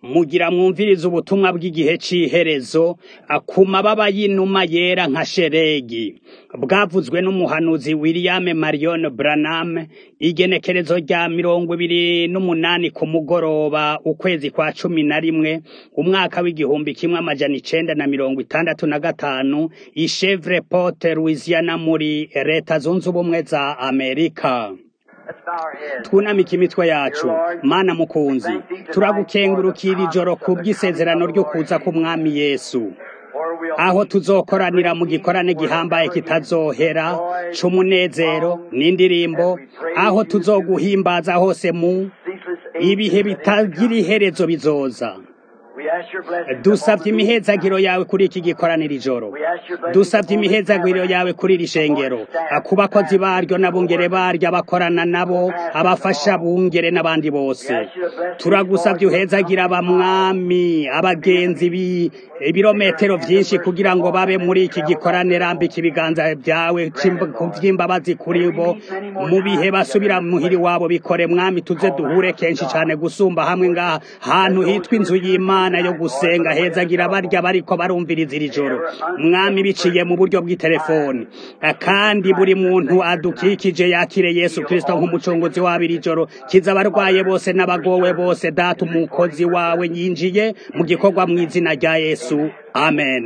mugira mwumvirize ubutumwa bw'igihe c'iherezo ku mababa y'inuma yera nka sheregi bwavuzwe n'umuhanuzi William Marion Branham igenekerezo rya mirongo ibiri n'umunani ku mugoroba ukwezi kwa cumi na rimwe umwaka w'igihumbi kimwe amajana icenda na mirongo itandatu na gatanu i Shreveport Louisiana muri leta zunze ubumwe za Amerika twunamika imitwe yacu mana mukunzi turagukengurukira ijoro ku bw'isezerano ryo kuza k'umwami yesu aho tuzokoranira mu gikorane gihambaye kitazohera c'umunezero n'indirimbo aho tuzoguhimbaza hose mu ibihe bitagira iherezo bizoza dusavye imihezagiro yawe kuri iki gikoraniro ijoro dusavye imihezagiro yawe kuri iri shengero ku bakozi baryo n'abungere baryo abakorana nabo abafasha bungere n'abandi bose turagusavye uhezagira abamwami abagenzi ibirometero vyinshi kugira ngo babe muri iki gikorane rambika ibiganza vyawe vy'imbabazi kuri bo mu bihe basubira muhiri wabo bikore mwami tuze duhure kenshi cane gusumba hamwe ngaha hantu hitwa inzu y'imana yo gusenga hezagira barya bariko barumviriza iri joro mwami biciye mu buryo bw'itelefoni kandi buri muntu adukikije yakire yesu kristo nk'umucunguzi wabo iri joro kiza abarwaye bose n'abagowe bose data umukozi wawe yinjiye mu gikorwa mu izina rya yesu amen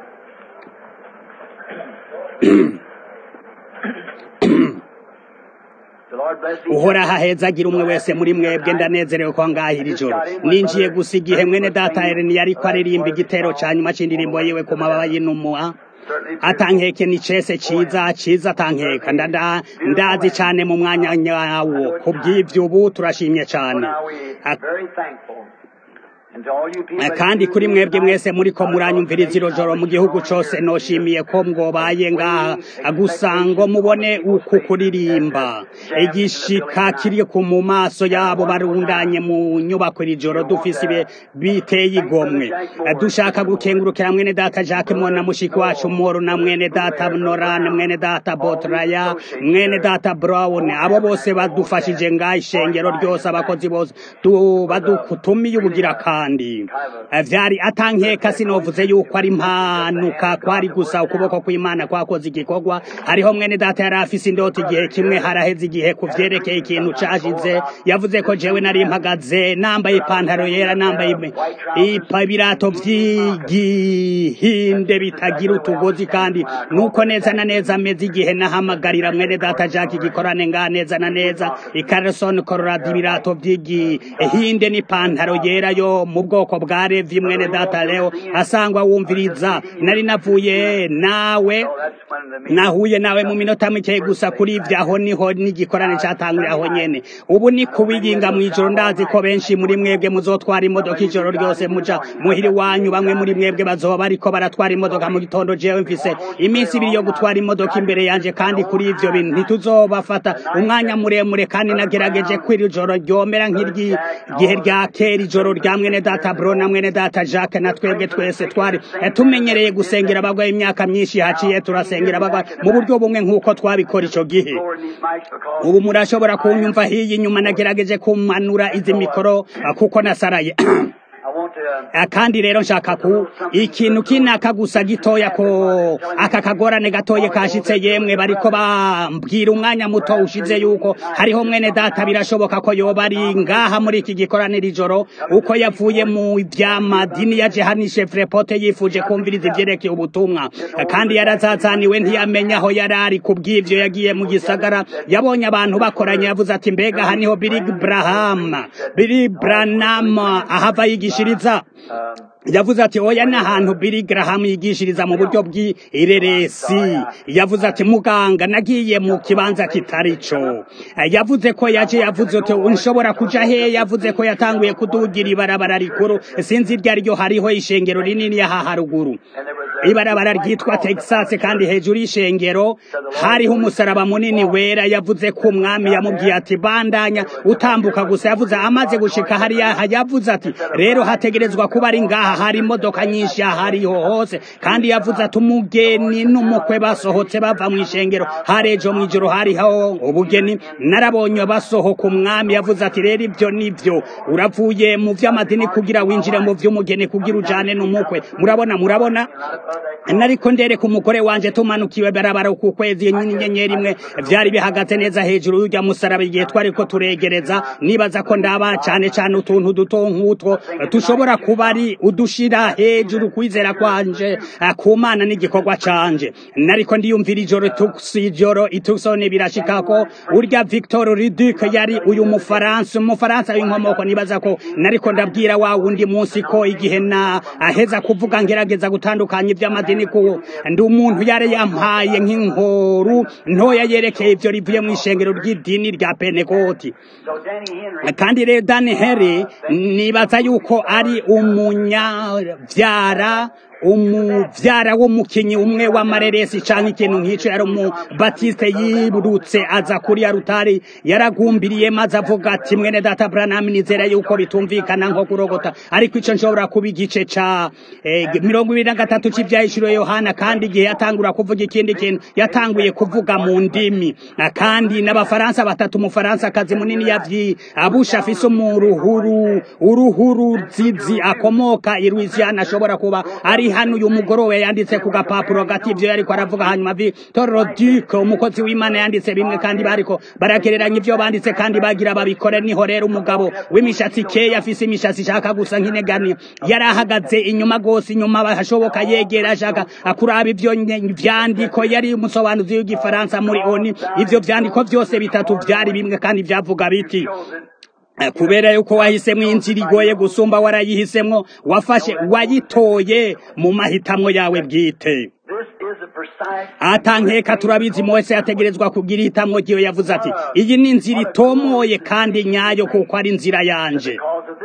uhoraho ahezagira umwe wese muri mwebwe ndanezerewe ko ngahira ijoro ninjiye gusa igihe mwene data Eleni ariko aririmba igitero ca nyuma c'indirimbo yiwe ku mababa y'inuma atankeke ni cese ciza ciza atankeka ndazi cane mu mwanya nyawo kubw'ivyo ubu turashimye cane kandi kuri mwebwe mwese muriko muranyumviriza iro joro mu gihugu cose noshimiye ko mwobaye ngaha gusa ngo mubone uku kuririmba igishika kiri ku mu maso yabo barundanye mu nyubako iri joro dufise ibe biteye igomwe dushaka gukengurukira mwene data Jacques Mona mushiki wacu Moro na mwene data Noran mwene data Botraya mwene data Brown abo bose badufashije ngaha ishengero ryose abakozi bose badukutumiye ubugira kandi vyari atankeka sinovuze yuko ari impanuka kwari gusa ukuboko kw'imana kwakoze igikorwa hariho mwene data yari afise indota igihe kimwe haraheze igihe kuvyerekeye ikintu cashize yavuze ko jewe nari mpagaze nambaye ipantaro yera nambaye ibirato vy'igihinde bitagira utugozi kandi nuko neza na neza ameze igihe nahamagarira mwene data Jack igikorane nga neza na neza i Carson Colorado ibirato vy'igihinde n'ipantaro yera yo mu bwoko bwa Levi mwene data Leo asangwa wumviriza nari navuye nawe nahuye nawe mu minota mike gusa kuri ivyo aho niho n'igikorane catangurira aho nyene ubu ni kubiyinga mw'ijoro ndazi ko benshi muri mwebwe muzotwara imodoka ijoro ryose muja muhiri wanyu bamwe muri mwebwe bazoba bariko baratwara imodoka mu gitondo jewe mfise iminsi ibiri yo gutwara imodoka imbere yanje kandi kuri ivyo bintu ntituzobafata umwanya muremure kandi nagerageje ko iri joro ryomera nk'iry'igihe rya kera ijoro rya mwene data bro na mwene data Jacques na twebwe twese twari tumenyereye gusengera abagwaye imyaka myinshi haciye turasengera abagwaye mu buryo bumwe nk'uko twabikora ico gihe ubu murashobora kunyumva hiyi nyuma nagerageje kumanura izi mikoro kuko nasaraye kandi rero nshaka ku ikintu kinaka gusa gitoya ko aka kagorane gatoye kashitse yemwe bariko bambwira umwanya muto ushize yuko hariho mwene data birashoboka ko yoba ari ngaha muri iki gikoraniro ijoro uko yavuye mu vyamadini yaje hano Shreveport yifuje kumviriza ivyerekeye ubutumwa kandi yarazazaniwe ntiyamenya aho yari ari kubw'ivyo yagiye mu gisagara yabonye abantu bakoranye yavuze ati mbega haniho Billy Graham Billy Branham ahava yigishiriza yavuze ati oya ni ahantu Billy Graham yigishiriza mu buryo bw'ireresi yavuze ati muganga nagiye mu kibanza kitari co yavuze ko yaje yavuze ati unshobora kuja he yavuze ko yatanguye kudugira ibarabara rikuru sinzi iryo ariryo hariho ishengero rinini yaha haruguru ibarabara ryitwa texas kandi hejuru y'ishengero hariho umusaraba munini wera yavuze ko umwami yamubwiye ati bandanya utambuka gusa yavuze amaze gushika hariya yavuze ati rero hategerezwa kuba ari ngaha hari imodoka nyinshi ahariho hose kandi yavuze ati umugeni n'umukwe basohotse bava mu ishengero hari ejo mu ijoro hariho ubugeni narabonye basohoka umwami yavuze ati rero ibyo nibyo uravuye mu by'amadini kugira winjire mu by'umugeni kugira ujane n'umukwe murabona murabona nariko ndereka umugore wanje tumanukiwe barabara ku kwezi inyenyeri imwe vyari bihagaze neza hejuru y'urya musaraba igihe twariko turegereza nibaza ko ndaba cane cane utuntu duto nk'utwo tushobora kuba ari udushira hejuru kwizera kwanje ku mana n'igikorwa canje nariko ndiyumvira ijoro ijoro itusone birashika ko urya Victor Riduc yari uyu mufaransa umufaransa w'inkomoko nibaza ko nariko ndabwira wa wundi munsi ko igihe na aheza kuvuga ngerageza gutandukanya iby'amadini ko ndi umuntu yari yampaye nk'inkoru ntoya yerekeye ibyo rivuye mu ishengero ry'idini rya penekoti kandi rero dani heri nibaza yuko ari umunyabyara umuvyara w'umukinyi umwe w'amareresi canke ikintu nk'ico yari umubatiste yirutse aza kuri ya rutari yaragumbiriye maze avuga ati mwene data Branham nizera yuko bitumvikana nko kurogota ariko ico nshobora kuba igice ca mirongo ibiri na gatatu c'ivyahishuro Yohana kandi igihe yatangura kuvuga ikindi kintu yatanguye kuvuga mu ndimi kandi n'abafaransa batatu umufaransa kazi munini yavyi abusha afise umuruhuru uruhuru zizi akomoka i Louisiana ashobora kuba ari hano uyu mugorowe yanditse ku gapapuro gati ivyo yariko aravuga hanyuma Victor Duc umukozi w'Imana yanditse bimwe kandi bariko baragereranya ivyo banditse kandi bagira babikore niho rero umugabo w'imishatsi keya afise imishatsi ishaka gusa nk'inegani yari ahagaze inyuma gose inyuma hashoboka yegera ashaka akuraba ivyo vyandiko yari umusobanuzi w'igifaransa muri oni ivyo vyandiko vyose bitatu vyari bimwe kandi vyavuga biti kubera yuko wahisemo inzira igoye gusumba warayihisemwo wafashe wayitoye mu mahitamwo yawe bwite atankeka turabizi mose yategerezwa kugira ihitamwo ryiwe yavuze ati iyi ni inzira itomoye kandi nyayo kuko ari inzira yanje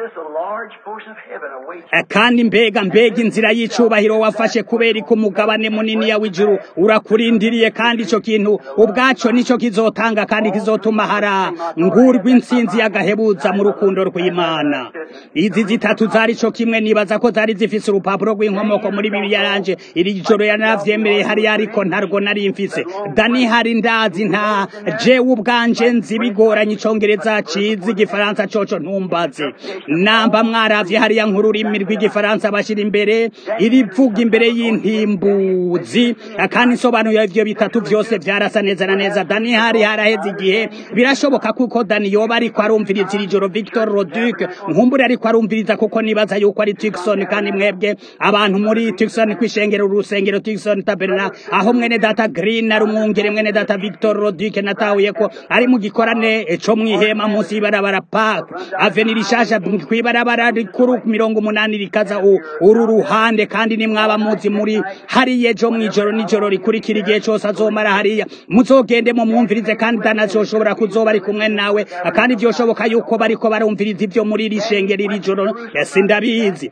kandi mbega mbega inzira y'icubahiro wafashe kubera ko umugabane munini ya w'ijuru urakurindiriye kandi ico kintu ubwaco nico kizotanga kandi kizotuma hara ngurwa intsinzi y'agahebuza mu rukundo rw'imana izi zitatu zari co kimwe nibaza ko zari zifise urupapuro rw'inkomoko muri bibiliya yanje iri joro yanavyemereye hariya ariko ntarwo nari mfise dani hari ndazi nta jewe ubwanje nzi bigoranye icongereza cizi igifaransa coco ntumbaze namba mwaravye hariya nk'ururimi rw'igifaransa bashira imbere irivuga imbere y'intimbuzi kandi insobanuro ivyo bitatu vyose vyarasa neza na neza dani hari haraheze igihe birashoboka kuko dani yoba ariko arumviriza iri joro victor roduc nkumbure ariko arumviriza kuko nibaza yuko ari tikson kandi mwebwe abantu muri tikson kwishengera urusengero tikson taberna aho mwene data green ari umwungere mwene data victor roduc natahuye ko ari mu gikorane co mwihema munsi y'ibarabara park avenir ishasha kw'ibarabara rikuru mirongo umunani rikaza uru ruhande kandi nimwaba muzi muri hariya ejo mw'ijoro n'ijoro rikurikira igihe cose azomara hariya muzogende mu mwumvirize kandi danazoshobora kuzoba ari kumwe nawe kandi vyoshoboka yuko bariko barumviriza ivyo muri iri shengero iri joro sindabizi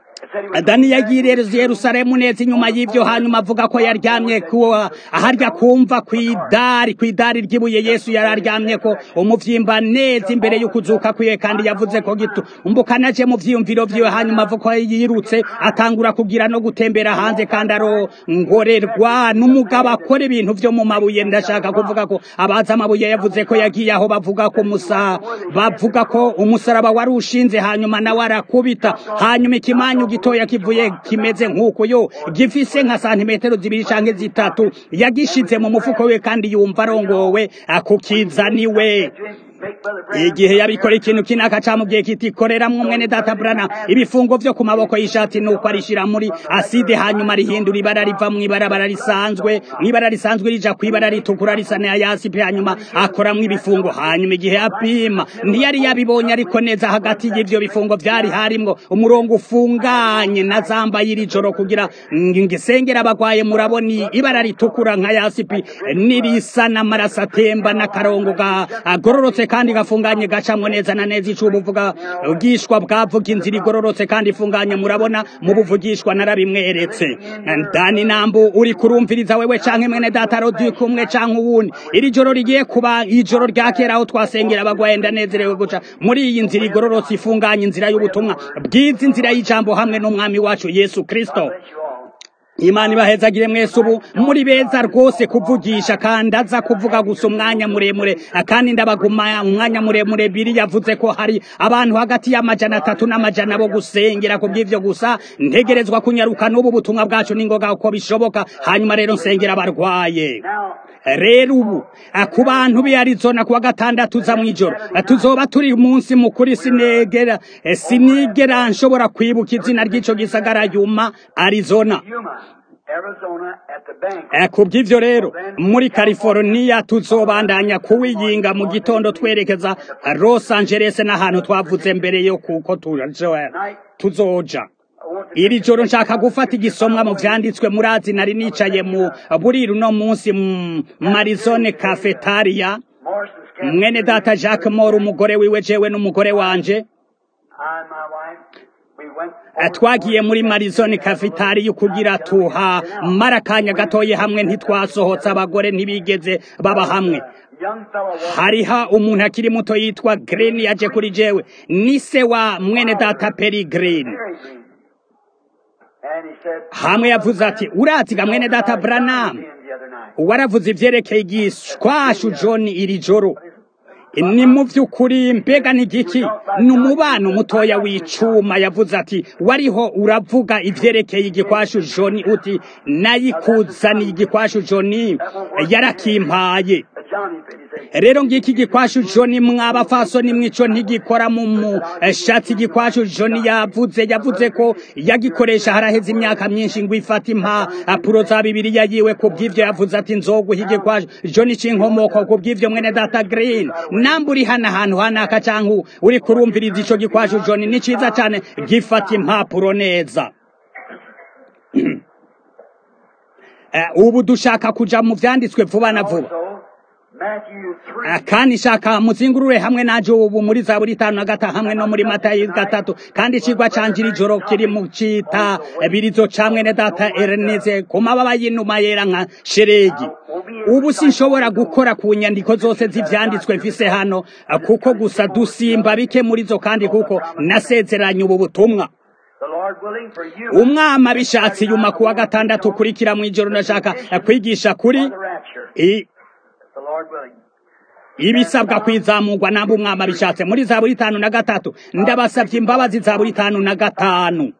dani yagiye yerusalemu neza inyuma y'ivyo hanyuma avuga ko yaryamye aharya kumva kw'idari kw'idari ry'ibuye yesu yari aryamye ko umuvyimba neza imbere y'ukuzuka kwiwe kandi yavuze ko gitu umbukanaje mu vyiyumviro vyiwe hanyuma avuga ko yirutse atangura kugira no gutembera hanze kandi arongorerwa n'umugabo akora ibintu vyo mu mabuye ndashaka kuvuga ko abaza amabuye yavuze ko yagiye aho bavuga ko musa bavuga ko umusaraba wari ushinze hanyuma nawe arakubita hanyuma ikimanyu gitoya kivuye kimeze nk'uko yo gifise nka santimetero zibiri canke zitatu yagishize mu mufuko we kandi yumva arongowe akukizaniwe igihe yabikora ikintu kinaka camubwiye kiti koreramwo mwene data brana ibifungo vyo ku maboko y'ishati nuko arishira muri aside hanyuma rihindura ibara riva mw'ibarabara risanzwe mw'ibara risanzwe rija kw'ibara ritukura risa na yasipe hanyuma akoramwo ibifungo hanyuma igihe apima ntiyari yabibonye ariko neza hagati y'ivyo bifungo vyari harimwo umurongo ufunganye na zamba y'iri joro kugira ngisengera abagwaye muraboni ibara ritukura nka yasipi nirisa n'amaraso atemba n'akarongo agororotse kandi gafunganye gacamwo neza na neza ico ubuvuga bwishwa bwavuga inzira igororotse kandi ifunganye murabona mu buvugishwa narabimweretse dani nambu uri kurumviriza wewe canke mwene data rodi kumwe canke uwundi iri joro rigiye kuba ijoro rya kera aho twasengera abagwaye ndanezerewe guca muri iyi nzira igororotse ifunganye inzira y'ubutumwa bwiza inzira y'ijambo hamwe n'umwami wacu yesu kristo imana ibahezagire mwese ubu muri beza rwose kuvugisha kandi aza kuvuga gusa umwanya muremure kandi ndabaguma umwanya muremure biri yavuze ko hari abantu hagati y'amajana atatu n'amajana bo gusengera ku bw'ivyo gusa ntegerezwa kunyaruka n'ubu butumwa bwacu n'ingoga uko bishoboka hanyuma rero nsengera abarwaye rero ubu ku bantu b'i arizona kuwa gatandatu za mw'ijoro tuzoba turi umunsi mukuru sinegera sinigera nshobora kwibuka izina ry'ico gisagara yuma arizona ku bw'ivyo rero muri california tuzobandanya kuwiyinga mu gitondo twerekeza los angeles n'ahantu twavuze mbere yo kuko tuzoja iri joro nshaka gufata igisomwa mu vyanditswe murazi nari nicaye mu buriru no munsi marizone cafetaria mwene data jacques mor umugore wiwe jewe n'umugore wanje twagiye muri marizone cafetaria kugira tuha mara akanya gatoye hamwe ntitwasohotse abagore ntibigeze baba hamwe hariho umuntu akiri muto yitwa green yaje kuri jewe ni se wa mwene data peri green hamwe yavuze ati uraziga mwene data Branham waravuze ivyerekeye igishwashu John iri joro ni mu vy'ukuri mbega ni giki ni umubano mutoya w'icuma yavuze ati wariho uravuga ivyerekeye igikwashu John uti nayikuzaniye igikwashu John yarakimpaye rero ngiki gikwashu John mwabafasoni mwico ntigikora mu mushatsi gikwashu John yavuze yavuze ko yagikoresha haraheze imyaka myinshi ngo ifata impapuro za bibiliya yiwe ku bw'ivyo yavuze ati nzoguha igikwashu John c'inkomoko ku bw'ivyo mwene data Green namba uri hano ahantu hanaka canke uri kurumviriza ico gikwashu John ni ciza cane gifata impapuro neza ubu dushaka kuja mu vyanditswe vuba na vuba kandi shaka muzingurure hamwe naje ubu muri zaburi itanu na gatanu hamwe no muri matayo gatatu kandi icigwa canje iri joro kiri mu cita birizo ca mwene data erneze ku mababa y'inuma yera nka sheregi ubu sinshobora gukora ku nyandiko zose z'ivyanditswe mfise hano kuko gusa dusimba bike muri zo kandi kuko nasezeranye ubu butumwa umwama bishatse yuma kuwa gatandatu ukurikira mw'ijoro ndashaka kwigisha kuri ibisabwa kwizamurwa namba umwama bishatse muri za buri itanu na gatatu ndabasabye imbabazi za buri itanu na gatanu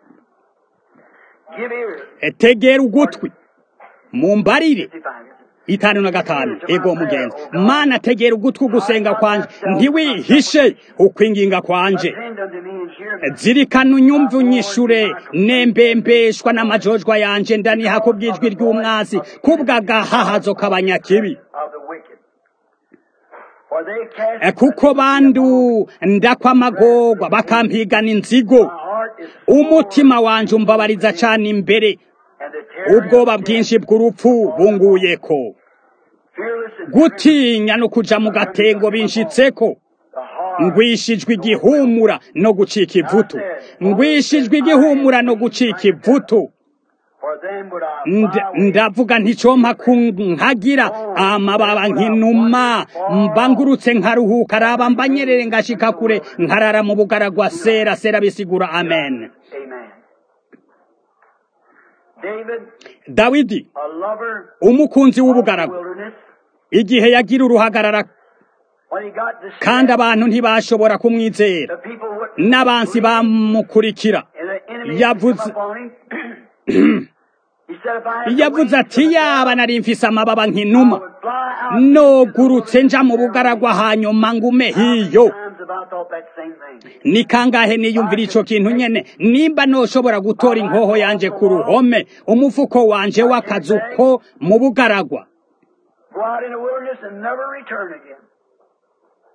tegera ugutwi mumbarire itanu na gatanu ego mugenzi mana tegera ugutwi gusenga kwanje ntiwihishe ukwinginga kwanje zirikana unyumve unyishure nembembeshwa n'amajojwa yanje ndaniha ku bw'ijwi ry'umwasi kubw'agahahazo k'abanyakibi kuko bandu ndakwamagorwa bakampigana inzigo umutima wanje umbabariza cane imbere ubwoba bwinshi bw'urupfu bunguyeko gutinya no kuja mu gatengo binshitseko ngwishijwe igihumura no gucika ivutu ngwishijwe igihumura no gucika ivutu ndavuga nticompa nkagira amababa nk'inuma mbangurutse nkaruhuka araba mbanyerere ngashika kure nkarara mu bugaragwa sera sera bisigura amen dawidi umukunzi w'ubugaragwa igihe yagira uruhagarara kandi abantu ntibashobora kumwizera n'abansi bamukurikira yavuze yavuze ati yaba nari mfise amababa nk'inuma nogurutse nja mu bugaragwa hanyuma ngume hiyo ni kangahe niyumvira ico kintu nyene nimba noshobora gutora inkoho yanje ku ruhome umufuko wanje w'akazu ko mu bugaragwa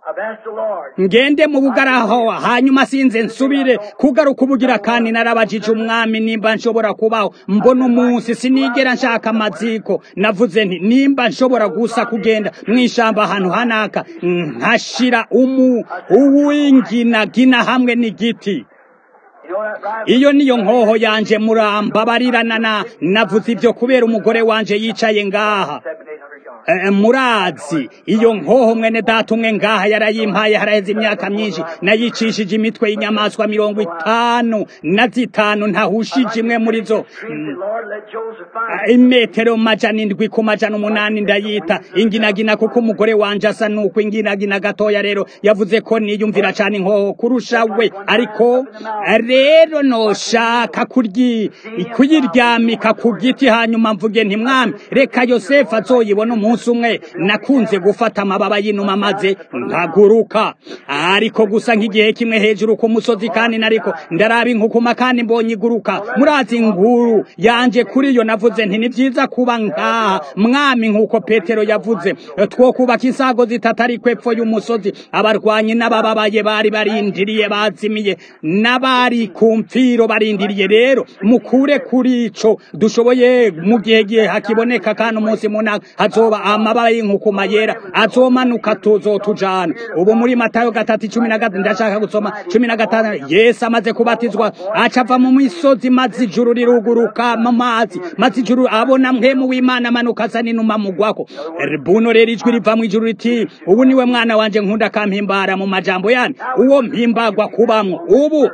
I've asked the Lord. ngende mu bugaraho hanyuma sinze nsubire kugaruka ubugira kandi narabajije umwami nimba nshobora kubaho mbona umunsi sinigera nshaka amaziko navuze nti nimba nshobora gusa kugenda mu ishamba ahantu hanaka nkashira umu uw'inginagina hamwe n'igiti You know that right? iyo niyo nkoho yanje murambabarirana na navuze ibyo kubera umugore wanje yicaye ngaha Seven, eight hundred yards. Eh, murazi iyo nkoho mwene data umwe ngaha yarayimpaye haraheze imyaka myinshi nayicishije imitwe y'inyamaswa mirongo itanu na zitanu ntahushije imwe muri zo Dreamed the Lord let Joseph Ah, find imetero majana indwi ku majana umunani ndayita inginagina kuko umugore wanje asa nuko inginagina gatoya rero yavuze ko niyumvira cyane inkoho kurusha we ariko rero noshaka kuryi kuyiryamika ku giti hanyuma mvuge nti mwami reka yosefu azoyibona umunsi umwe nakunze gufata amababa y'inuma maze nkaguruka ariko gusa nk'igihe kimwe hejuru ku musozi kandi nariko ndaraba inkukuma kandi mbonye iguruka murazi inkuru yanje kuri yo navuze nti ni byiza kuba ngaha mwami nk'uko petero yavuze two kubaka insago zitatu ariko epfo y'umusozi abarwanyi n'abababaye bari barindiriye bazimiye n'abari ku mfiro barindiriye rero mukure kuri ico dushoboye mu gihe gihe hakiboneka kandi umunsi munaka hazoba amababa y'inkukuma yera azomanuka tuzotujana ubu muri matayo gatatu cumi na gatatu ndashaka gusoma cumi na gatanu yesu amaze kubatizwa aca ava mu misozi maze ijuru riruguruka mu mazi maze ijuru abona mpemu w'imana amanuka asa n'inuma mugwako buno rero ijwi riva mu ijuru riti ubu niwe mwana wanje nkunda kampimbara mu majambo yani uwo mpimbagwa kubamwo ubu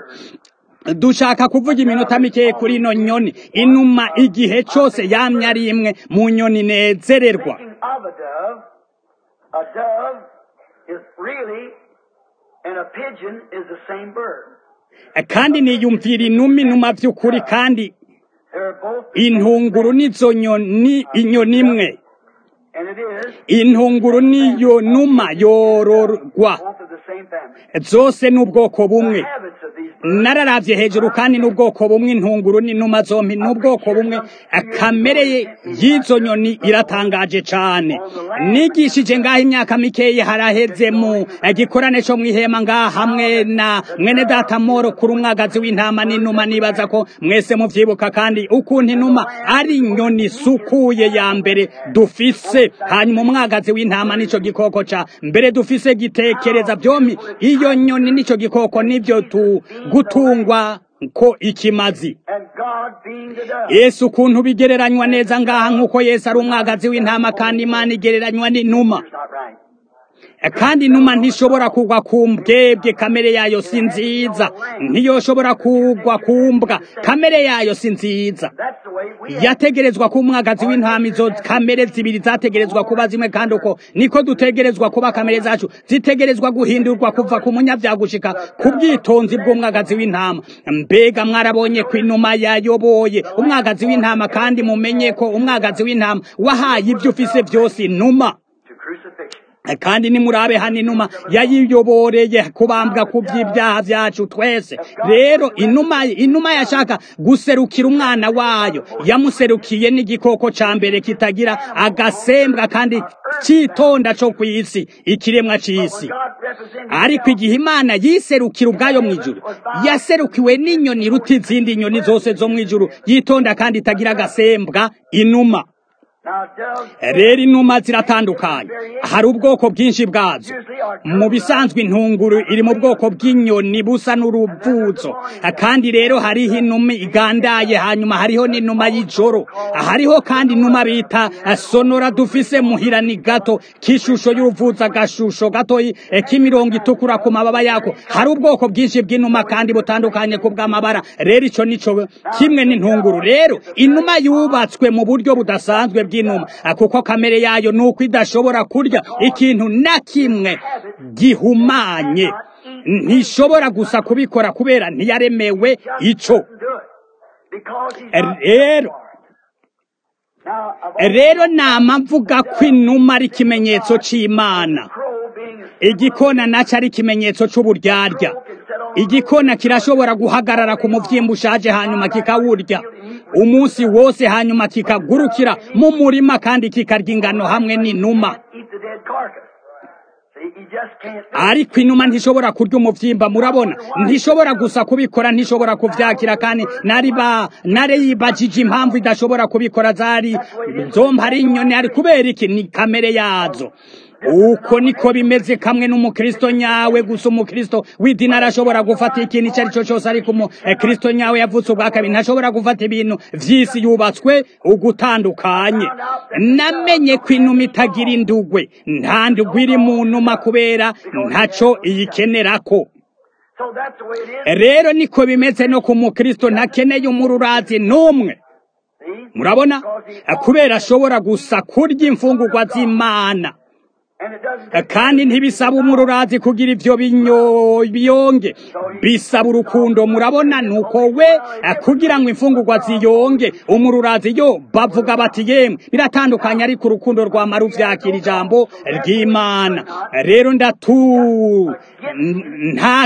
dushaka kuvuga iminota mikeya kuri ino nyoni inuma igihe cyose yamye ari imwe mu nyoni nezererwa Speaking of a dove, a dove is really, and a pigeon is the same bird. kandi niyumvira inuma inuma by'ukuri kandi They're both the same intunguru nizo nyoni inyoni imwe and it is intunguru niyo numa yororwa both of the same family. zose n'ubwoko The bumwe habits of these birds nararavye hejuru kandi n'ubwoko bumwe intunguru n'inuma zompi n'ubwoko bumwe kamere y'izo nyoni iratangaje cane nigishije ngaho imyaka mikeyi haraheze mu gikorane co mw'ihema ngaha hamwe na mwene data moro kuri umwagazi w'intama n'inuma nibaza ko mwese muvyibuka kandi ukuntu inuma ari inyoni isukuye ya mbere dufise hanyuma umwagazi w'intama nico gikoko ca mbere dufise gitekereza vyompi iyo nyoni nico gikoko nivyo tu gutungwa ko ikimazi and God being the dove. yesu ukuntu bigereranywa neza ngaha nk'uko yesu ari umwagazi w'intama kandi imana igereranywa n'inuma It's not right. kandi inuma ntishobora kugwa ku mbwebwe kamere yayo si nziza ntiyoshobora kugwa ku mbwa kamere yayo si nziza That's the way we have. yategerezwa kuba umwagazi w'intama izo kamere zibiri zategerezwa kuba zimwe kandi uko niko dutegerezwa kuba kamere zacu zitegerezwa guhindurwa kuva ku munyabyaha gushika ku bwitonzi bw'umwagazi w'intama mbega mwarabonye ko inuma yayoboye umwagazi w'intama kandi mumenye ko umwagazi w'intama wahaye ibyo ufise byose inuma to crucifixion. kandi nimurabe hano inuma yayiyoboreye kubambwa ku by'ibyaha byacu twese rero inuma inuma yashaka guserukira umwana wayo yamuserukiye n'igikoko ca mbere kitagira agasembwa kandi citonda co kw'isi ikiremwa c'isi God represented ariko igihe imana yiserukira ubwayo mu ijuru yaserukiwe n'inyoni iruta izindi nyoni zose zo mu ijuru yitonda kandi itagira agasembwa inuma Now doves rero inuma ziratandukanye hari ubwoko bwinshi bwazo mu bisanzwe intunguru iri mu bwoko bw'inyoni busa n'uruvuzo kandi rero hariho inuma igandaye hanyuma hariho n'inuma y'ijoro hariho kandi inuma bita sonora dufise muhira ni gato k'ishusho y'uruvuzo agashusho gatoyi eh, k'imirongo itukura ku mababa yako hari ubwoko bwinshi bw'inuma kandi butandukanye ku bw'amabara rero ico nico kimwe n'intunguru rero inuma yubatswe mu buryo budasanzwe bw'inuma ah, kuko kamere yayo ni uko idashobora kurya ikintu na kimwe gihumanye ntishobora gusa kubikora kubera ntiyaremewe ico do it because he's not rero Now, of all rero nama mvuga ko inuma ari ikimenyetso c'imana crow being a igikona naco ari ikimenyetso c'uburyarya igikona kirashobora guhagarara ku muvyimba ushaje hanyuma kikawurya umunsi wose hanyuma kikagurukira mu murima kandi kikarya ingano hamwe n'inuma eat the dead carcass. He just can't. ariko inuma ntishobora kurya umuvyimba murabona ntishobora gusa kubikora ntishobora kuvyakira kandi nari ba nare yibajije impamvu idashobora kubikora zari zompa ari inyoni ari kubera iki ni kamere yazo uko niko bimeze kamwe n'umukristo nyawe gusa umukristo w'idini arashobora gufata ikintu icyo ari cyo cyose ariko umukristo nyawe yavutse ubwa kabiri ntashobora gufata ibintu vy'isi yubatswe ugutandukanye namenye ko inuma itagira indugwe nta ndugwe iri mu numa kubera ntaco iyikenerako So that's the way it is. rero niko bimeze no ku mukristo ntakeneye umururazi n'umwe See? murabona Because he kubera ashobora gusa kurya imfungurwa z'imana and it doesn't kandi ntibisaba umururazi kugira ivyo binyo- biyonge bisaba urukundo murabona nuko we eh, kugira ngo imfungurwa ziyonge umururazi yo bavuga bati yemwe biratandukanye ariko urukundo rwamara uvyakira ijambo ry'imana rero ndatu nta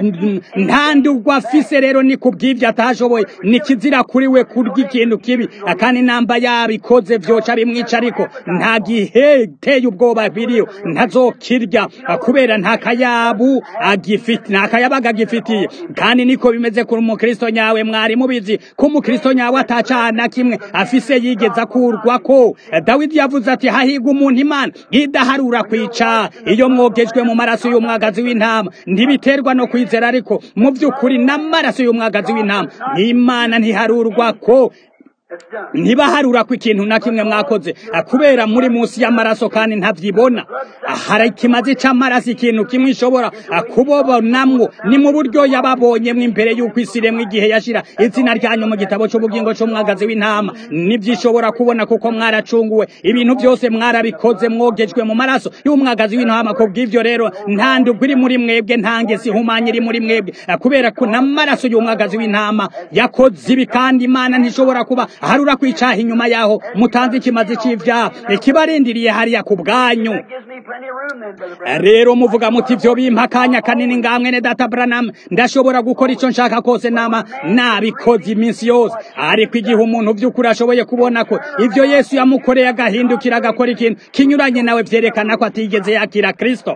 nta ndugwa afise rero ni kubw'ivyo atashoboye ni kizira kuri we kurya ikintu kibi kandi namba yabikoze vyoca bimwica ariko nta gihe teye ubwoba biriyo ntazokirya kubera nta kayabu agifite nta kayabaga agifitiye kandi niko bimeze kuri umukristo nyawe mwari mubizi ko umukristo nyawe atacana kimwe afise yigeza kurwa ko dawidi yavuze ati hahigwa umuntu imana idaharura kwica iyo mwogejwe mu maraso y'umwagazi w'intama ntibiterwa no kwizera ariko mu by'ukuri n'amaraso y'umwagazi w'intama imana ntiharurwa ko It's done. ntibaharura ko ikintu na kimwe mwakoze kubera muri munsi y'amaraso kandi ntavyibona hari ikimazi c'amaraso ikintu kimwe ishobora kubobonamwo ni mu buryo yababonyemwo imbere y'uko isi iremwa igihe yashira izina ryanyu mu gitabo c'ubugingo c'umwagazi w'intama nivyo ishobora kubona kuko mwaracunguwe ibintu byose mwarabikoze mwogejwe mu maraso y'umwagazi w'intama ku bw'ivyo rero nta ndugwa iri muri mwebwe nta ngesi ihumanye iri muri mwebwe kubera ko n'amaraso y'umwagazi w'intama yakoze ibi kandi imana ntishobora kuba harura kwicaha inyuma yaho mutanze ikimazi c'ivyaha ikibarindiriye hariya ku bwanyu That gives me plenty of room then, Brother Branham. rero muvuga muti ivyo bimpa akanya kanini ngamwe ne data branam ndashobora gukora ico nshaka kose nama nabikoze iminsi yose ariko igihe umuntu vy'ukuri ashoboye kubona ko ivyo yesu yamukoreye agahindukira agakora ikintu kinyuranye nawe vyerekana ko atigeze yakira kristo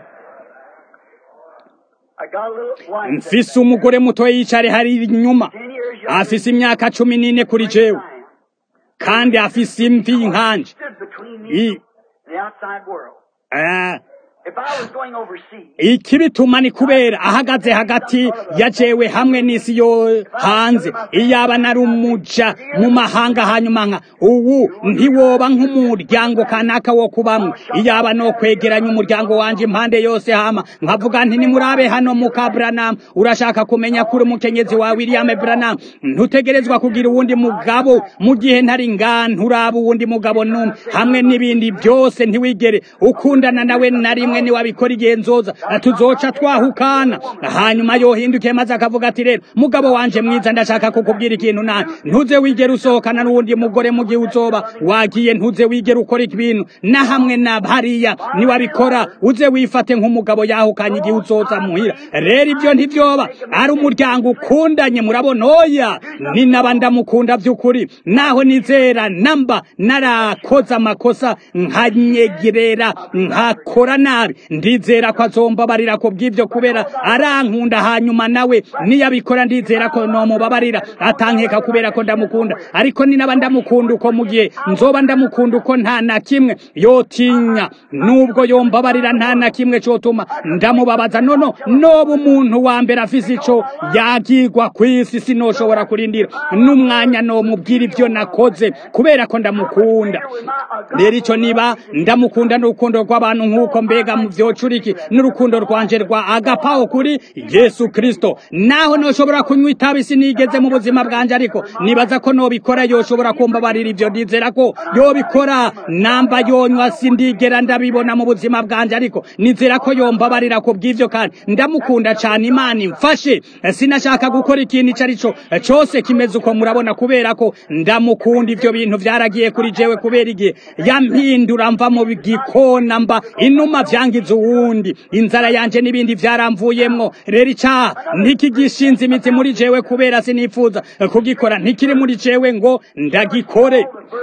I got a little wife. mfise umugore muto yicare hari inyuma Ten years younger afise imyaka cumi n'ine kuri jewe than I am. kandi afise imvi nkanje Stood between me I- and the outside world. eh, If I was going overseas, ikibituma ni kubera ahagaze hagati ya jewe hamwe n'isi yo hanze iyaba nari umuja mu mahanga hanyuma nka ubu ntiwoba nk'umuryango kanaka wo kubamwe iyaba no kwegeranya umuryango wanje impande yose hama nkavuga nti nimurabe hano muka Branham urashaka kumenya kuri umukenyezi wa William Branham ntutegerezwa kugira uwundi mugabo mu gihe ntari ngana uraba uwundi mugabo numwe hamwe n'ibindi byose ntiwigere ukundana nawe na rimwe niwabikora igenzoza tuzoca twahukana hanyuma yohinduke maze akavuga ati rero mugabo wanje mwiza ndashaka kukubwira ikintu nani ntuze wigere usohokana n'uwundi mugore mu gihe uzoba wagiye ntuze wigere ukora ibintu na hamwe na hariya niwabikora uze wifate nk'umugabo yahukanye igihe uzoza muhira rero ibyo ntibyoba ari umuryango ukundanye murabona oya ni naba ndamukunda by'ukuri naho nizera namba narakoze amakosa nkanyegerera nkakora nabi ndizera ko azombabarira ko bw'ibyo kubera arankunda hanyuma nawe niyabikora ndizera ko nomubabarira atankeka kubera ko ndamukunda ariko ni naba ndamukunda uko mu gihe nzoba ndamukunda uko nta na kimwe yotinya nubwo yombabarira nta na kimwe cotuma ndamubabaza nono noba umuntu wa mbere afise ico yagirwa kw'isi sinoshobora kurindira n'umwanya nomubwira ivyo nakoze kubera ko ndamukunda rero ico niba ndamukunda n'urukundo rw'abantu nk'uko mbega mu vyocuriki n'urukundo rwanje rwa agapaho kuri yesu kristo naho noshobora kunywa itabi sinigeze mu buzima bwanje ariko nibaza ko nobikora yoshobora kumbabarira ivyo ndizera ko yobikora namba yonywa sindigera ndabibona mu buzima bwanje ariko nizera ko yombabarira ku bw'ivyo kandi ndamukunda cane imana imfashe sinashaka gukora ikintu ico ari co cose kimeze uko murabona kubera ko ndamukunda ivyo bintu vyaragiye kuri jewe kubera igihe yampindura mva mu gikona mba inuma vyangiza uwundi inzara yanje n'ibindi vyaramvuyemwo rero icaha ntikigishinze imizi muri jewe kubera sinifuza kugikora ntikiri muri jewe ngo ndagikore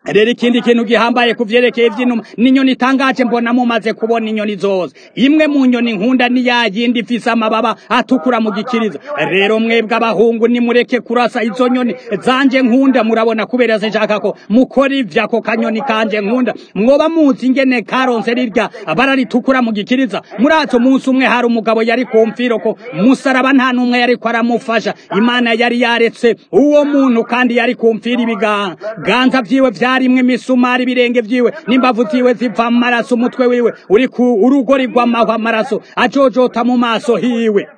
rero ikindi kintu gihambaye ku vyerekeye ivy'inuma n'inyoni itangaje mbona mumaze kubona inyoni zose imwe mu nyoni nkunda ni ya yindi ifise amababa atukura mu gikiriza rero mwebwe abahungu nimureke kurasa izo nyoni zanje nkunda murabona kubera sinshaka ko mukora ivyo ako kanyoni kanje nkunda mwoba muzi ingene karonse rirya bara ritukura mu gikiriza murazi umunsi umwe hari umugabo yari ku mfiro ko musaraba nta n'umwe yariko aramufasha imana yari yaretse uwo muntu kandi yari ku mfiro ibiganza vyiwe vyarimwe imisumari ibirenge vyiwe n'imbavu ziwe ziva amaraso umutwe wiwe uri ku urugori rw'amahwa amaraso ajojota mu maso hiwe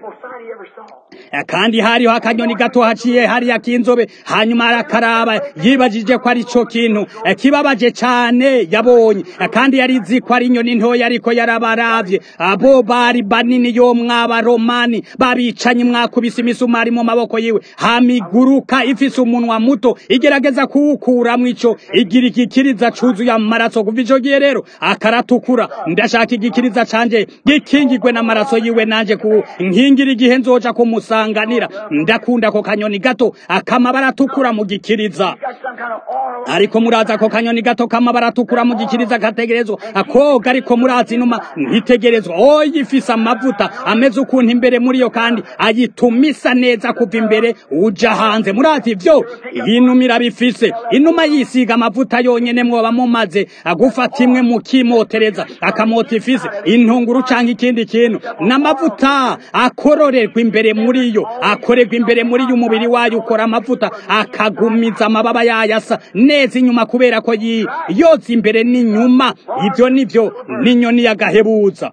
kandi hariho akanyoni gato haciye hariya k'inzobe hanyuma arakaraba yibajije ko ari co kintu kibabaje cane yabonye kandi yarizi ko ari inyoni ntoya ariko yarabaravye abo bari banini yo mw'abaromani babicanye mwakubise imisumari mu maboko yiwe hamiguruka ifise umunwa muto igerageza kuwukuramwo ico igira igikiriza cuzuye amaraso kuva ico gihe rero akaratukura ndashaka igikiriza canje gikingirwe n'amaraso yiwe nanje ku nkingira igihe nzoja kumusanganira ndakunda ko kanyoni gato akamabara atukura mu gikiriza ariko muraza ako kanyoni gato kamabara atukura mu gikiriza kategerezwa akoga ariko murazi inuma ntitegerezwa oya ifise amavuta ameze ukuntu imbere muri yo kandi ayituma isa neza kuva imbere uja hanze murazi ivyo inuma irabifise inuma yisiga amavuta yonyene mwoba mumaze agufata imwe mukimotereza akamota ifise intunguru canke ikindi kintu n'amavuta akororerwa imbere muri yo akorerwa imbere muri yo umubiri wayo ukora amavuta akagumiza amababa yayo asa neza inyuma kubera ko yoza imbere n'inyuma ivyo nivyo n'inyoni y'agahebuza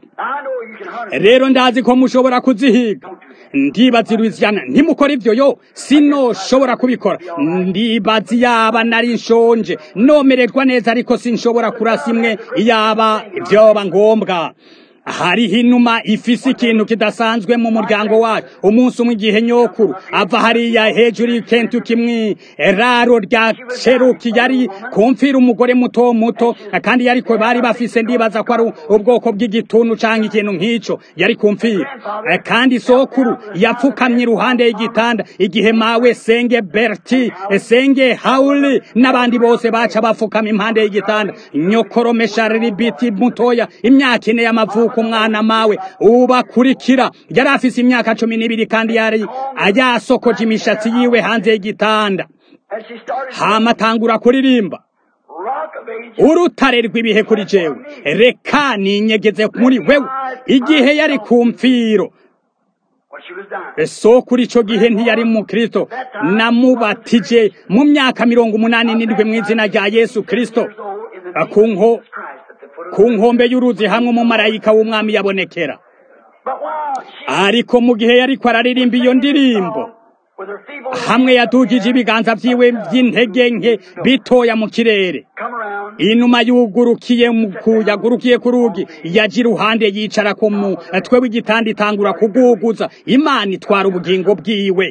rero ndazi ko mushobora kuzihiga ndibaza Louisiana ntimukora ivyo yo sinoshobora kubikora ndibaza yaba nari nshonje nomererwa neza ariko sinshobora kurasa imwe yaba vyoba ngombwa hariho inuma ifise ikintu kidasanzwe mu muryango wacu umunsi umwe igihe nyokuru ava hariya hejuru y'Kentucky mwi raro rya Cherokee yari kumfira umugore muto muto kandi yariko bari bafise ndibaza ko ari ubwoko bw'igituntu canke ikintu nk'ico yari kumfira kandi sokuru yapfukamye iruhande y'igitanda igihe mawe senge Berti senge Hauli n'abandi bose baca bapfukama impande y'igitanda nyokoro Meshariri biti mutoya imyaka ine y'amavuko umwana mawe ubakurikira yari afise imyaka cumi n'ibiri kandi yari ayasokoje imishatsi yiwe hanze y'igitanda hama atangura kuririmba urutare rw'ibihe kuri jewe reka ninyegeze muri wewe igihe yari ku mfiro sokuri ico gihe ntiyari mu kristo namubatije mu myaka mirongo umunani n'indwi mu izina rya yesu kristo kunko ku nkombe y'uruzi hamwe umumarayika w'umwami yabonekera ariko mu gihe yariko araririmba iyo ndirimbo hamwe yadugije ibiganza vyiwe vy'intege nke bitoya mu kirere inuma yugurukiye yagurukiye ku rugi yaja iruhande yicara ku mutwe w'igitanda itangura kuguguza imana itwara ubugingo bwiwe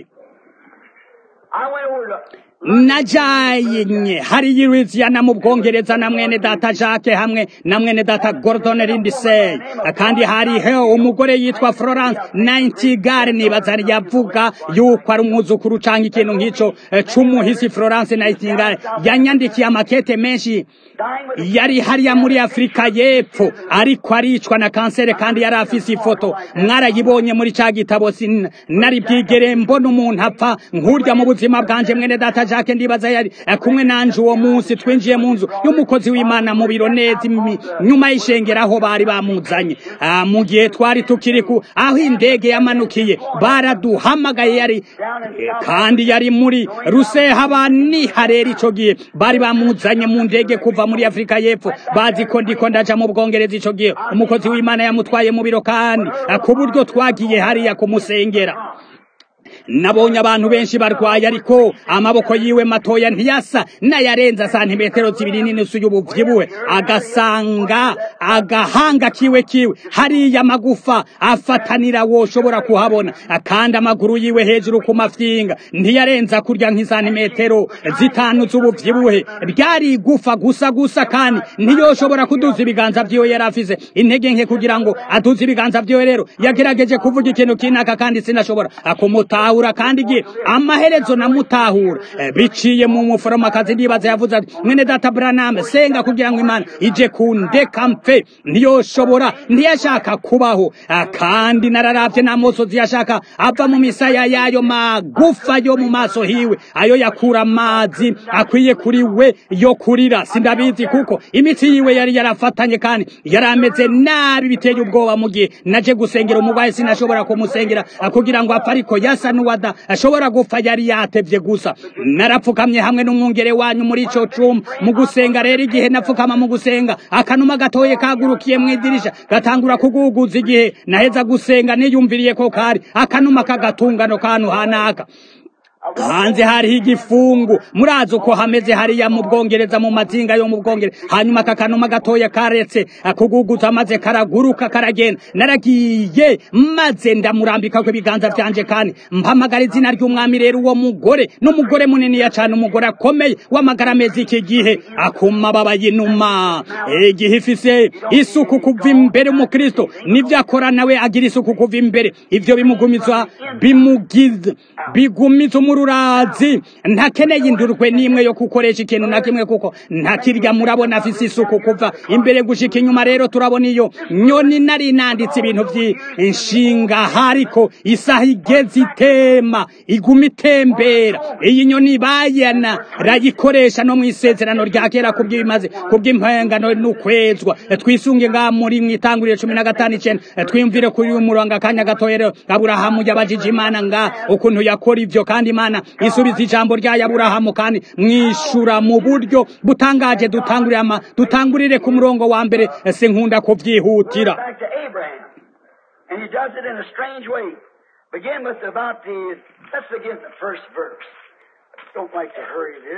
najanye hariya Louisiana mu Bwongereza na mwene data Jacques hamwe na mwene data Gordon Lindsay kandi hariho umugore yitwa Florence Nightingale nibaza yavuga yuko ari umwuzukuru canke ikintu nk'ico c'umuhisi Florence Nightingale yanyandikiye amakete menshi yari hariya muri Afrika y'epfo ariko aricwa na kansere kandi yari afise ifoto mwarayibonye muri ca gitabo nari bwigere mbona umuntu apfa nkurya mu buzima bwanje mwene data Jacques ndibaza yari kumwe nanje uwo munsi twinjiye mu nzu y'umukozi w'Imana mu biro neza nyuma y'ishengero aho bari bamuzanye mu gihe twari tukiri ku aho indege yamanukiye baraduhamagaye yari kandi yari muri ruseha bani harera ico gihe bari bamuzanye mu ndege kuva muri Afrika y'epfo bazi ko ndiko ndaja mu Bwongereza ico gihe umukozi w'Imana yamutwaye mu biro kandi ku buryo twagiye hariya kumusengera nabonye abantu benshi barwaye ariko amaboko yiwe matoya ntiyasa n'ayarenza santimetero zibiri n'inusu y'ubuvyibuwe agasanga agahanga kiwe kiwe hariya amagufa afatanira woshobora kuhabona kandi amaguru yiwe hejuru ku mafyinga ntiyarenza kurya nk'isantimetero zitanu z'ubuvyibuhe ryari igufa gusa gusa kandi ntiyoshobora kuduza ibiganza vyiwe yari afise intege nke kugira ngo aduze ibiganza vyiwe rero yagerageje kuvuga ikintu kinaka kandi sinashobora akumuta ndamutahura kandi igihe amaherezo namutahura Eh, biciye mu muforomokazi ndibaza yavuze ati mwene data Branham senga kugira ngo imana ije kundeka mpfe ntiyoshobora ntiyashaka kubaho Ah, kandi nararavye n'amosozi yashaka ava mu misaya yayo magufa yo mu maso hiwe ayo yakura amazi akwiye kuri we yo kurira sindabizi kuko imitsi yiwe yari yarafatanye kandi yari ameze nabi biteye ubwoba mu gihe naje gusengera umurwayi sinashobora kumusengera ah, kugira ngo apfe ariko yasa n'uwada ashobora gupfa yari yatevye gusa narapfukamye hamwe n'umwungere wanyu muri ico cumba mu gusenga rero igihe napfukama mu gusenga akanuma gatoye kagurukiye mu idirisha gatangura kuguguza igihe naheza gusenga niyumviriye ko kari akanuma k'agatungano kantu hanaka hanze hariho igifungu murazi uko hameze hariya mu bwongereza mu mazinga yo mu bwongereza hanyuma aka kanuma gatoya karetse akuguguza maze karaguruka karagenda naragiye maze ndamurambika ku ibiganza vyanje kandi mpamagara izina ry'umwami rero uwo mugore n'umugore muniniya cane umugore akomeye w'amagara ameze iki gihe akuma baba yinuma igihe ifise isuku kuva imbere umukristo nivyo akora nawe agira isuku kuva imbere ivyo bimugumiza bimugiza bigumiza umururazi ntakeneye indurwe n'imwe yo gukoresha ikintu na kimwe kuko ntakirya murabona afise isuku kuva imbere gushika inyuma rero turabona iyo nyoni nari nanditse ibintu vy'inshinga hariko isaha igeze itema iguma itembera iyi nyoni bayana rayikoresha no mw'isezerano rya kera kubw'ibimaze kubw'impengano n'ukwezwa twisunge ngaha muri mw'itanguriro cumi na gatanu icenda twiyumvire kuri uyu murongo akanya gatoya rero aburahamu yabajije imana nga ukuntu yakora ivyo kandi imana isubiza ijambo ryayo aburahamu kandi mwishura mu buryo butangaje dutangurire ama dutangurire ku murongo wa mbere se nkunda kuvyihutira Back to Abraham. And he does it in a strange way. Begin with about the, let's begin the first verse. Don't like to hurry this.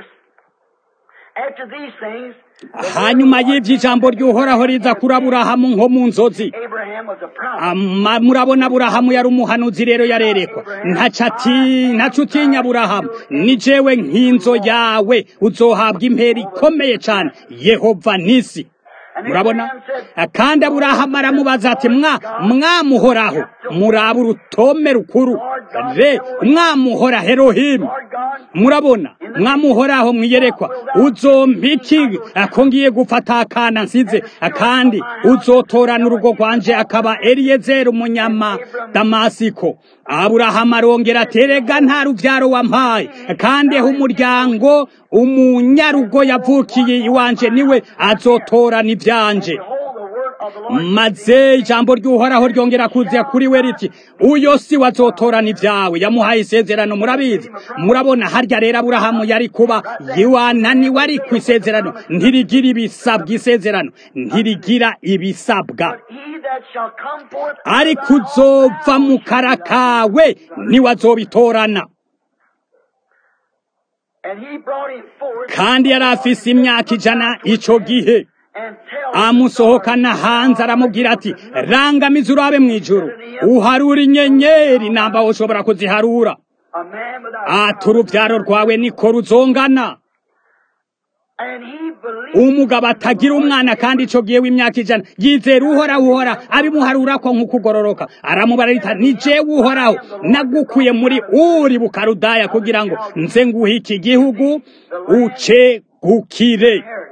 After these things, the hanyuma y'ivyo ijambo ry'uhoraho riza kuri aburahamu nko mu nzozi Abraham was a prophet. Ama- murabona aburahamu yari umuhanuzi rero yarerekwa ntaco ati ntaco utinya aburahamu ni jewe nk'inzo yawe uzohabwa impera ikomeye cane yehova nisi murabona kandi aburahamu aramubaza ati mwa mwamuhoraho muraba urutome rukuru re mwamuhora herohimu Lord God, murabona mwamuhoraho mwiyerekwa uzompiki ako ngiye gufata akana nsize kandi uzotorana urugo rwanje akaba eliyezeri umunyama damasiko aburahamu arongera ati erega nta ruvyaro wampaye kandi aho umuryango umunyarugo yavukiye iwanje niwe azotorana ivyanje behold the word of the Lord. maze ijambo ry'uhoraho ryongera kuza kuri we riti uyo si wazotorana ibyawe yamuhaye isezerano murabizi murabona harya rero aburahamu yari kuba yiwananiwe ari ku isezerano ntirigira ibisabwa isezerano ntirigira ibisabwa He that shall come forth ariko uzova mu kara kawe niwe azobitorana and he brought him forth kandi yari afise imyaka ijana ico gihe and tell him amusohokana hanze aramubwira ati rangamiza urabe mu ijuru uharura inyenyeri namba ushobora kuziharura a man without ati urubyaro rwawe niko ruzongana and he believed umugabo atagira umwana kandi ico gihe w'imyaka ijana yizera uhoraho uhora abimuharurako nk'ukugororoka aramubara rita ni jewe uhoraho nagukuye muri uri bukarudaya kugira ngo nze nguhe iki gihugu ucegukire inheritance.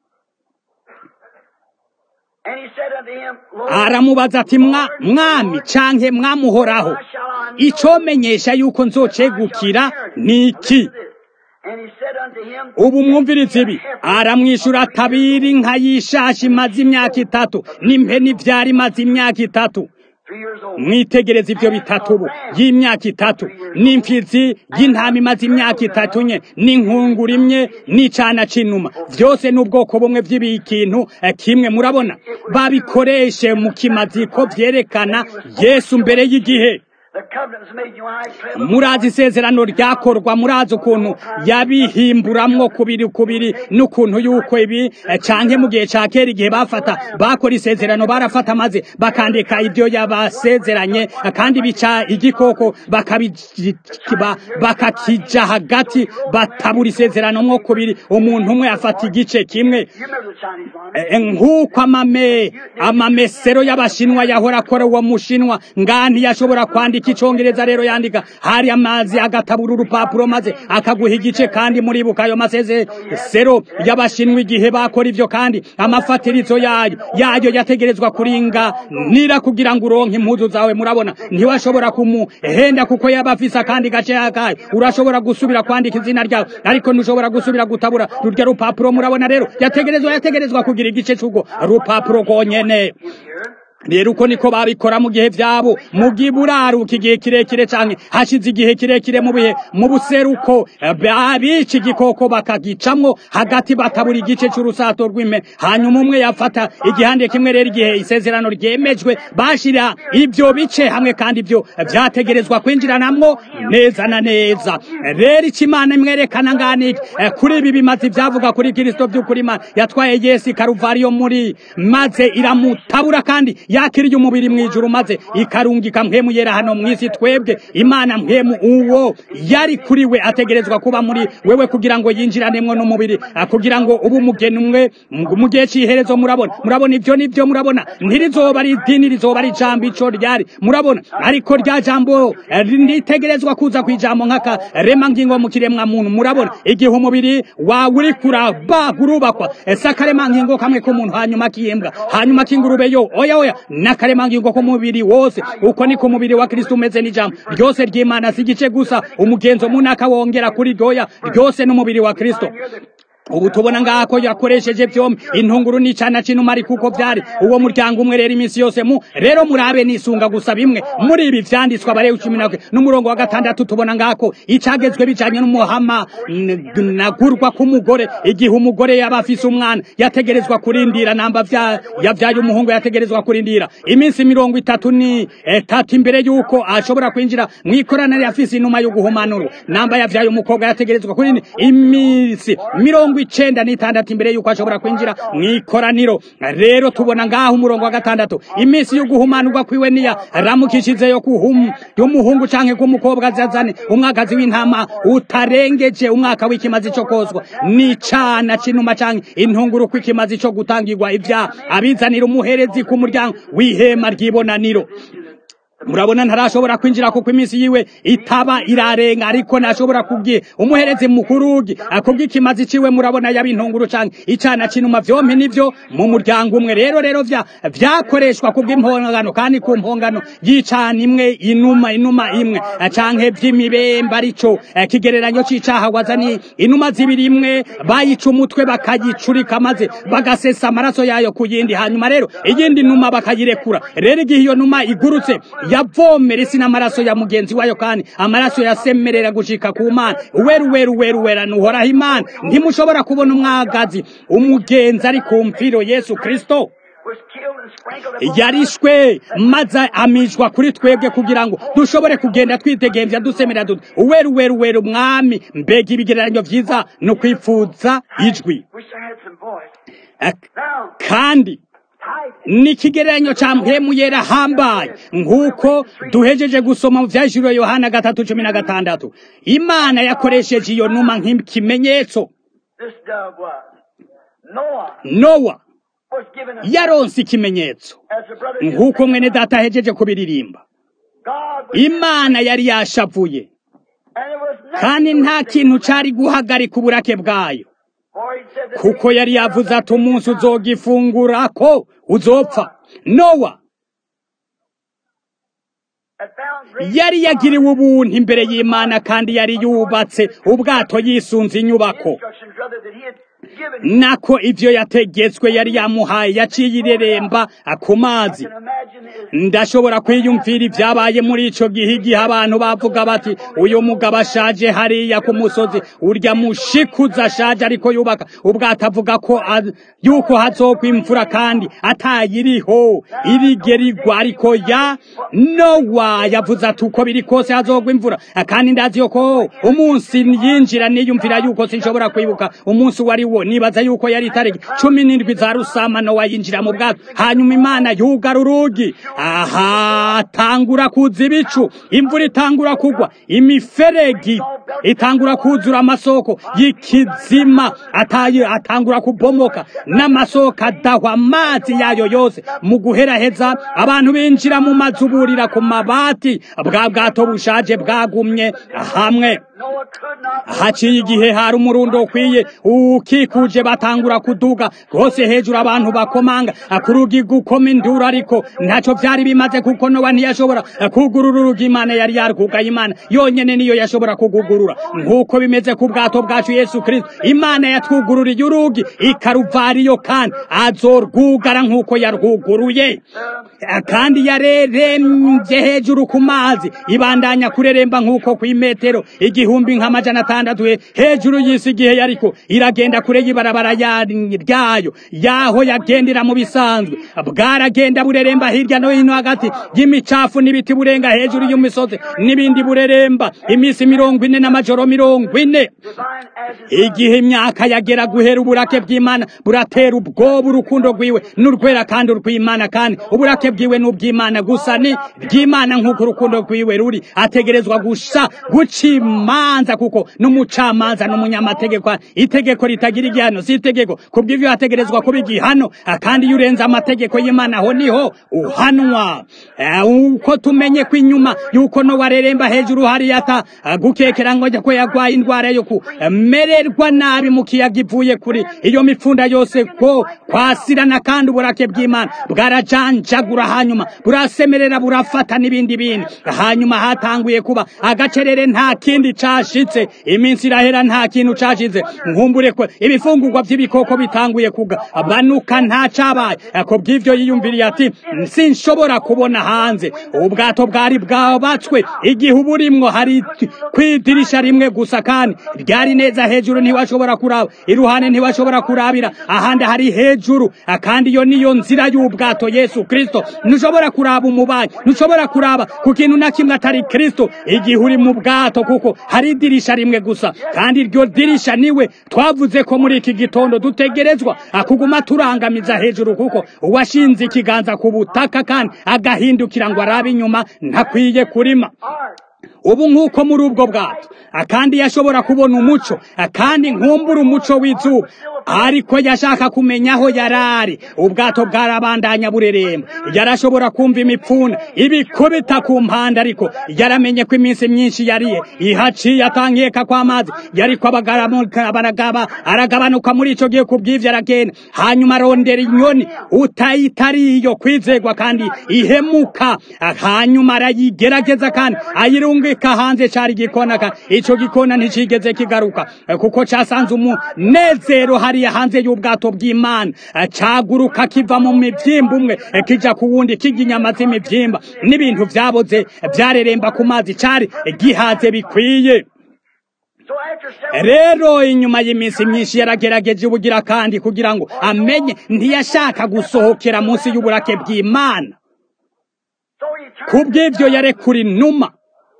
And he said unto him, Lord, aramubaza ati mwa mwami canke mwamuhoraho icomenyesha yuko nzocegukira ni iki and he said unto him, ubu mwumviriza ibi aramwishyura atabiri nka yishashi imaze imyaka itatu n'impeni ivyara imaze imyaka itatu three years old. mwitegereza ivyo bitatu ubu y'imyaka itatu n'imfizi y'intama imaze imyaka itatu nye n'inkungura imwe n'icana c'inuma vyose n'ubwoko bumwe vy'ibikintu eh, kimwe murabona babikoreshe mu kimaziko vyerekana yesu mbere y'igihe The covenant was made you and I clear murazi isezerano ryakorwa murazi ukuntu yabihimburamwo kubiri kubiri n'ukuntu yuko ibi eh, canke mu gihe ca kera igihe bafata bakora isezerano barafata maze bakandika ivyo yabasezeranye eh, kandi bica igikoko bakabi- ba- bakakija hagati batabura isezerano mwo kubiri umuntu umwe afata igice kimwe You remember the Chinese one? Eh, nk'uko amame amamesero y'abashinwa yahora akora uwo mushinwa ngani yashobora kwandika yandika icongereza rero yandika hari amazi agatabura urupapuro maze akaguha igice kandi muribuka ayo masezero y'abashinwa igihe bakora ivyo kandi amafatirizo yayo yayo yategerezwa kuringa nira kugira ngo uronke impuzu zawe murabona ntiwashobora kumuhenda kuko yaba afise akandi gace yakayo urashobora gusubira kwandika izina ryawe ariko ntushobora gusubira gutabura rurya rupapuro murabona rero yategerezwa yategerezwa kugira igice c'urwo rupapuro rwonyene rero uko niko babikora mu gihe vyabo mu gihe buraruka igihe kirekire canke hashize igihe kirekire mu bihe mu buseruko abica igikoko bakagicamwo hagati batabura igice c'urusato rw'ime hanyuma umwe yafata igihande kimwe rero igihe isezerano ryemejwe bashira ivyo bice hamwe kandi ivyo vyategerezwa kwinjiranamwo neza na neza rero ico imana imwerekana nganiki kuri ibi bimaze ivyavuga kuri kristo vy'ukuri imana yatwaye yesu ikaruvariyo muri maze iramutabura kandi yakiriye umubiri mwijuru maze ikarungika mpemu yera hano mwisi twebwe imana mpemu uwo yari kuri we ategerezwa kuba muri wewe kugira ngo yinjiranemwo n'umubiri kugira ngo ubu umugeni umwe mu gihe c'iherezo murabona murabona ivyo nivyo murabona ntirizoba ari idini rizoba ari ijambo ico ryari murabona ariko rya jambo ritegerezwa kuza kw'ijambo nk'aka rema ngingo mu kiremwa muntu murabona igihe umubiri wawe uri kuraba urubakwa ese akarema ngingo kamwe k'umuntu hanyuma k'imbwa hanyuma k'ingurube yo oya oya n'akaremangingo k'umubiri wose uko niko umubiri wa kristo umeze n'ijambo ryose ry'imana si igice gusa umugenzo munaka wongera kuri ryoya ryose n'umubiri wa kristo ubu tubona ngako yakoresheje vyombi intunguru n'icana c'inuma kuko vyari uwo muryango umwe rero iminsi yose mu rero murabe nisunga gusa bimwe muri ibi vyanditswe abarewe cumi na n'umurongo wa gatandatu tubona ngako icagezwe bijanye n'umuhama nagurwa k'umugore igihe umugore yaba afise umwana yategerezwa kurindira namba vya yavyaye umuhungu yategerezwa kurindira iminsi mirongo itatu ni etatu imbere yuko ashobora kwinjira mw'ikoraniro afise inuma yo guhumanura namba yavyaye umukobwa yategerezwa kurindira iminsi mirongo icenda n'itandatu imbere yuko ashobora kwinjira mw'ikoraniro rero tubona ngaho umurongo wa gatandatu iminsi yo guhumanurwa kwiwe niya ramukishizeyo kuhum y'umuhungu canke k'umukobwa azazane umwagazi w'intama utarengeje umwaka w'ikimazi co kozwa n'icana c'inuma canke intunguru kw'ikimazi co gutangirwa ivya abizanira umuherezi ku muryango w'ihema ry'ibonaniro murabona ntarashobora kwinjira kuko iminsi yiwe itaba irarenga ariko ntashobora kubwiye umuherezi mukurugi akubwiye ikimazi ciwe murabona yaba intunguru canke icana c'inuma vyompi nivyo mu muryango umwe rero rero vya vyakoreshwa kubw'impongano kandi ku mpongano y'icana imwe inuma inuma imwe canke vy'imibembe arico kigereranyo c'icaha wazani inuma zibiri imwe bayica umutwe bakayicurika maze bagasesa amaraso yayo ku yindi hanyuma rero iyindi numa bakayirekura rero igihe iyo numa igurutse yavomera isi n'amaraso ya mugenzi wayo kandi amaraso yasemerera gushika ku mana weru weru weru wera nuhoraho imana ntimushobora kubona umwagazi umugenzi ari ku mfiro yesu kristo yarishwe maze amijwa kuri twebwe kugira ngo dushobore kugenda twitegembya dusemera duti uweru weru weru mwami mbega ibigereranyo vyiza no kwipfuza ijwi kandi ni ikigereranyo ca mpemu yera hambaye nk'uko duhejeje gusoma mu vyajuriwe yohana gatatu cumi na gatandatu imana yakoresheje iyo numa nk'ikimenyetso nowa yaronse ikimenyetso nk'uko mwene data ahejeje kubiririmba imana yari yashavuye kandi nta kintu cari guhagarika uburake bwayo kuko yari yavuze ati umunsi uzogifungura ko uzopfa nowa yari yagiriwe ubuntu imbere y'imana kandi yari yubatse ubwato yisunze inyubako nako ivyo yategetswe yari yamuhaye yaciye ireremba ku mazi ndashobora kwiyumvira ibyabaye muri ico gihe igihe abantu bavuga bati uyu mugabo ashaje hariya ku musozi urya mushikuza ashaje ariko yubaka ubwato avuga ko yuko hazogwa imvura kandi atayiriho irigerigwa ariko ya nowa yavuze ati uko biri kose hazogwa imvura kandi ndazi yuko umunsi yinjira niyumvira yuko sinshobora kwibuka umunsi wari wo nibaza yuko yari itariki cumi n'indwi za rusama nowa yinjira mu bwato hanyuma imana yugara urugi aha tangura kuza ibicu imvura itangura kugwa imiferegi itangura kuzura amasoko y'ikizima ataye atangura kubomoka n'amasoko adahwa amazi yayo yose mu guheraheza abantu binjira mu mazu burira ku mabati bwa bwato bushaje bwagumye hamwe Noah could not haciye igihe hari umurundo ukwiye ukikuje batangura kuduga rwose hejuru abantu bakomanga akurugi gukoma induru ariko ntacyo byari bimaze kuko nowa ntiyashobora kugurura urugi imana yari yarwugaye imana yonyene niyo yashobora kugugurura nk'uko bimeze ku bwato bwacu yesu kristo imana yatwugururiye urugi ikaruvariyo kandi azorwugara nk'uko yarwuguruye kandi yarerembye hejuru ku mazi ibandanya kureremba nk'uko ku imetero igihumbi nk'amajana atandatu he- hejuru y'isi igihe yariko iragenda kure y'ibarabara ya- ryayo yaho yagendera mu bisanzwe bwaragenda bureremba hirya no hino hagati y'imicafu n'ibiti burenga hejuru y'imisozi n'ibindi bureremba iminsi mirongo ine n'amajoro mirongo ine divine as his igihe imyaka yagera guhera uburake bw'imana buratera ubwoba urukundo rwiwe n'urwera kandi urw'imana kandi uburake bwiwe n'ubw'imana gusa ni bw'imana nk'uko urukundo rwiwe ruri ategerezwa gusa guca imanza kuko n'umucamanza n'umunyamategeko itegeko ritagira igihano si itegeko kubw'ivyo hategerezwa kuba igihano kandi iyo urenze amategeko y'imana aho niho uhanwa Eh, uko tumenye ko inyuma yuko no wareremba hejuru hariya ata eh, gukekera ngo ko yagwaye indwara yo kumererwa nabi mu kiyaga ivuye kuri iyo mipfunda yose ko kwasirana kandi uburake bw'imana bwarajanjagura hanyuma burasemerera burafata n'ibindi bindi hanyuma hatanguye kuba agacerere nta kindi cashitse iminsi irahera nta kintu cashitse nkumbure ko ibifungurwa by'ibikoko bitanguye kugabanuka nta cabaye ko bw'ivyo yiyumviriye ati sinshobora kubona hanze ubwato bwari bwabatswe igihe uburimwo hari kwidirisha rimwe gusa kandi ryari neza hejuru ntiwashobora kuraba iruhande ntiwashobora kurabira ahandi hari hejuru kandi iyo niyo nzira y'ubwato yesu kristo ntushobora kuraba umubanyi ntushobora kuraba ku kintu na kimwe atari kristo igihe uri mu bwato kuko hari idirisha rimwe gusa kandi iryo dirisha niwe twavuze ko muri iki gitondo dutegerezwa kuguma turangamiza hejuru kuko uwashinze ikiganza ku butaka kandi agahindukira ngo arabe inyuma ntakwiye kurima art. ubu nk'uko muri ubwo bwato akandi yashobora kubona umuco akandi nkumbura umuco w'izuba ariko yashaka kumenya aho yarari ubwato bwarabandanya bureremba yarashobora kumva imipfunda ibikubita ku mpande ariko yaramenye ko iminsi myinshi yariye ihaciye atankeka kw'amazi yariko abagaramuka baragaba aragabanuka muri ico gihe kubw'ivyo aragenda hanyuma arondera inyoni utayitariyo kwizegwa kandi ihemuka hanyuma arayigerageza kandi ayirungika hanze cari igikona kandi ico gikona nticigeze kigaruka kuko casanze umunezero hariya hanze y'ubwato bw'imana caguruka kiva mu mivyimba umwe kija ku wundi kirya inyama z'imivyimba n'ibintu vyaboze vyareremba ku mazi cari gihaze bikwiye So after several rero inyuma y'iminsi myinshi yaragerageje ubugira kandi kugira ngo amenye ntiyashaka gusohokera munsi y'uburake bw'imana so he turned kubw'ivyo yarekura inuma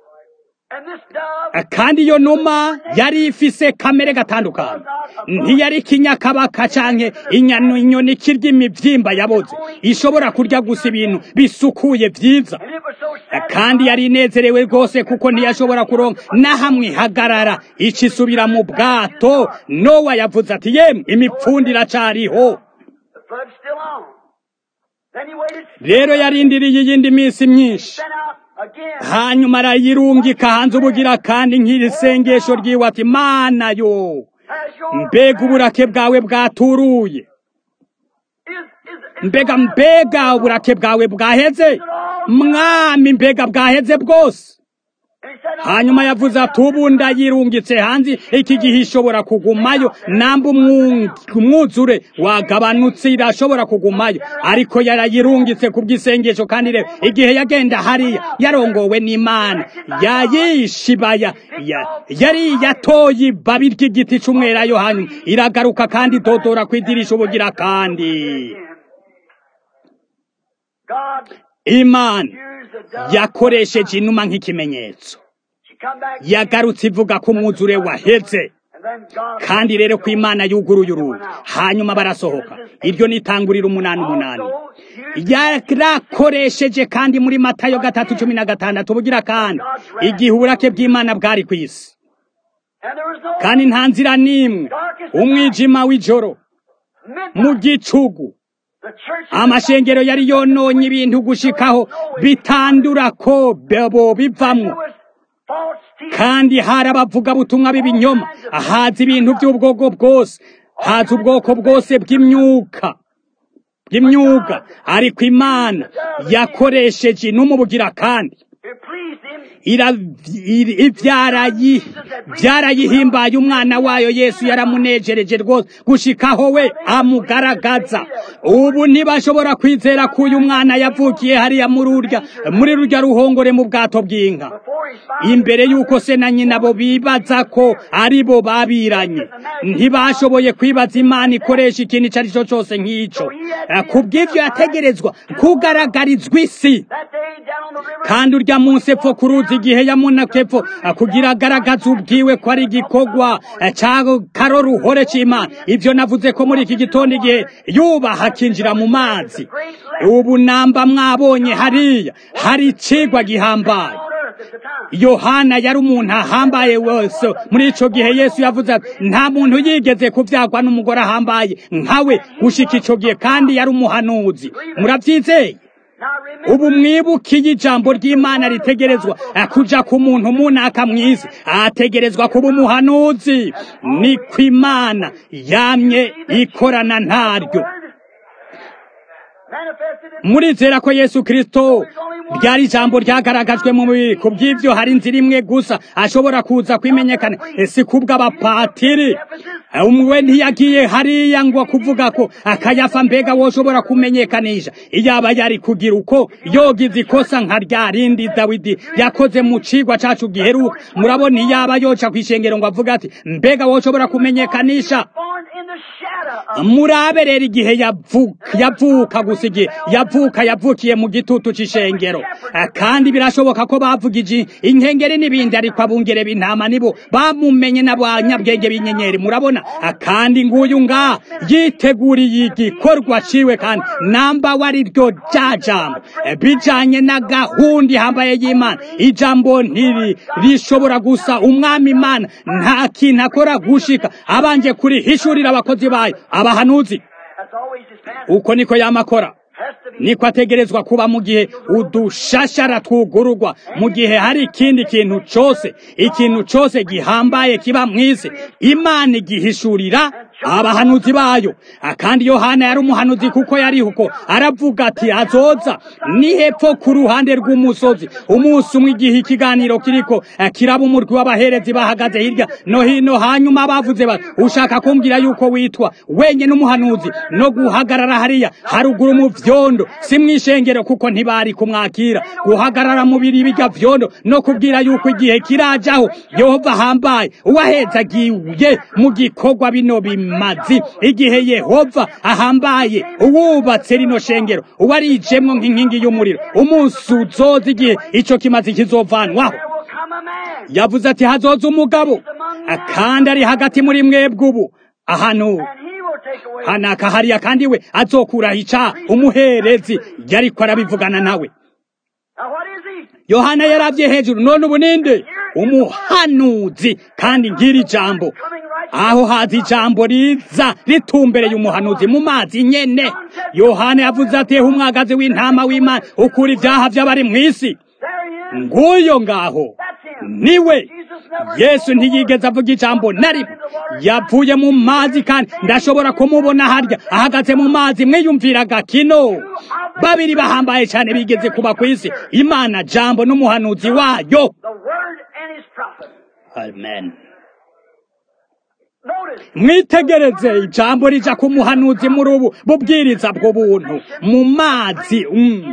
and this dove kandi iyo numa yari ifise kamere gatandukanye ntiyari ikinyakabaka canke inyanu inyoni kirya imivyimba yaboze ishobora kurya gusa ibintu bisukuye vyiza and it was so sad kandi yari inezerewe rwose kuko ntiyashobora kuronka na hamwe ihagarara icisubira mu bwato nowa yavuze ati yemwe imipfundo iracariho the flood's still on. Then he waited, rero yarindiriye iyindi minsi myinshi sent out again. hanyuma arayirungika hanze ubugira kandi nk'iri sengesho ryiwe ati mana yo Has your mbega uburake bwawe bwaturuye is is is mbega mbega uburake bwawe bwaheze mwami mbega bwaheze bwose and he said, hanyuma yavuze ati ubu ndayirungitse hanze iki gihe ishobora kugumayo namba umwung- umwuzure wagabanutse irashobora kugumayo ariko yarayirungitse ku bw'isengesho kandi rero igihe yagenda hariya yarongowe n'imana yayishibaya ya- yari yatoye ibabi ry'igiti c'umwelayo hanyuma iragaruka kandi idodora ku idirisha ubugira kandi God imana used the dove. yakoresheje inuma nk'ikimenyetso She come back yagarutse ivuga ko umwuzure waheze and kandi rero ko imana yuguruye urugi hanyuma barasohoka iryo nitangurira umunani umunani yarakoresheje kandi muri matayo gatatu cumi na gatandatu bugira kandi igihe uburake bw'imana bwari ku isi kandi nta nzira n'imwe umwijima w'ijoro mu gicugu amashengero yari yononye ibintu gushikaho bitandura ko bo bivamwo kandi hari abavugabutumwa b'ibinyoma haza ibintu by'ubwoko bwose haza ubwoko bwose bw'imyuka bw'imyuga ariko imana yakoresheje inumubugira kandi byarayihimbaye umwana wayo yesu yaramunejereje rwose gushikaho we amugaragaza ubu ntibashobora kwizera ko uyu mwana yavukiye hariya muri urya muri rurya ruhongore mu bwato bw'inka imbere y'uko se na nyina bo bibaza ko ari bo babiranye ntibashoboye kwibaza imana ikoresha ikintu icyo ari cyo cyose nk'icyo ku bw'ibyo yategerezwa kugaragarizwa isi kandi urya munsi epfo ku ruzi igihe yamunaka epfo kugira agaragaze ubwiwe ko ari igikorwa cya karoruhore cy'imana ibyo navuze ko muri iki gitondo igihe yubaha akinjira mu mazi ubu namba mwabonye hariya hari ikigwa gihambaye yohana yari umuntu ahambaye wese muri icyo gihe yesu yavuze ati nta muntu yigeze kubyagwa n'umugore ahambaye nkawe gushika icyo gihe kandi yari umuhanuzi murabyizeye ubu mwibukiye ijambo ry'imana ritegerezwa kuja ku muntu munaka mwiza ategerezwa kuba umuhanuzi ni ku imana yamye ikorana ntaryo murizera ko yesu kirisito ryari ijambo ryagaragajwe mu mubiri ku bw'ibyo hari inzira imwe gusa ashobora kuza kwimenyekana si kubw'abapatiri umwe ntiyagiye hariya ngo kuvuga ko akayafa mbega woshobora kumenyekanisha iyaba yari kugira uko yogize ikosa nka rya rindi dawidi yakoze mu cigwa cacu giheruka murabona iyaba yoca kw'ishengero ngo avuga ati mbega woshobora kumenyekanisha murabe rero igihe yavuka gusa igihe yavuka yavukiye mu gitutu c'ishengero kandi birashoboka ko bavugije inkengeri n'ibindi ariko abungere b'intama nibo bamumenye n'abanyabwenge b'inyenyeri murabona kandi nguyu nga yiteguriye igikorwa ciwe kandi namba wari ryo rya jambo bijanye na gahunda ihambaye y'imana ijambo ntiri rishobora gusa umwami imana nta kintu akora gushika abanje kurihishurira abakozi bayo abahanuzi uko niko yamakora niko ategerezwa kuba mu gihe udushashara twugururwa mu gihe hari ikindi kintu cyose ikintu cyose gihambaye kiba mu isi imana igihishurira abahanuzi bayo kandi yohana yari umuhanuzi kuko yari uko aravuga ati azoza ni hepfo ku ruhande rw'umusozi umunsi umwe igihe ikiganiro kiriko kiraba umurwi w'abaherezi bahagaze hirya no hino hanyuma bavuze bati ushaka kumbwira yuko witwa wenyine umuhanuzi no guhagarara hariya haruguru mu vyondo si mw'ishengero kuko ntibari kumwakira guhagarara mu biri bijya vyondo no kubwira yuko igihe kirajaho yehova ahambaye uwahezagiye mu gikorwa bino bimwe mazi igihe yehova ahambaye uwubatse rino shengero uwarijemwo nk'inkingi y'umuriro umunsi uzoza igihe ico kimazi kizovanwaho yavuze ati hazoza umugabo kandi ari hagati muri mwebwe ubu ahantu hanaka hariya kandi we azokuraho ica umuherezi yariko arabivugana nawe yohana yaravye hejuru none ubu ninde umuhanuzi kandi ngiri jambo aho haza ijambo riza ritumbereye umuhanuzi mu mazi nyene yohana yavuze ati umwagazi w'intama w'imana ukura ibyaha by'abari mu isi nguyo ngaho niwe yesu ntiyigeze avuga ijambo na rimwe yavuye mu mazi kandi ndashobora kumubona harya ahagaze mu mazi mwiyumviraga kino babiri bahambaye cyane bigeze kuba ku isi imana jambo n'umuhanuzi wayo amen mwitegereze ijambo rija ku muhanuzi muri ubu bubwiriza bwo buntu mu mazi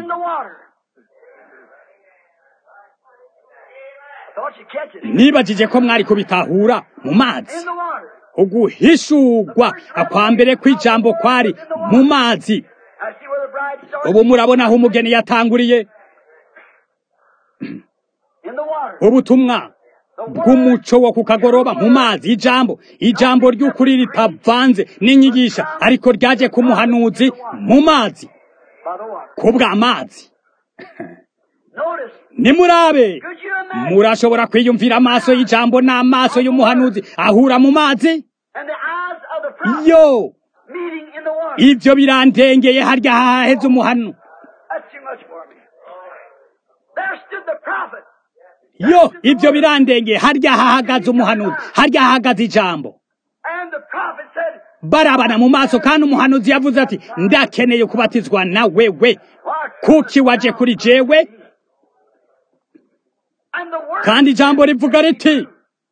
nibagije ko mwari kubitahura mu mazi uguhishurwa kwa mbere kw'ijambo kwari mu mazi ubu murabona aho umugeni yatanguriye ubutumwa bw'umuco wo ku kagoroba mu mazi ijambo ijambo ry'ukuri ritavanze n'inyigisha ariko ryaje ku muhanuzi mu mazi by the water. ku bw'amazi Notice, nimurabe could you imagine? murashobora kwiyumvira amaso y'ijambo n'amaso y'umuhanuzi ahura mu mazi And the eyes of the prophet yo meeting in the water. ibyo birandengeye harya haheze umuhanu That's too much for me. There stood the prophet. yo ibyo birandengeye harya hahagaze umuhanuzi harya hahagaze ijambo And the prophet said, barabana mu maso kandi umuhanuzi yavuze ati ndakeneye kubatizwa na wewe Why, kuki waje kuri jewe And the word kandi ijambo rivuga riti Now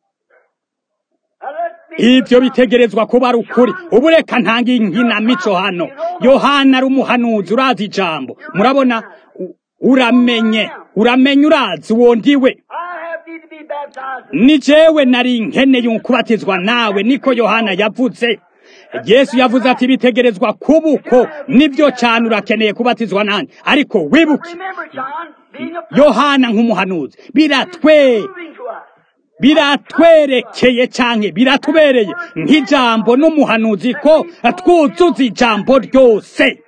let me ibyo bitegerezwa kuba ari ukuri ubu reka ntanga inkinamico hano yohana ari umuhanuzi urazi ijambo murabona U- uramenye uramenye urazi uwo ndiwe I have need to be baptized. ni jewe nari nkeneye kubatizwa nawe niko yohana yavuze yesu yavuze ati bitegerezwa kuba uko nibyo cyane urakeneye kubatizwa nanjye ariko wibuke Remember, John, being a prophet, yohana nk'umuhanuzi biratwe moving to us. biratwerekeye cyane biratubereye nk'ijambo n'umuhanuzi ko twuzuza ijambo ryose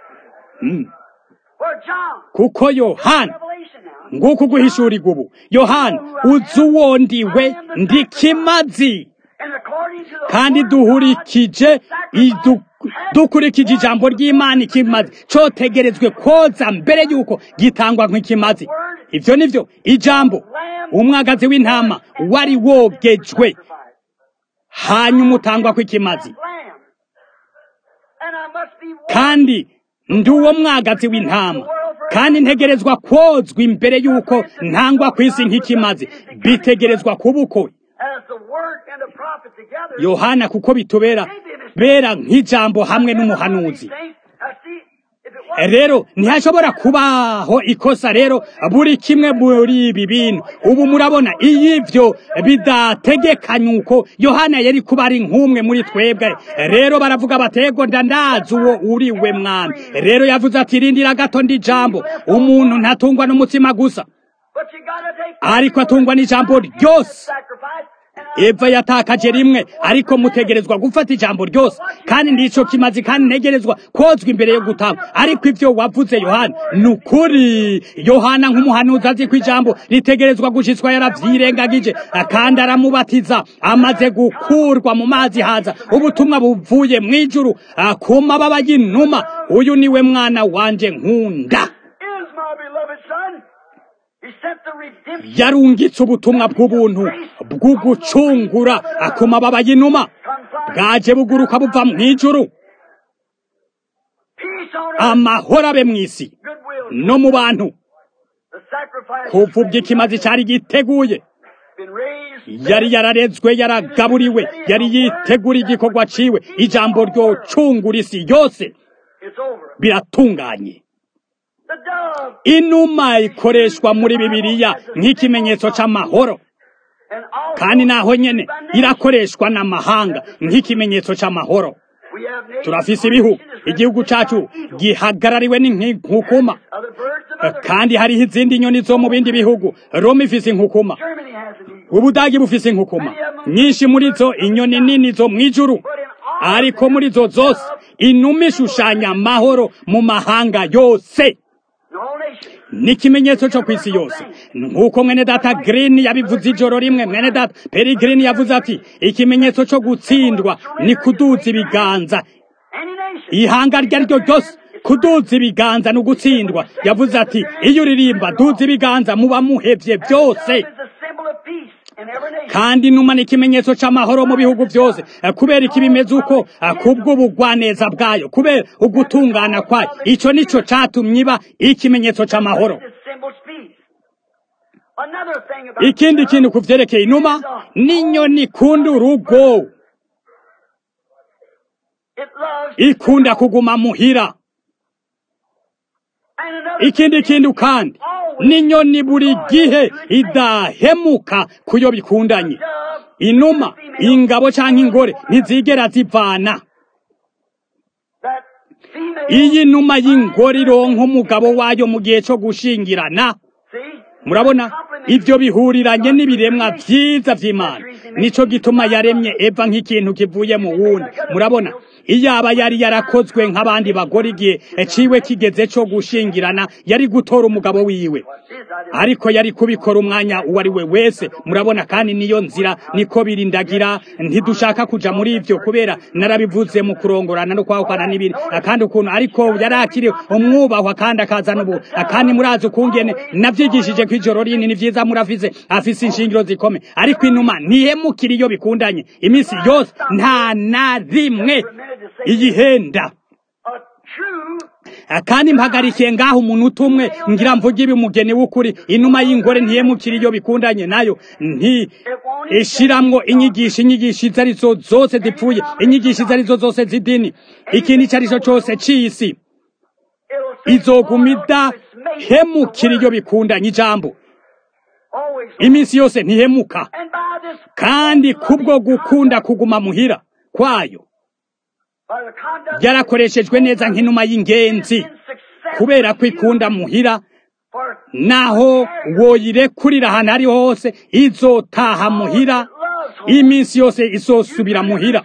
For John, kuko yohana Revelation now. nguko guhishurirwa ubu yohana uzi uwo ndiwe ndi kimazi And according to the kandi word of God, duhurikije idu- dukurikije ijambo ry'imana ikimazi cyotegerezwe koza mbere y'uko gitangwa nk'ikimazi ibyo ni byo ijambo umwagazi w'intama wari wogejwe hanyuma utangwa kw'ikimazi Lamb. And I must be washed kandi ndi uwo mwagazi w'intama kandi ntegerezwa kozwa imbere y'uko ntangwa ku isi nk'ikimazi bitegerezwa kuba uko as the word and the prophet together. yohana kuko bitubera bera nk'ijambo hamwe n'umuhanuzi Now see, if it wasn't rero ntihashobora kubaho ikosa rero buri kimwe muri ibi bintu ubu murabona iyo ibyo bidategekanye uko yohana yari kuba ari nk'umwe muri twebwe rero baravuga batego ndandazi uwo uri we mwami rero yavuze ati rindira gato ndi jambo umuntu ntatungwa n'umutsima gusa But you gotta take ariko atungwa n'ijambo ryose sacrifice. And I, eva yatakaje rimwe ariko mutegerezwa gufata ijambo ryose kandi ndico kimazi kandi ntegerezwa kozwa imbere yo gutanga ariko ibyo wavuze yohana ni ukuri yohana nk'umuhanuzi azi ko ijambo ritegerezwa gushitswa yaravyirengagije kandi aramubatiza amaze gukurwa mu mazi haza ubutumwa buvuye mu ijuru ah, ku mababa y'inuma uyu niwe mwana wanje nkunda is my beloved son. He sent the redemption yarungitse ubutumwa bw'ubuntu bw'ugucungura ku mababa y'inuma conflict. bwaje buguruka buva mu ijuru Peace on earth. amahoro abe mu isi Goodwill. no mu bantu The sacrifice kuva ubwo ikimazi cyari giteguye been raised. yari yararezwe yaragaburiwe yari yitegura igikorwa ciwe ijambo ryocungura isi yose It's over. biratunganye The dove inuma ikoreshwa muri bibiliya nk'ikimenyetso c'amahoro and also kandi naho nyene irakoreshwa n'amahanga nk'ikimenyetso c'amahoro we have nations. turafise ibihugu igihugu cacu gihagarariwe n'inkukuma Other birds of other. kandi hariho izindi nyoni zo mu bindi bihugu roma ifise inkukuma Germany has an eagle. ubudagi bufise inkukuma nyinshi muri zo inyoni nini zo mu ijuru But in all ariko muri zo zose inuma ishushanya amahoro mu mahanga yose in all nations. ni ikimenyetso cyo ku isi yose nk'uko mwene data green yabivuze ijoro rimwe mwene data peri green yavuze ati ikimenyetso cyo gutsindwa ni kuduza ibiganza Any nation. ihanga ryo ari ryo ryose kuduza ibiganza ni ugutsindwa yavuze ati iyo uririmba duza ibiganza muba muhevye byose Dove is a symbol of peace in every nation. kandi inuma ni ikimenyetso c'amahoro mu bihugu byose Eh, kubera iki bimeze uko eh, kubw'ubugwaneza bwayo kubera ugutungana kwayo ico nico catumye iba ikimenyetso c'amahoro This symbol peace. Another thing about ikindi kintu ku vyerekeye inuma n'inyoni ikunda urugo it loves ikunda kuguma muhira and another ikindi kintu kandi n'inyoni buri gihe idahemuka kuyo bikundanye dove inuma ingabo canke ingore ntizigera zivana that female iyi numa y'ingore ironka umugabo wayo mu gihe co gushingirana see murabona ivyo bihuriranye n'ibiremwa vyiza vy'imana nico gituma yaremye eva nk'ikintu kivuye mu wundi murabona iyaba yari yarakozwe nk'abandi bagore igihe ciwe kigeze co gushingirana yari gutora umugabo wiwe ariko yari kubikora umwanya uwo ari we wese murabona kandi niyo nzira niko birindagira ntidushaka kuja muri ivyo kubera narabivuze mu kurongorana no kwahukana n'ibindi kandi ukuntu ariko yari akiri umwubahwa kandi akazana ubu kandi murazi ukungene navyigishije ko ijoro rini ni vyiza muravize afise inshingiro zikomeye ariko inuma ntihemukira iyo bikundanye iminsi yose nta na rimwe iyihenda kandi mpagarikiye ngaho umuntu utumwe ngira mvuge ibi umugeni w'ukuri inuma y'ingore ntiyemukira iyo bikundanye nayo nti ishiramwo inyigisho inyigisho izo arizo zose zipfuye inyigisho izo arizo zose z'idini ikintu icyo arico cose c'isi izoguma idahemukira iyo bikundanye ijambo iminsi yose ntihemuka kandi kubwo gukunda kuguma muhira kwayo byarakoreshejwe neza nk'inuma y'ingenzi kubera ko ikunda muhira naho woyirekurira ahantu ari hose izotaha muhira iminsi yose izosubira muhira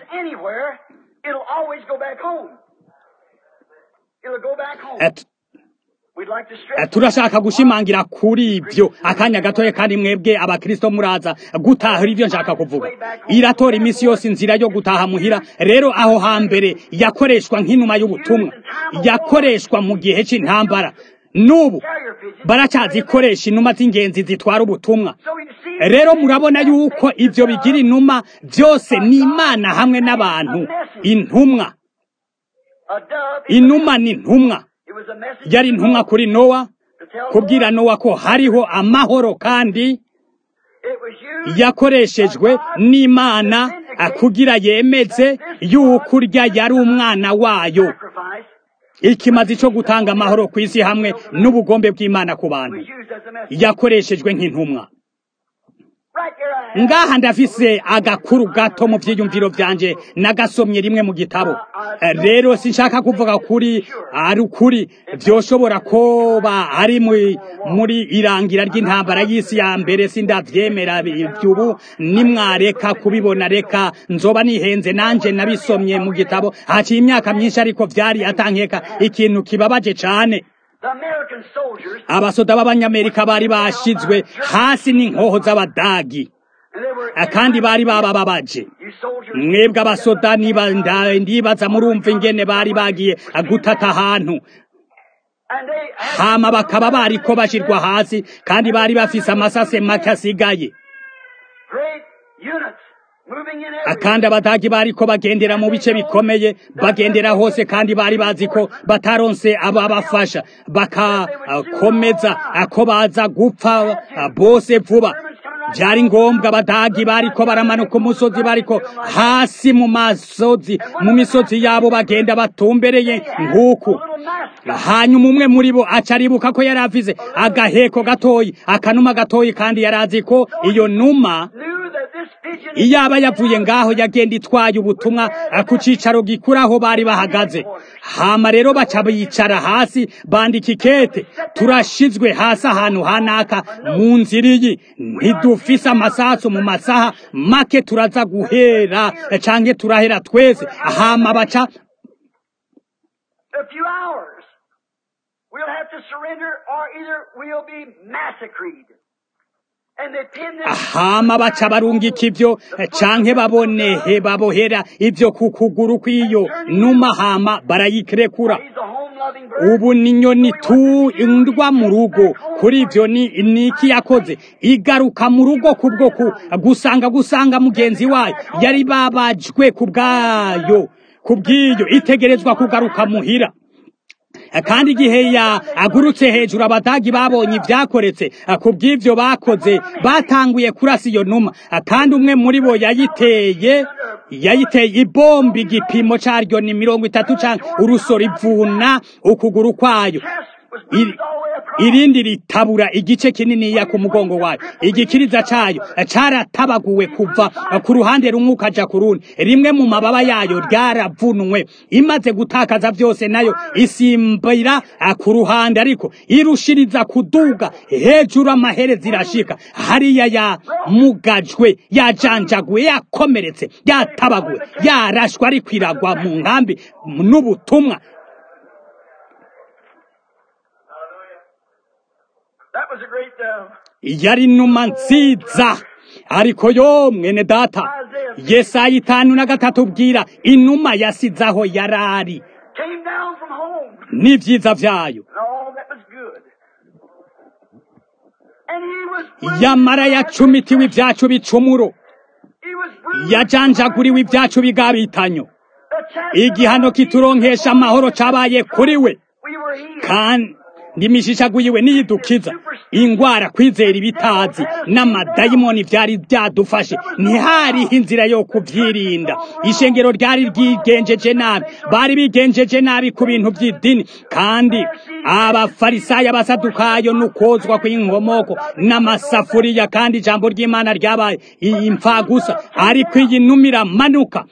turashaka gushimangira kuri ibyo akanya gatoya kandi mwebwe abakristo muraza gutahura ibyo nshaka kuvuga iratora iminsi yose inzira yo gutaha muhira rero aho hambere yakoreshwa nk'inuma y'ubutumwa yakoreshwa mu gihe cy'intambara n'ubu baracyazikoresha inuma z'ingenzi zitwara ubutumwa rero murabona yuko ibyo bigira inuma byose ni imana hamwe n'abantu intumwa inuma ni intumwa yari intumwa kuri nowa kubwira nowa ko hariho amahoro kandi yakoreshejwe n'imana kugira yemeze yuko urya yari umwana wayo ikimazi cyo gutanga amahoro ku isi hamwe n'ubugombe bw'imana ku bantu yakoreshejwe nk'intumwa ngaha ndafise agakuru gato mu byiyumviro byanje nagasomye rimwe mu gitabo rero sinshaka kuvuga kuri ari ukuri byoshobora kuba ari muri irangira ry'intambara y'isi ya mbere sindavyemera ibyubu nimwareka kubibona reka nzoba nihenze nanje nabisomye mu gitabo haciye imyaka myinshi ariko vyari atankeka ikintu kibabaje cane abasoda b'abanyamerika bari bashizwe hasi n'inkoho z'abadagi kandi bari babababaje mwebwe abasoda ndibaza murumva ingene bari bagiye gutata ahantu hama bakaba bariko bashirwa hasi kandi bari bafise amasase make asigaye kandi abadagi bariko bagendera mu bice bikomeye bagendera hose kandi bari bazi ko bataronse ababafasha bakakomeza ako baza gupfa bose vuba byari ngombwa abadagi bariko baramanuka umusozi bariko hasi mu masozi mu misozi yabo bagenda batumbereye nk'uku hanyuma umwe muri bo aca aribuka ko yari avize agaheko gatoyi akanuma gatoyi kandi yari azi ko iyo numa iyaba yavuye ngaho yagenda itwaye ubutumwa ku cicaro gikuru aho bari bahagaze hama rero baca bicara hasi bandika ikete turashizwe hasi ahantu hanaka mu nzira iyi ntidufise amasasu mu masaha make turaza guhera canke turahera twese hama baca a few hours. We'll have to surrender or either we'll be massacred. hama baca barungika ibyo canke babonehe babohera ibyo ku kuguru kw'iyo numa hama barayikirekura ubu ni inyoni tundwa mu rugo kuri ibyo ni iki yakoze igaruka mu rugo kubwo gusanga gusanga mugenzi wayo yari babajwe ku bwayo ku bw'iyo itegerezwa kugaruka muhira kandi igihe yagurutse hejuru abadagi babonye ibyakoretse ku bw'ibyo bakoze batanguye kurasa iyo numa kandi umwe muri bo yayiteye yayiteye ibomba igipimo cyaryo ni mirongo itatu cyangwa urusoro ivuna ukuguru kwayo irindi ritabura igice kininiya ku mugongo wayo igikiriza cayo caratabaguwe kuva ku ruhande rumwe ukaja ku rundi rimwe mu mababa yayo ryaravunwe imaze gutakaza vyose nayo isimbira ku ruhande ariko irushiriza kuduga hejuru amaherezi irashika hariya yamugajwe yajanjaguwe yakomeretse yatabaguwe yarashwe ariko iragwa mu nkambi n'ubutumwa That was a great, uh, yari inuma nziza ariko yo mwene data yesaya itanu na gatatu bwira inuma yasize aho yarari came down from home n'ivyiza vyayo and all that was good. And he was bruised yamara yacumitiwe ivyacu bicumuro He was bruised yajanjaguriwe ivyacu bigabitanyo The chastisement igihano kituronkesha amahoro cabaye kuri we we were healed. kandi imishishaguyiwe niyidukiza ingwara kwizera ibitazi n'amadayimoni vyari vyadufashe ntihariho inzira yo kuvyirinda ishengero ryari ryigenjeje nabi bari bigenjeje nabi ku bintu vy'idini kandi abafarisayo abasadukayo n'ukozwa kw'inkomoko n'amasafuriya kandi ijambo ry'imana ryabaye impfagusa ariko iyi numa iramanuka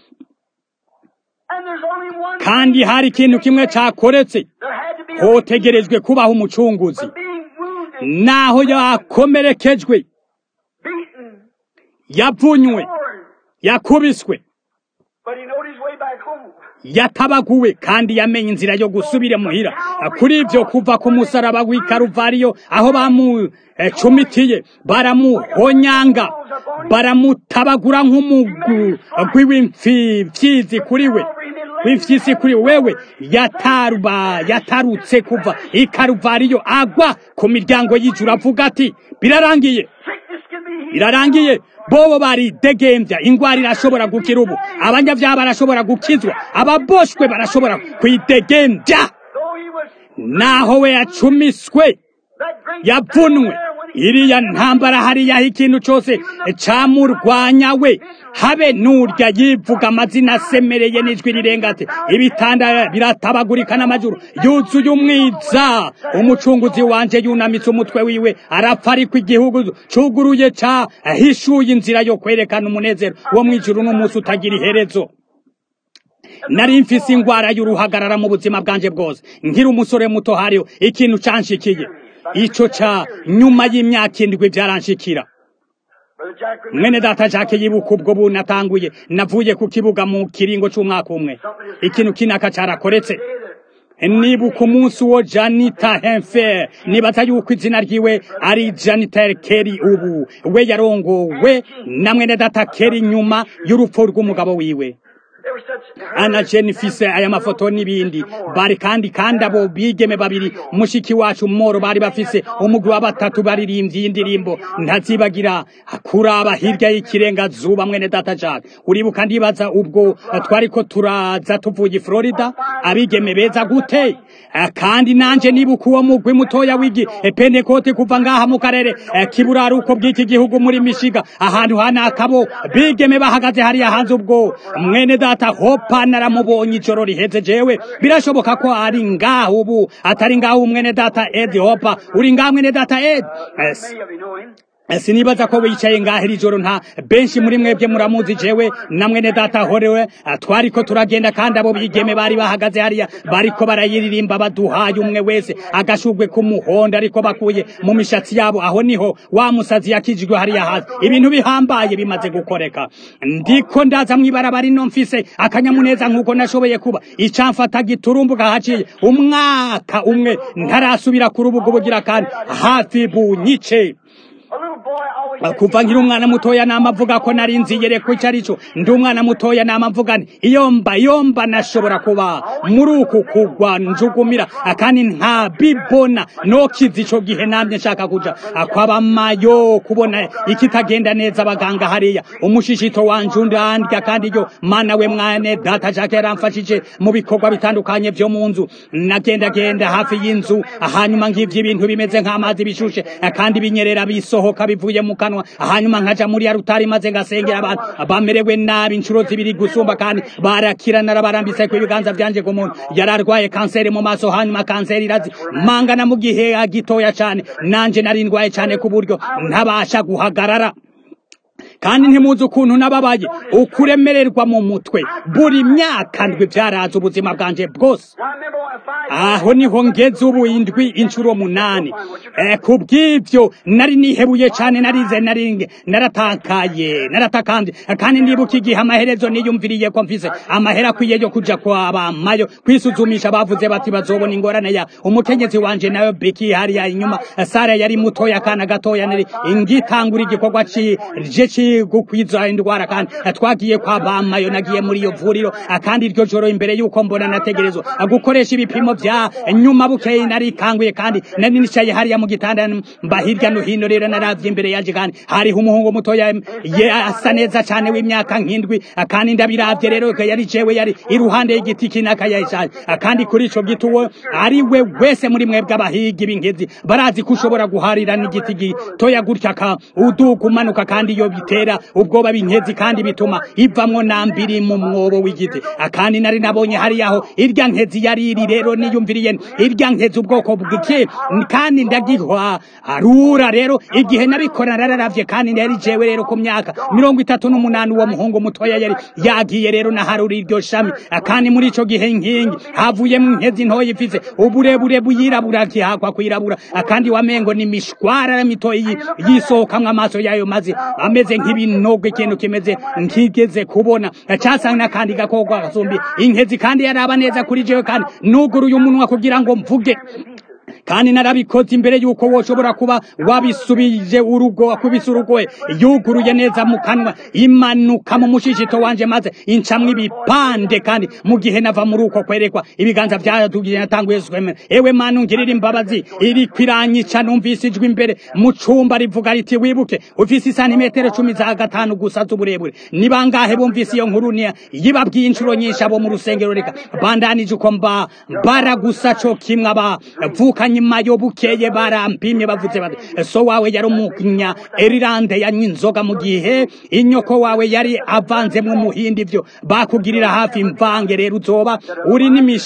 And there's only one kandi hari ikintu kimwe cakoretse there had to be a hotegerejwe kubaho umucunguzi but being wounded, naho yakomerekejwe beaten, yavunywe torn, yakubiswe but he knowed his way back home. yatabaguwe kandi yamenye inzira yo gusubira muhira kuri ibyo kuva ku musaraba w'i karuvariyo aho bamucumitiye baramuhonyanga baramutabagura nk'umugwi w'imfyisi kuri we w'imfyisi kuri wewe yataruba yatarutse kuva i karuvariyo agwa ku miryango y'ijuru avuga ati birarangiye Sickness can be healed. birarangiye bobo baridegembya ingwara irashobora gukira ubu abanyabyaha barashobora gukizwa ababoshwe barashobora kwidegembya Though he was naho we yacumiswe that great yavunwe there when he iriya ntambara hariyaho ikintu cyose camurwanya we habe n'urya yivuga amazina asemereye n'ijwi rirenga ati ibitanda biratabagurika n'amajuru yuzuye umwiza umucunguzi wanje yunamitse umutwe wiwe arapfa ariko igihugu cuguruye cahishuye inzira yo kwerekana umunezero wo mw'ijuru n'umunsi utagira iherezo nari mfise ingwara y'uruhagarara mu buzima bwanje bwose nkiri umusore muto hariho ikintu canshikiye ico ca nyuma y'imyaka indwi vyaranshikira Brother Jack remember mwene data jake yibuka ubwo bunatanguye navuye ku kibuga mu kiringo c'umwaka umwe ikintu kinaka carakoretse nibuka umunsi wo janita henfer nibaza yuko izina ryiwe ari janita keri ubu we yarongowe na mwene data keri nyuma y'urupfu rw'umugabo wiwe there were such ana jenifise aya mafoto n'ibindi bari kandi kandi abo bigeme babiri mushiki wacu moro bari bafise umugwi wa batatu baririmbye y'indirimbo ntazibagira kuraba hirya y'ikirenga zuba mwene data Jack uribuka ndibaza ubwo twariko turaza tuvuye i Florida abigeme beza gute Eh, kandi nanje nibuka uwo mugwi mutoya w'igi eh, Pentecote kuva ngaha mu karere eh, kiburaruko bw'iki gihugu muri Michigan ahantu hanakabo bigeme bahagaze hariya hanze ubwo mwene data hopa naramubonye ijoro riheze jewe birashoboka ko ari ngaho ubu atari ngaho mwene data Ed hopa uri ngaho mwene data Ed Eh, many of you know him. sinibaza ko wicaye ngaho iri joro nta benshi muri mwebwe muramuzi jewe na mwene data horewe twariko turagenda kandi abo bigeme bari bahagaze hariya bariko barayiririmba baduhaye umwe wese agashugwe k'umuhondo ariko bakuye mu mishatsi yabo aho niho wa musazi yakijijwe hariya hasi ibintu bihambaye bimaze gukoreka ndiko ndaza mw'ibarabara ino mfise akanyamuneza nk'uko nashoboye kuba icamfata giturumbuka haciye umwaka umwe ntarasubira ku rubuga ubugira kandi hafi bunyice A little boy always said, kuva nkiri umwana mutoya nama avuga ko nari nzigere ku icyo ari cyo ndi umwana mutoya nama mvuga nti iyo mba iyo mba nashobora kuba muri uku kugwa njugumira kandi nta bibona nokiza ico gihe namye nshaka kuja kwabamayo kubona ikitagenda neza abaganga hariya umushishito wanje undandya kandi yo mana we mwane data jake yaramfashije mu bikorwa bitandukanye vyo mu nzu nagendagenda hafi y'inzu hanyuma ngivyo ibintu bimeze nk'amazi bishushe kandi binyerera bisohoka bivuye mu kanwa kanwa hanyuma nkaja muri ya rutari maze ngasengera abantu bamerewe nabi inshuro zibiri gusumba kandi barakira narabarambise ku ibiganza vyanje ku muntu yararwaye kanseri mu maso hanyuma kanseri irazi mangana mu gihe gitoya cane nanje nari ndwaye cane ku buryo ntabasha guhagarara kandi ntimuzi ukuntu nababaye ukuremererwa mu mutwe buri myaka ndwi byaraza ubuzima bwanje bwose aho niho ngeze ubu indwi inshuro munani eh, kubw'ivyo nari nihebuye cane narize naringe naratakaye naratakanje kandi ndibuka igihe amaherezo niyumviriye ko mfise amahera akwiye yo kuja kwa bamayo kwisuzumisha bavuze bati bazobona ingorane ya umukenyezi wanje nayo beki hariya inyuma sara yari mutoya kana gatoya nari ingitangura igikorwa ci je ci gukwiza indwara kandi twagiye kwa bamayo nagiye muri iyo vuriro kandi iryo joro imbere yuko mbona nategerezwa gukoresha ibipimo vya nyuma bukeye nari kanguye kandi nari nicaye hariya mu gitanda mba hirya no hino rero naravye imbere yanje kandi hariho umuhungu mutoya ye asa neza cane w'imyaka nk'indwi kandi ndabiravye rero yari jewe yari iruhande y'igiti kinakayaye cane kandi kuri ico giti uwo ari we wese muri mwebwe abahigi b'ingezi barazi ko ushobora guharira n'igiti gitoya gutya ka uduga umanuka kandi iyo bitera ubwoba b'inkezi kandi bituma ivamwo nambiri mu mwobo w'igiti kandi nari nabonye hariyaho irya nkezi yari iri rero niyumviriye irya nkezi ubwoko bw'iki kandi ndagihwa arura rero igihe nabikora nararavye kandi yari jewe rero ku myaka mirongo itatu n'umunani uwo muhungu mutoya yari yagiye rero naharura iryo shami kandi muri ico gihe nkingi havuyemo inkezi ntoya ifise uburebure buyirabura kihakwa kwirabura kandi wamengo ni mishwara mitoyi yisohokamwo amaso yayo maze ameze nk'ibinogo ikintu kimeze ntigeze kubona casanga n'akandi gakoko gasumbi inkezi kandi yaraba neza kuri jewe kandi nuguruye umunwa kugira ngo mvuge kandi narabikoze imbere yuko woshobora kuba wabisubije urugo wakubise urugoye yuguruye neza mu kanwa imanuka mu mushishito wanje maze incamwo ibipande kandi mu gihe nava muri uko kwerekwa ibiganza vyatugiye natanguye swemera ewe mana ungirira imbabazi iri kwiranyica numvise ijwi imbere mu cumba rivuga riti wibuke ufise isantimetero cumi za gatanu gusa z'uburebure ni bangahe bumvise iyo nkuru niya yibabwiye inshuro nyinshi abo mu rusengero reka bandanije uko mba baragusa co kimwe abavuka nyuma yo bukeye barampimye bavuze bati so wawe yari umunya erirande yanywa inzoga mu gihe inyoko wawe yari avanzemwo umuhindi ivyo bakugirira hafi imvange rero uzoba uri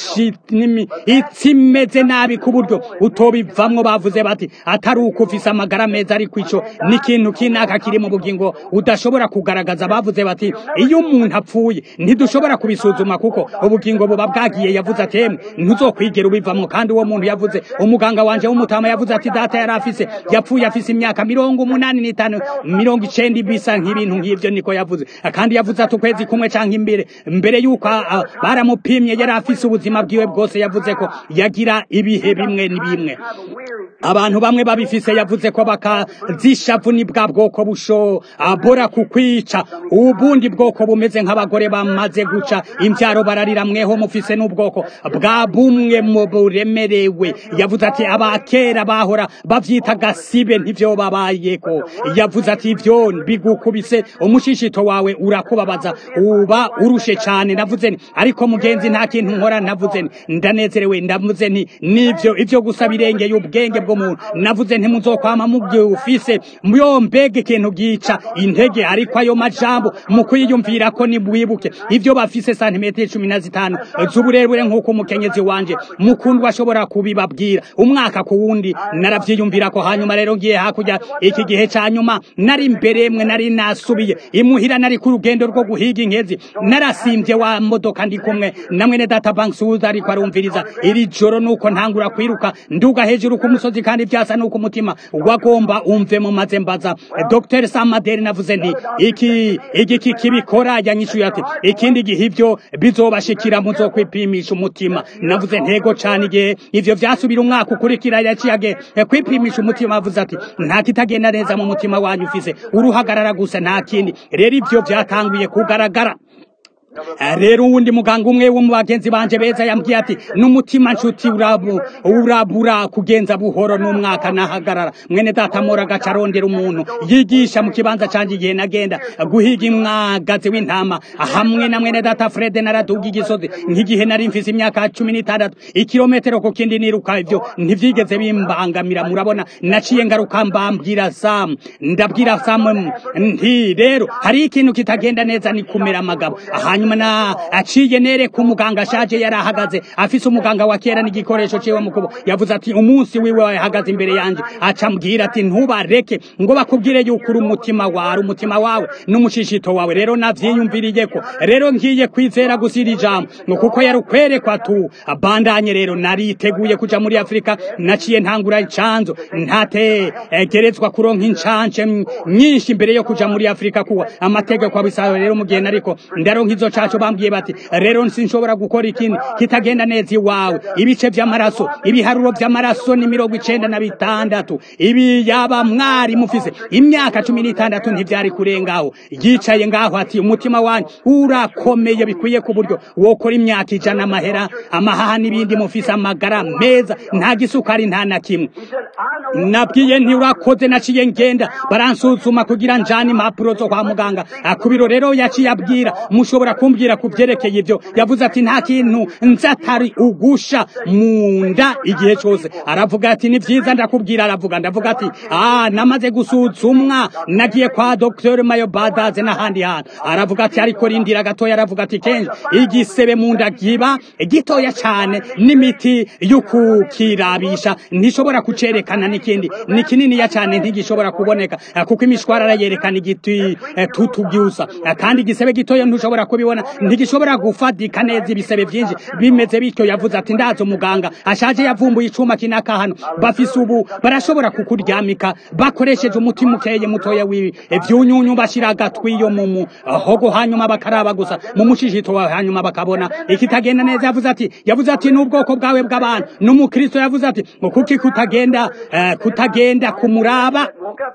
n'imitsi imeze nabi ku buryo utobivamwo bavuze bati atari uko ufise amagara meza ariko ico ni ikintu kinaka kiri mu bugingo udashobora kugaragaza bavuze bati iyo umuntu apfuye ntidushobora kubisuzuma kuko ubugingo buba bwagiye yavuze ati emwe ntuzokwigera ubivamwo kandi uwo muntu yavuze umuganga wanje w'umutama yavuze ati data yari afise yapfuye afise imyaka mirongo umunani n'itanu mirongo icenda bisa nk'ibintu nk'ivyo niko yavuze kandi yavuze ati ukwezi kumwe canke imbere mbere yuko baramupimye yari afise ubuzima bwiwe bwose yavuze ko yagira ibihe bimwe n'ibimwe abantu bamwe babifise yavuze ko bakazishavu ni bwa bwoko bushobora kukwica ubundi bwoko bumeze nk'abagore bamaze guca imvyaro bararira mweho mufise n'ubwoko bwa bumwe mu buremerewe yavuze ati abakera bahora bavyita gasibe ntivyo babayeko yavuze ati ivyo bigukubise umushishito wawe urakubabaza uba urushe cane navuze nti ariko mugenzi nta kintu nkora navuze nti ndanezerewe ndavuze nti nivyo ivyo gusa birengeye ubwenge bw'umuntu navuze nti muzokwama mubyo ufise myo mbega ikintu gica intege ariko ayo majambo mu kwiyumvira ko nibwibuke ivyo bafise santimetero cumi na zitanu z'uburebure nk'uko umukenyezi wanje mukundwa ashobora kubibabwira umwaka ku wundi naravyiyumvira ko hanyuma rero ngiye hakurya iki gihe ca nyuma nari mbere mwe nari nasubiye imuhira nari ku rugendo rwo guhiga inkezi narasimbye wa modoka ndi kumwe na mwene data banksuza ariko arumviriza iri joro nuko ntangura kwiruka nduga hejuru ku musozi kandi vyasa nuko umutima wagomba umve mu maze mbaza Dr Samaderi navuze nti iki igiki kibikora yanyishuye ati ikindi gihe ivyo bizobashikira muzokwipimisha umutima navuze ntego cane igihe ivyo vyasubira umwaka ukurikira yaciyage kwipimisha umutima avuze ati nta kitagenda neza mu mutima wanyu ufise uruhagarara gusa nta kindi rero ivyo vyatanguye kugaragara rero uwundi muganga umwe wo mu bagenzi banje beza yambwiye ati n'umutima nshuti urabu urabura kugenza buhoro n'umwaka nahagarara mwene data mora agaca arondera umuntu yigisha mu kibanza canje igihe nagenda guhiga imwagazi w'intama hamwe na mwene data Fred naraduga igisozi nk'igihe nari mfise imyaka cumi n'itandatu ikirometero ku kindi niruka ivyo ntivyigeze bimbangamira murabona naciye ngaruka mbambwira Sam ndabwira Sam nti rero hari ikintu kitagenda neza ni kumera amagabo hanyuma na aciye nere ku muganga ashaje yari ahagaze afise umuganga wa kera n'igikoresho ciwe mu kubo yavuze ati umunsi wiwe wahagaze imbere yanje aca mbwira ati ntubareke ngo bakubwire yuko uri umutima wawe umutima wawe n'umushishito wawe rero navyiyumviriye ko rero ngiye kwizera gusira ijambo ngo kuko yari ukwerekwa tu abandanye rero nariteguye kuja muri Afrika naciye ntangura icanzo ntategerezwa kuronka incance nyinshi imbere yo kuja muri Afrika kuwa amategeko abisaba rero mu gihe nariko ndaronka izo caco bambwiye bati rero sinshobora gukora ikintu kitagenda neza iwawe ibice vy'amaraso ibiharuro vy'amaraso ni mirongo icenda na bitandatu ibi yaba mwari mufise imyaka cumi n'itandatu ntivyari kurengaho yicaye ngaho ati umutima wanyu urakomeye bikwiye ku buryo wokora imyaka ijana amahera amahaha n'ibindi mufise amagara meza nta gisukari nta na kimwe nabwiye ntiurakoze naciye ngenda baransuzuma kugira njane impapuro zo kwa muganga ku biro rero yaciye abwira mushobora kumbwira ku vyerekeye ivyo yavuze ati nta kintu nzi atari ugusha mu nda igihe cose aravuga ati ni vyiza ndakubwira aravuga ndavuga ati ah namaze gusuzumwa nagiye kwa Dr Mayo Badaze n'ahandi hantu aravuga ati ariko rindira gatoya aravuga ati kenshi igisebe mu nda giba gitoya cane n'imiti y'ukukirabisha ntishobora kucerekana n'ikindi ni kininiya cane ntigishobora kuboneka kuko imishwarara yerekana igiti tutubyusa kandi igisebe gitoya ntushobora kubibona ntigishobora gufadika neza ibisebe vyinshi bimeze bityo yavuze ati ndazo umuganga ashaje yavumbuye icuma kinaka hano bafise ubu barashobora kukuryamika bakoresheje umuti mukeye mutoya w'ivyunyunyu bashira agatwi yo mu muhogo hanyuma bakaraba gusa mu mushishito wawe hanyuma bakabona ikitagenda neza yavuze ati yavuze ati n'ubwoko bwawe bw'abantu n'umukristo yavuze ati ngo kuki kutagenda uh, kutagenda kumuraba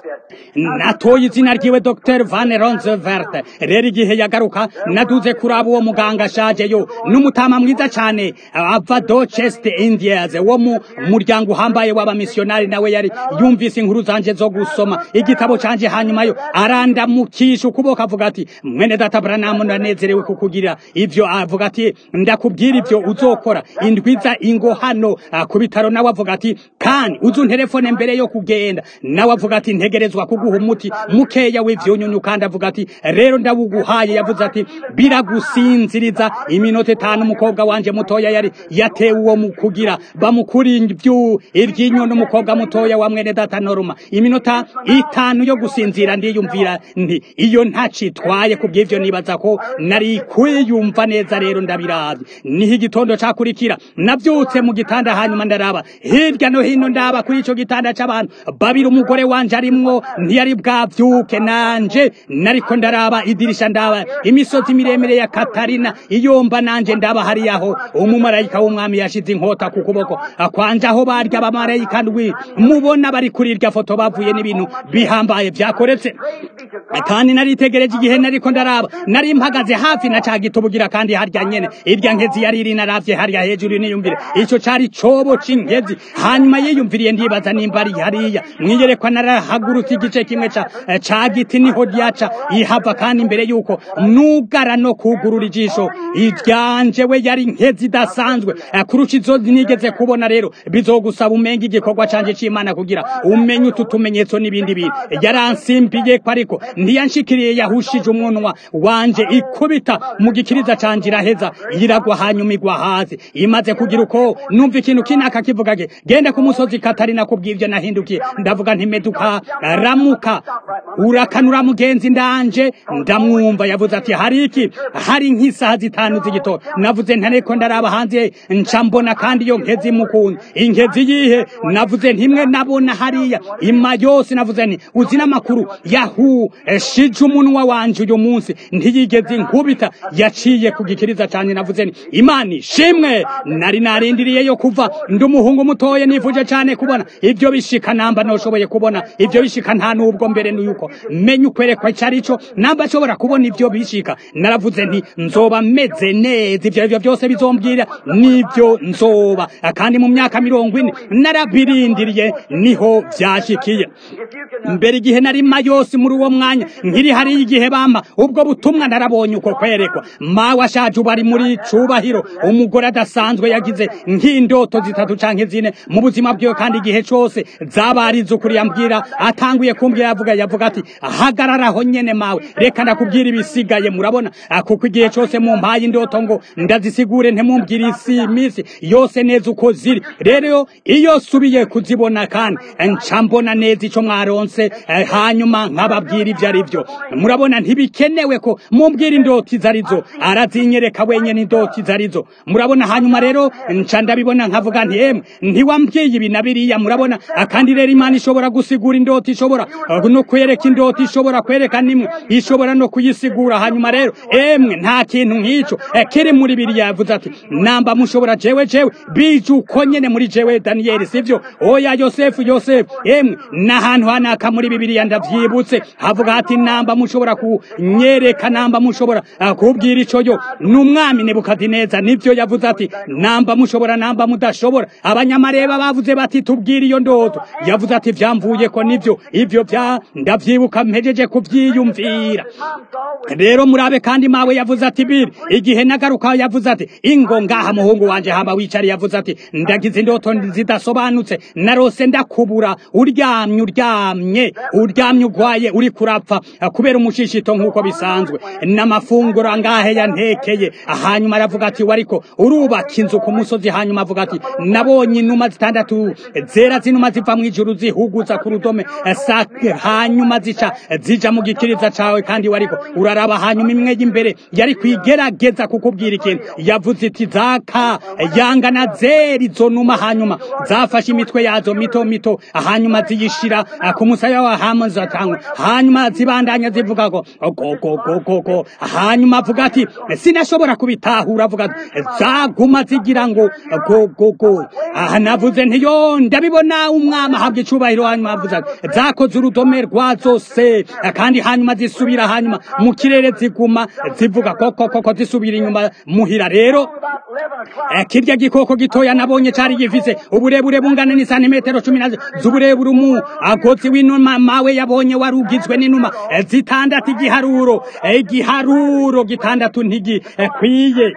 natoye izina ryiwe Dr Van Ronsevert rero igihe yagaruka naduze kuraba uwo muganga ashaje yo n'umutama mwiza cyane ava Dorchester Indians wo mu muryango uhambaye w'abamissionari nawe yari yumvise inkuru zanje zo gusoma igitabo canje hanyuma yo arandamukisha ukuboko avuga ati mwene data Branham ndanezerewe kukugira ivyo avuga ati ndakubwira ivyo uzokora indwiza ingo hano ku bitaro nawe avuga ati kandi uzu telefone mbere yo kugenda nawe avuga ati ntegerezwa kuguha umuti mukeya w'ivyunyunyu kandi avuga ati rero ndawuguhaye yavuze ati biragusinziriza iminota itanu umukobwa wanje mutoya yari yatewe uwo mu kugira bamukuri ivyu iryinyo n'umukobwa mutoya wa mwene data norma iminota itanu yo gusinzira ndiyumvira nti iyo ntacitwaye kubw'ivyo nibaza ko nari kwiyumva neza rero ndabiravye niho igitondo cakurikira navyutse mu gitanda hanyuma ndaraba hirya no hino ndaba kuri ico gitanda c'abantu babiri umugore wanje arimwo ntiyari bwavyuke nanje nariko ndaraba idirisha ndaba imisozi miremire ya Katarina iyomba nanje ndaba hariyaho umumarayika w'umwami yashize inkota ku kuboko kwanje aho barya abamarayika ndwi mubona bari kuri irya foto bavuye n'ibintu bihambaye vyakoretse kandi naritegereje igihe nariko ndaraba nari mpagaze hafi na ca gitubugira kandi harya nyene irya nkezi yari iri naravye harya hejuru niyumvire ico cari cobo c'inkezi hanyuma yiyumviriye ndibaza nimba ari hariya mwiyerekwa narahagurutse igice kimwe ca ca giti niho ryaca ihava kandi imbere yuko nugara no kugurura ijisho iryanje we yari nkezi idasanzwe kurusha izo nigeze kubona rero bizogusaba umenga igikorwa canje c'imana kugira umenye utu tumenyetso n'ibindi bintu yaransimbiye ko ariko ntiyanshikiriye yahushije umunwa wanje ikubita mu gikiriza canje iraheza iragwa hanyuma igwa hasi imaze kugira uko numva ikintu kinaka kivuga ge genda ku musozi katarina kubw'ivyo nahindukiye ndavuga nti meduka ramuka urakanura mugenzi ndanje ndamwumva yavuze ati hari iki hari nk'isaha zitanu z'igitondo navuze ntareko ndaraba hanze nca mbona kandi iyo nkezi mukunda inkezi yihe navuze ntimwe nabona hariya ima yose navuze nti uzi n'amakuru yahu shije umunwa wanje uyu munsi ntiyigeze inkubita yaciye ku gikiriza cyane navuze nti imana ishimwe nari narindiriye yo kuva ndi umuhungu mutoya nivuje biraruhije cyane kubona ibyo bishika namba noshoboye kubona ibyo bishika nta nubwo mbere n'uko menya ukwerekwa icyo ari cyo namba ashobora kubona ibyo bishika naravuze nti nzoba meze neza ibyo aribyo byose bizombwira nibyo nzoba kandi mu myaka mirongo ine narabirindiriye niho byashikiye mbere igihe nari mayosi muri uwo mwanya nkiri hariya igihe bampa ubwo butumwa narabonye uko kwerekwa mawe ashaje ubu ari muri cubahiro umugore adasanzwe yagize nk'indoto zitatu canke zine mu buzima bwiwe kandi igihe cose zabarize ukuri yambwira atanguye kumbwira yavuga yavuga ati hagararaho nyene mawe reka ndakubwira ibisigaye murabona kuko igihe cose mumpaye indoto ngo ndazisigure ntimumbwire isi imisi yose neza uko ziri rero iyo subiye kuzibona kandi nca mbona neza ico mwaronse hanyuma nkababwira ivyo ari vyo murabona ntibikenewe ko mumbwira indoti izo arizo arazinyereka wenyene indoti izo arizo murabona hanyuma rero nca ndabibona nkavuga nti emwe ntiwambwiye ibi na biriya murabona kandi rero imana ishobora gusigura indoti ishobora no kwereka indoti ishobora kwereka nimwe ishobora no kuyisigura hanyuma rero emwe nta kintu nk'ico kiri muri biriya yavuze ati namba mushobora jewe jewe bije uko nyene muri jewe daniyeli sivyo oya yosefu yosefu emwe n'ahantu hanaka muri bibiriya ndavyibutse havuga hati namba mushobora kunyereka namba mushobora kubwira ico yo n'umwami nebukadineza nivyo yavuze ati namba mushobora namba mudashobora abanyamareba bavuze bati tubwire iyo ndoto yavuze ati vyamvuye ko nivyo ivyo vya ndavyibuka mpejeje kuvyiyumvira rero murabe kandi mawe yavuze ati biri igihe nagaruka yavuze ati ingo ngaha muhungu wanje hamba wicari yavuze ati ndagize indoto zidasobanutse narose ndakubura uryamye uryamye uryamye ugwaye uri kurapfa kubera umushishito nk'uko bisanzwe n'amafunguro angahe yantekeye hanyuma aravuga ati wariko urubaka inzu ku musozi hanyuma avuga ati nabonye inuma zitandatu zera zinuma ziva mu ijuru zihuguza ku rudome hanyuma zica zija mu gikiriza cawe kandi wariko uraraba hanyuma imwe y'imbere yari kwigerageza kukubwira ikintu yavuze iti zaka yangana zeri izo numa hanyuma zafashe imitwe yazo mito mito hanyuma ziyishira ku musaya wa hamazatangwa hanyuma zibandanya zivuga ko gogogogogo hanyuma avuga ati sinashobora kubitahura avuga ati zaguma zigira ngo gogogo aha navuze ntiyo ndabibona umwami ahabwa icubahiro hanyuma avuze ati zakoze urudome rwazo se kandi hanyuma zisubira hanyuma mu kirere ziguma zivuga koko koko zisubira inyuma muhira rero kirya gikoko gitoya nabonye cari gifise uburebure bungana ni santimetero cumi na z'uburebure umu agozi w'inuma mawe yabonye wari ugizwe n'inuma zitandatu igiharuro igiharuro gitandatu ntigikwiye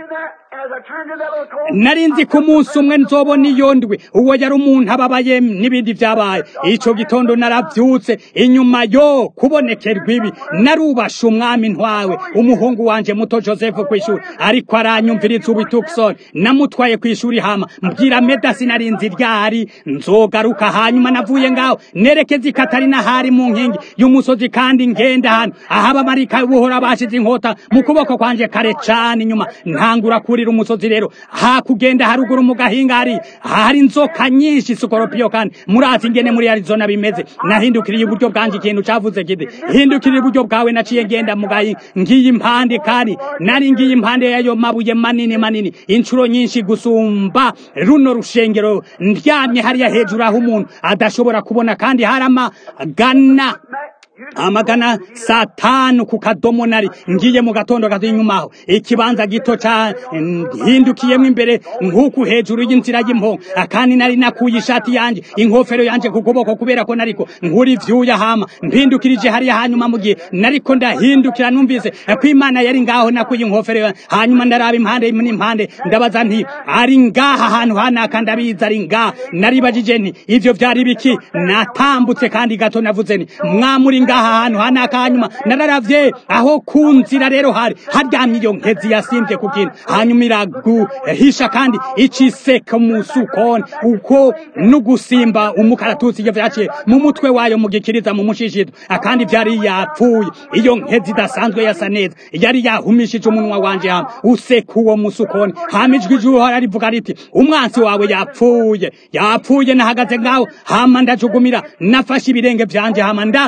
nari nzi ko umunsi umwe nzobona iyo ndwi uwo yari umuntu ababaye n'ibindi byabaye icyo gitondo narabyutse inyuma yo kubonekerwa ibi narubashe umwami ntwawe umuhungu wanje muto joseph ku ishuri ariko aranyumviriza ubu tukson namutwaye ku ishuri hama mbwira medasi nari nzi ryari nzogaruka hanyuma navuye ngaho nerekeza ikatari n'ahari mu nkingi y'umusozi kandi ngenda hano aho abamarika buhora bashize inkota mu kuboko kwanje kare cane inyuma ntangura kurira umusozi rero hakugenda haruguru mu gahinga hari hari inzoka nyinshi sikoropiyo kandi murazi ingene muri Arizona bimeze nahindukiriye iburyo bwanje ikintu cavuze kiti hindukiriye iburyo bwawe naciye ngenda mu gahinga ngiye impande kandi nari ngiye impande yayo mabuye manini manini inshuro nyinshi gusumba runo rushengero ndyamye hariya hejuru aho umuntu adashobora kubona kandi hari amagana amagana saa tanu ku kadomo nari ngiye mu gatondo kati inyuma aho ikibanza gito ca hindukiyemo imbere nk'uku hejuru y'inzira y'impongo kandi nari nakuye ishati yanje inkofero yanje ku kuboko kubera ko nariko nkura ivyuya hama mpindukirije hariya hanyuma mu gihe nariko ndahindukira numvise ko imana yari ngaho nakuye inkofero hanyuma ndaraba impande n'impande ndabaza nti ari ngaha ahantu hanaka ndabizi ari ngaha naribajije nti ivyo vyari biki natambutse kandi gato navuze nti mwamuri ngaha ahantu hanaka hanyuma nararavye aho ku nzira rero hari haryamye iyo nkezi yasimvye ku kintu hanyuma iraguhisha kandi iciseka mu sukoni uko n'ugusimba umukaratusi iyo vyaciye mu mutwe wayo mu gikiriza mu mushishito kandi vyari yapfuye iyo nkezi idasanzwe yasa neza yari yahumishije umunwa wanje hama useka uwo musukoni hama ijwi ry'uhora rivuga riti umwansi wawe yapfuye yapfuye nahagaze ngaho hama ndajugumira nafashe ibirenge vyanje hama nda mu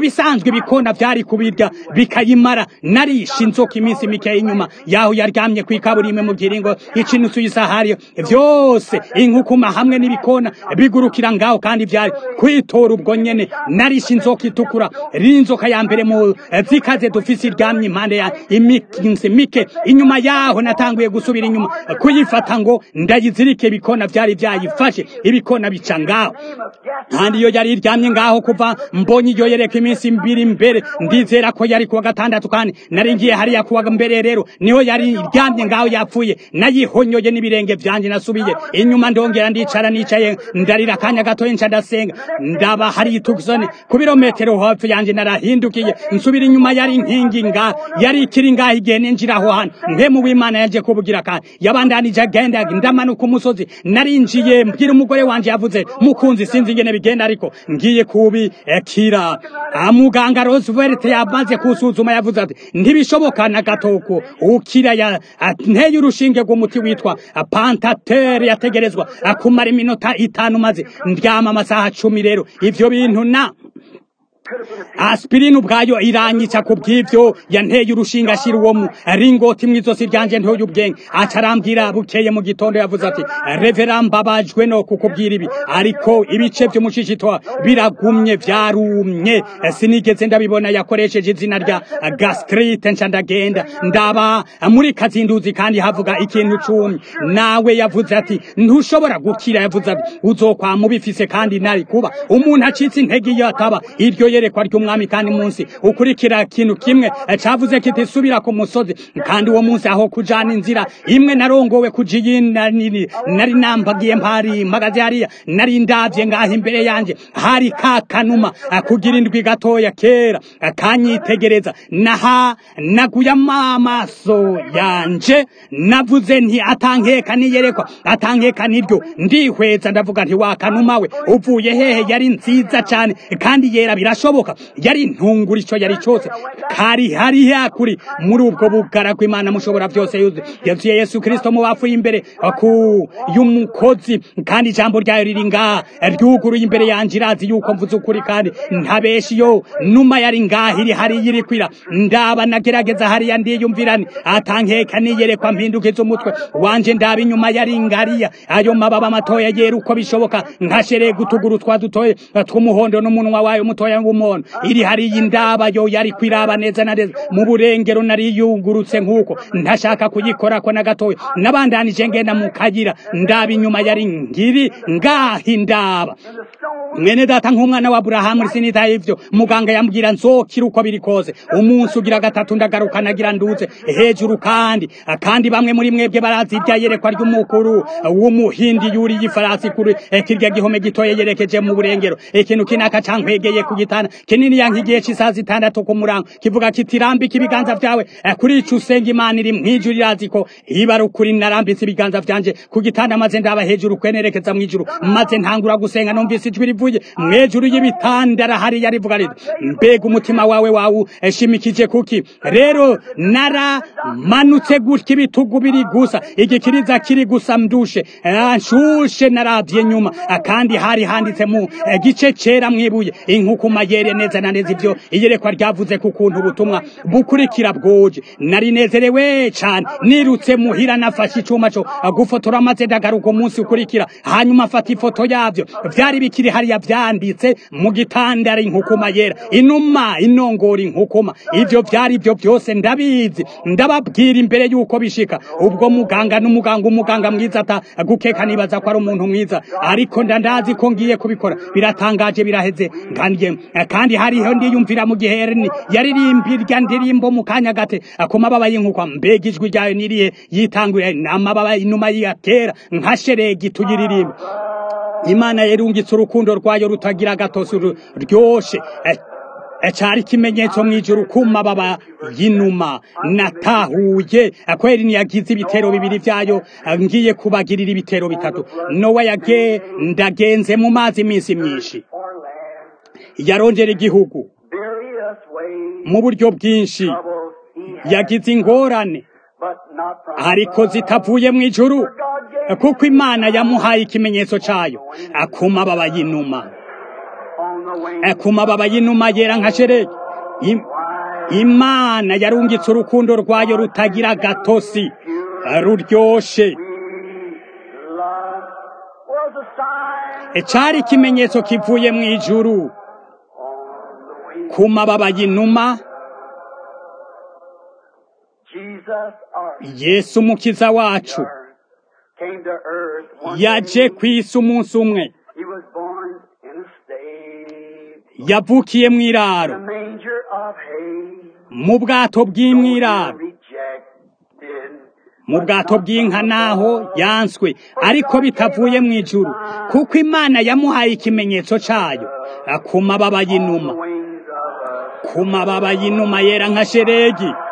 bisanzwe ibikona vyari kubirya bikayimara narisha inzoka iminsi mike inyuma yaho yaryamye kw'ikaburimwe mu kiringo icinutsu y'isahariyo vyose inkukuma hamwe n'ibikona bigurukira ngaho kandi vyari kwitora ubwo nyene narisha inzoka itukura rinzoka ya mbere mu zikaze dufise iryamye impande ya iminsi mike inyuma yaho natanguye gusubira inyuma kuyifata ngo ndayizirike ibikona vyari vyayifashe ibikona bica ngaho kandi iyo yari iryamye ngaho kuva mbonye iyo yereka iminsi mbiri imbere ndizera ko yari kuwa gatandatu kandi nari ngiye hariya kuwa mbere rero niho yari iryamye ngaho yapfuye nayihonyoye n'ibirenge vyanje nasubiye inyuma ndongera ndicara nicaye ndarira akanya gatoya nca ndasenga ndaba hari itukisoni ku birometero hafi yanje narahindukiye nsubira inyuma yari inkingi nga yari ikiri ngaho igihe ninjira aho hantu mpemu w'imana yaje kubugira kandi yabandanije agenda ndamanuka umusozi narinjiye mbwira umugore wanje yavuze mukunzi sinzi ingene bigenda ariko ngiye kubikira muganga Roosevelt yamaze kusuzuma yavuze ati ntibishoboka na gatoko ukira ya nteye urushinge rw'umuti witwa pantater yategerezwa akumara iminota itanu maze ndyama amasaha cumi rero ivyo bintu na aspirine ubwayo iranyica ku bw'ivyo yanteye urushinga ashira uwo mu ringoti mw'izosi ryanje ntoye ubwenge aca arambwira bukeye mu gitondo yavuze ati revera mbabajwe no kukubwira ibi ariko ibice vy'umushishitwa biragumye vyarumye sinigeze ndabibona yakoresheje izina rya gastrite nca ndagenda ndaba muri kazinduzi kandi havuga ikintu cumi nawe yavuze ati ntushobora gukira yavuze ati uzokwama ubifise kandi nari kuba umuntu acitse intege iyo ataba iryo yerekwa ry'umwami kandi munsi ukurikira kintu kimwe cavuze kiti subira ku musozi kandi uwo munsi aho kujana inzira imwe narongowe kuja iyindi nari nambagiye mpari mpagaze hariya nari ndavye ngaho imbere yanje hari ka kanuma kugira indwi gatoya kera kanyitegereza naha naguye amaso yanje navuze nti atankeka niyerekwa atankeka niryo ndihweza ndavuga nti wa kanuma we uvuye hehe yari nziza cane kandi yera birashoboka yari intungura ico yari cose kari hari hakuri muri ubwo bugara kw'imana mushobora vyose yuzuye yesu kristo mu bapfuye imbere ku y'umukozi kandi ijambo ryayo riri ngaha ryuguruye imbere yanje irazi yuko mvuze ukuri kandi ntabeshi yo numa yari ngaha iri hariya iri kwira ndaba nagerageza hariya ndiyumvirani atankeka niyerekwa mpindukiza umutwe wanje ndaba inyuma yari ngariya ayo mababa matoya yera uko bishoboka nkasherega utuguru twa dutoye tw'umuhondo n'umunwa wayo mutoya w'umuntu iri hariya indaba yo yari kwiraba neza na neza mu burengero nari yungurutse nk'uko ntashaka kuyikorako na gatoya nabandanije ngenda mu kayira ndaba inyuma yari ngiri ngaha indaba mwene data nk'umwana wa Aburahamu sinitaye ivyo muganga yambwira nzokira uko biri kose umunsi ugira gatatu ndagaruka nagira nduze hejuru kandi kandi bamwe muri mwebwe barazi ibya yerekwa ry'umukuru w'umuhindi yuri y'ifarasi kuri kirya gihome gitoye yerekeje mu burengero ikintu kinaka cankwegeye ku gitanda kinini yankigiye c'isaha zitandatu ku murango kivuga kiti rambika ibiganza vyawe kuri ico usenga imana iri mw'ijuru irazi ko iba ari ukuri narambitse ibiganza vyanje ku gitanda maze ndaba hejuru kwenerekeza mw'ijuru maze ntangura gusenga numvise ijwi rivuye mw'ejuru y'ibitandara hariya rivuga riti mbega umutima wawe wawu shimikije kuki rero naramanutse gutya ibitugu biri gusa igikiriza kiri gusa mdushe nshushe naravye nyuma kandi hari handitse mu gice cera mwibuye inkukuma yere neza na neza ivyo iyerekwa ryavuze ku kuntu ubutumwa bukurikira bwoje nari nezerewe cane nirutse muhira nafashe icuma co gufotora maze ndagaruka umunsi ukurikira hanyuma afata ifoto yavyo vyari bikiri hariya vyanditse mu gitandara inkukuma yera inuma inongora inkukuma ivyo vyari vyo byose ndabizi ndababwira imbere yuko bishika ubwo muganga n'umuganga umuganga mwiza ata gukeka nibaza ko ari umuntu mwiza ariko ndandazi ko ngiye kubikora biratangaje biraheze kandi kandi hariho ndiyumvira mu gihe yaririmbirya ndirimbo mu kanya gate ku mababa y'inkukwa mbega ijwi ryayo niriye yitanguye amababa inuma ya kera nka sheregi tuyiririmba imana yerungitse urukundo rwayo rutagira gatosi ryoshe cari ikimenyetso mw'ijuru ku mababa y'inuma natahuye kweri niyagize ibitero bibiri vyayo ngiye kubagirira ibitero bitatu nowa yage ndagenze mu mazi iminsi myinshi yarongera igihugu mu buryo bwinshi yagize ingorane ariko zitavuye mu ijuru kuko imana yamuhaye ikimenyetso cayo ku mababa y'inuma Eh, ku mababa y'inuma yera nka sheregi Im- imana yarungitse urukundo rwayo rutagira gatosi eh, ruryoshe love was a sign Eh, cari ikimenyetso kivuye mu ijuru on the wings. ku mababa y'inuma Jesus, our yesu umukiza wacu Savior, came to earth one yaje day. ku isi umunsi umwe He was born in a stable, yavukiye mu in a iraro manger of hay. mu bwato bw'imwiraro Rejected, mu bwato bw'inka naho yanswe ariko bitavuye mu ijuru kuko imana yamuhaye ikimenyetso cayo eh, ku mababa y'inuma the wings of a ku mababa y'inuma yera nka sheregi dove.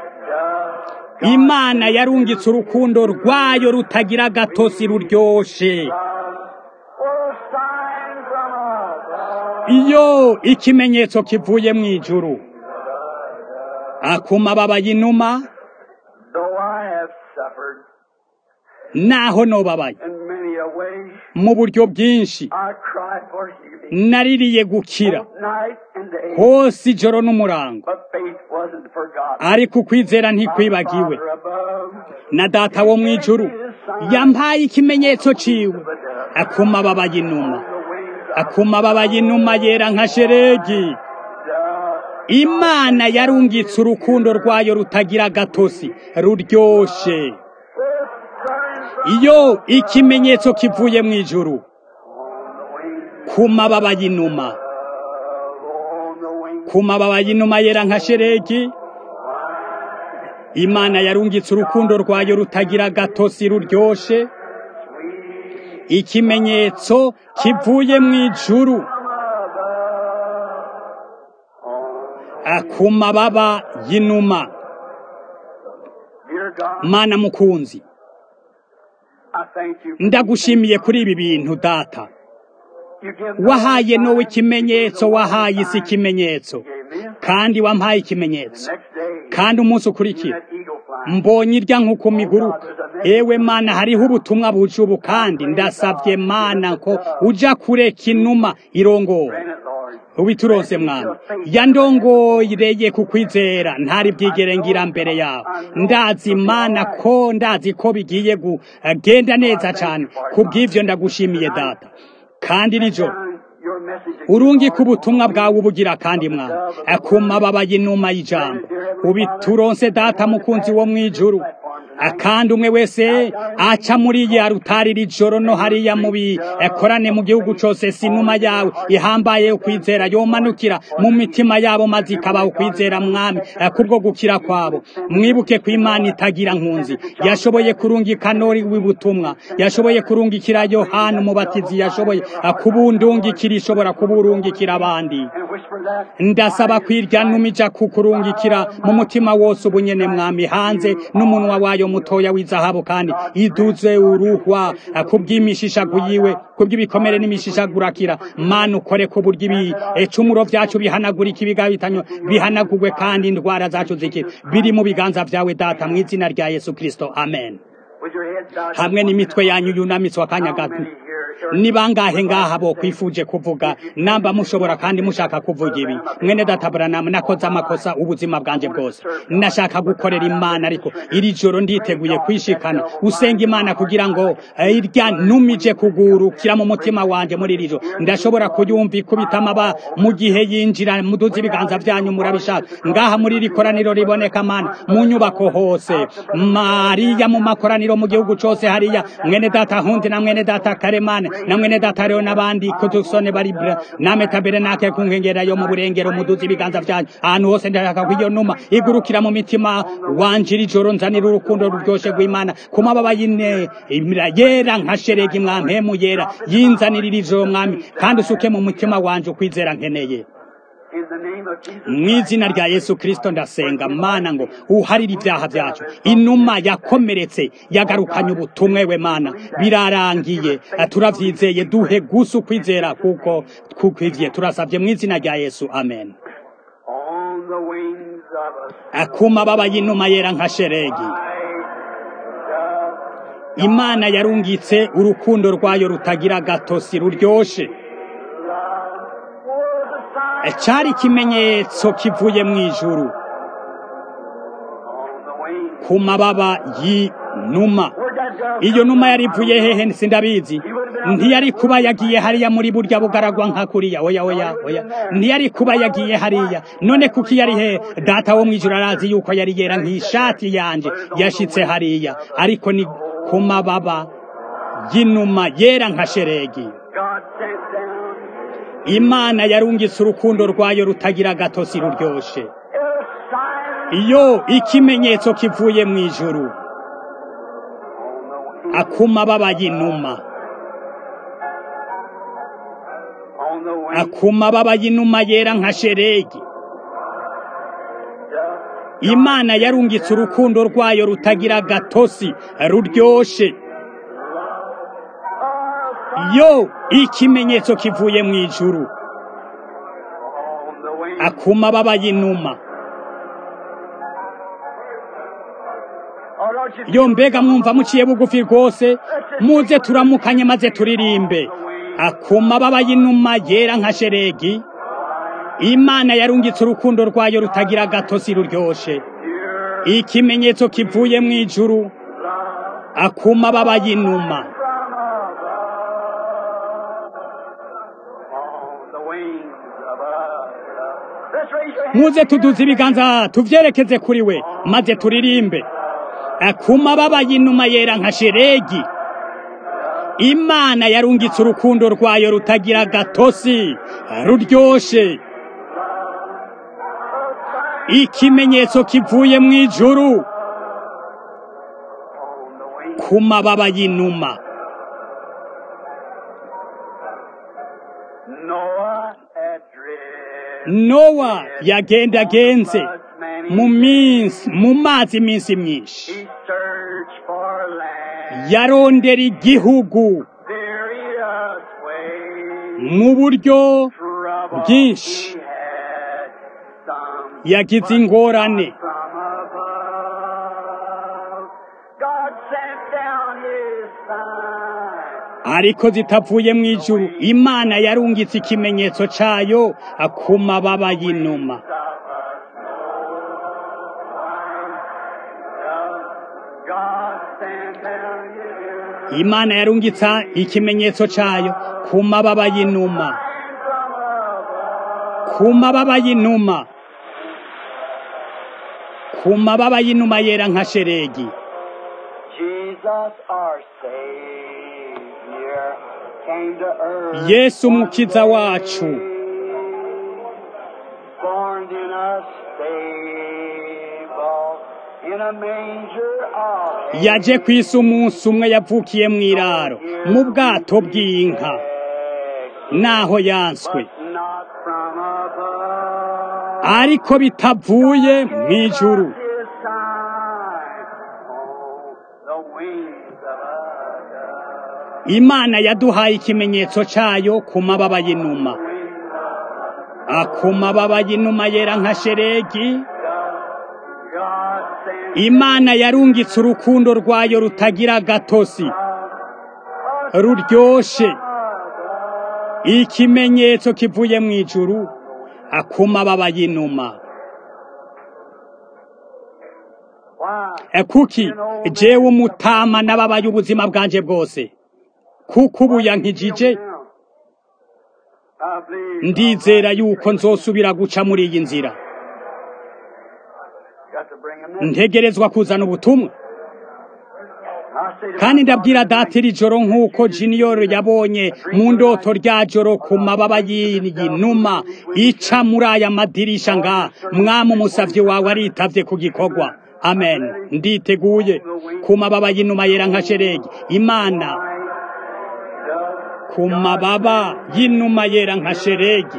imana yarungitse urukundo rwayo rutagira gatosi ruryoshe For a sign from above. iyo ikimenyetso kivuye mu ijuru Ah, ku mababa y'inuma Though I have suffered naho nobabaye in many a way, mu buryo bwinshi I cried for healing naririye gukira night and day. hose ijoro n'umurango But faith wasn't forgotten. ariko ukwizera ntikwibagiwe Father above, na data wo mu ijuru yampaye ikimenyetso ciwe Ah, ku mababa y'inuma the wings Ah, ku mababa y'inuma yera nka sheregi of imana yarungitse urukundo rwayo rutagira gatosi ruryoshe the sign from iyo ikimenyetso kivuye mu ijuru on the wings ku mababa y'inuma of, on the wings ku mababa y'inuma yera nka sheregi imana yarungitse urukundo rwayo rutagira gatosi ruryoshe ikimenyetso kivuye mu ijuru Ah, ku mababa y'inuma Dear God, mana mukunzi I thank you. for ndagushimiye kuri ibi bintu data You give wahaye no nowe sign, ikimenyetso you give wahaye no isi sign. ikimenyetso You gave me a kandi wampaye ikimenyetso next day. kandi umunsi you ukurikira that eagle fly. mbonye irya nk'uko miguruka ewe mana hariho ubutumwa buje ubu kandi ndasabye mana ko uja kureka inuma irongora Grant it, Lord. ubituronse mwami yandongoreye ku kwizera ntari bwigere ngira mbere yawe ndazi imana ko ndazi ko bigiye kugenda neza cyane kubw'ivyo ndagushimiye data kandi nijoro Your message urungika ubutumwa bwawe ubugira kandi mwana ku mababa y'inuma y'ijambo ubituronse data mukunzi wo mu ijuru kandi umwe wese aca muri ya rutari iri joro no hariya mu bikorane mu gihugu cyose si inuma yawe ihambaye ukwizera yomanukira mu mitima yabo maze ikaba ukwizera mwami kubwo gukira kwabo mwibuke ko imana itagira nkunzi yashoboye kurungika nori w'ibutumwa yashoboye kurungikira yohana umubatizi yashoboye kubundungikira ishobora kuburungikira abandi and whisper that ndasaba kwirya numija kukurungikira mu mutima wose ubunyene mwami hanze n'umunwa wayo mutoya w'izahabu kandi iduze uruhwa kubw'imishishagu yiwe kubw'ibikomere n'imishishagurakira mana ukore ku buryo ibi ecumuro vyacu bihanagurika ibigabitanyo bihanagurwe kandi indwara zacu zikira biri mu biganza vyawe data mu izina rya yesu kristo amen with your head bowed. hamwe n'imitwe yanyu yunamitswe akanya How gato many here are ni bangahe ngaha bo kwifuje kuvuga namba mushobora kandi mushaka kuvuga ibi mwene data Branham nakoze amakosa ubuzima bwanje bwose nashaka gukorera imana ariko iri joro nditeguye kwishikana usenga imana kugira ngo eh, irya numije kugurukira mu mutima wanje muri iri joro ndashobora kuyumva ikubita amaba mu gihe yinjira muduze ibiganza vyanyu murabishaka ngaha muri iri koraniro riboneka mana mu nyubako hose mariya mu makoraniro mu gihugu cose hariya mwene data hundi na mwene data karemane na mwene data rero n'abandi kudusone bari bra- name taberenake ku nkengera yo mu burengero muduze ibiganza vyanyu ahantu hose ndashaka ko iyo numa igurukira mu mitima wanje iri joro nzanira urukundo ruryoshe rw'imana ku mababa y'ine imira yera nka sheregi mwampemu yera yinzanira iri joro mwami kandi usuke mu mutima wanje ukwizera nkeneye in the name of Jesus mu izina rya yesu kristo ndasenga mana ngo uharire ibyaha byacu inuma yakomeretse yagarukanye ubutumwe we mana birarangiye Eh, turavyizeye duhe gusa ukwizera kuko kukwivye turasabye mu izina rya yesu amen on the wings of a akuma baba y'inuma yera nka sheregi dove. imana yarungitse urukundo rwayo rutagira gatosi ruryoshe Love was cyari ikimenyetso kivuye mu ijuru on the wings. ku mababa y'inuma Where'd that dove iyo come numa from? yari ivuye hehe sindabizi ntiyari kuba yagiye hariya muri burya bugaragwa nka kuriya oya oya oya ntiyari kuba yagiye hariya none kuki yari he data wo mu ijuru arazi yuko yari yera nk'ishati yanje yashitse hariya ariko ni ku mababa y'inuma yera nka sheregi God sent down imana yarungitse urukundo rwayo rutagira agatosi ruryoshe a sign iyo ikimenyetso kivuye mu ijuru on the wings. akuma baba y'inuma On the wings. akuma baba y'inuma yera nka sheregi Dove. imana yarungitse urukundo rwayo rutagira agatosi ruryoshe yo ikimenyetso kivuye mu ijuru On the wings. akuma baba y'inuma Oh, don't you yo mbega mwumva muciye bugufi rwose muze turamukanye maze turirimbe akuma baba y'inuma yera nka sheregi imana yarungitse urukundo rwayo rutagira agatosi ruryoshe hear ikimenyetso kivuye mu ijuru love akuma baba y'inuma from above? On the wings above. Let's raise your hands. muze tuduze ibiganza tuvyerekeze kuri we maze turirimbe akuma baba y'inuma yera nka sheregi imana yarungitse urukundo rwayo rutagira agatosi ruryoshe ikimenyetso kivuye mu ijuru On the wings. ku mababa y'inuma Noah had driven nowa yagendagenze mu minsi mu mazi iminsi myinshi He searched for land. yarondera igihugu Various ways. mu buryo Trouble bwinshi. he had. Some yagize ingorane from above. God sent down his sign. ariko zitavuye mu ijuru imana yarungitse ikimenyetso cayo ku mababa y'inuma God sent down his imana yarungitse ikimenyetso cayo ku mababa y'inuma sign from above. ku mababa y'inuma ku mababa y'inuma yera nka sheregi Jesus our Savior came to earth. yesu umukiza wacu Born in a stable, in a manger of yaje ku isi umunsi umwe yavukiye mu iraro mu bwato bw'inka naho yanswe but not from above. ariko bitavuye mu ijuru His sign on the wings of a dove. imana yaduhaye ikimenyetso cayo ku mababa y'inuma ku mababa y'inuma yera nka sheregi God sent imana yarungitse urukundo rwayo rutagira agatosi ruryoshe ikimenyetso kivuye mu ijuru ku mababa y'inuma Why? kuki jewe umutama n'ababaye ubuzima bwanje bwose kuko ubu yankijije I believe ndizera yuko nzosubira guca muri iyi nzira got to bring him in. ntegerezwa kuzana ubutumwa I say to kandi my ndabwira father, data iri joro nk'uko junior yabonye mu ndoto rya joro ku mababa y'iyi numa ica muri aya madirisha nga mwami umusavyi wawe aritavye ku gikorwa amen nditeguye ku mababa y'inuma yera nka sheregi imana ku mababa y'inuma yera nka sheregi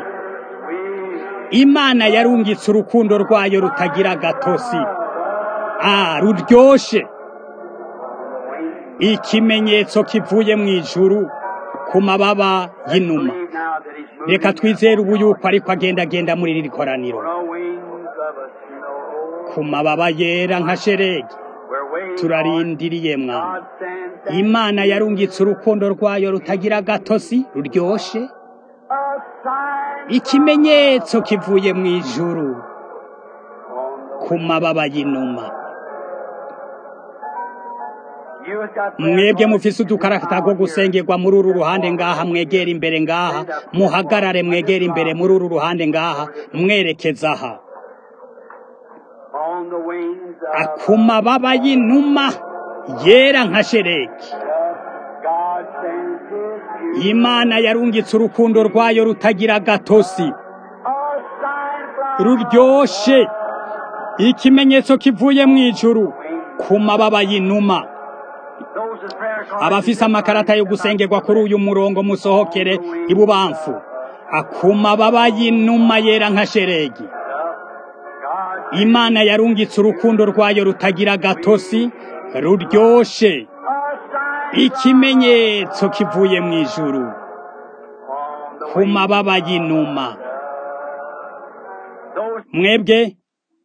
imana yarungitse urukundo rwayo rutagira agatosi ah ruryoshe ikimenyetso kivuye mu ijuru ku mababa y'inuma believe now that he's moving reka twizere ubu yuko ariko agendagenda muri riri koraniro on the wings of a snow. ku mababa yera nka sheregi We're waiting turarindiriye on mwana God sends down imana yarungitse urukundo rwayo rutagira agatosi ruryoshe a sign ikimenyetso kivuye mu ijuru ku mababa y'inuma mwebwe mufise udukarata two gusengerwa muri uru ruhande ngaha mwegera imbere ngaha muhagarare mwegera imbere muri uru ruhande ngaha mwerekeza aha ku mababa y'inuma yera nka shereki imana yarungitse urukundo rwayo rutagira gatosi ruryoshe ikimenyetso kivuye mu ijuru ku mababa y'inuma abafise amakarata yo gusengerwa kuri uyu murongo musohokere ibubamfu ku mababa y'inuma yera nka sheregi imana yarungitse urukundo rwayo rutagira gatosi ruryoshe ikimenyetso kivuye mu ijuru ku mababa y'inuma mwebwe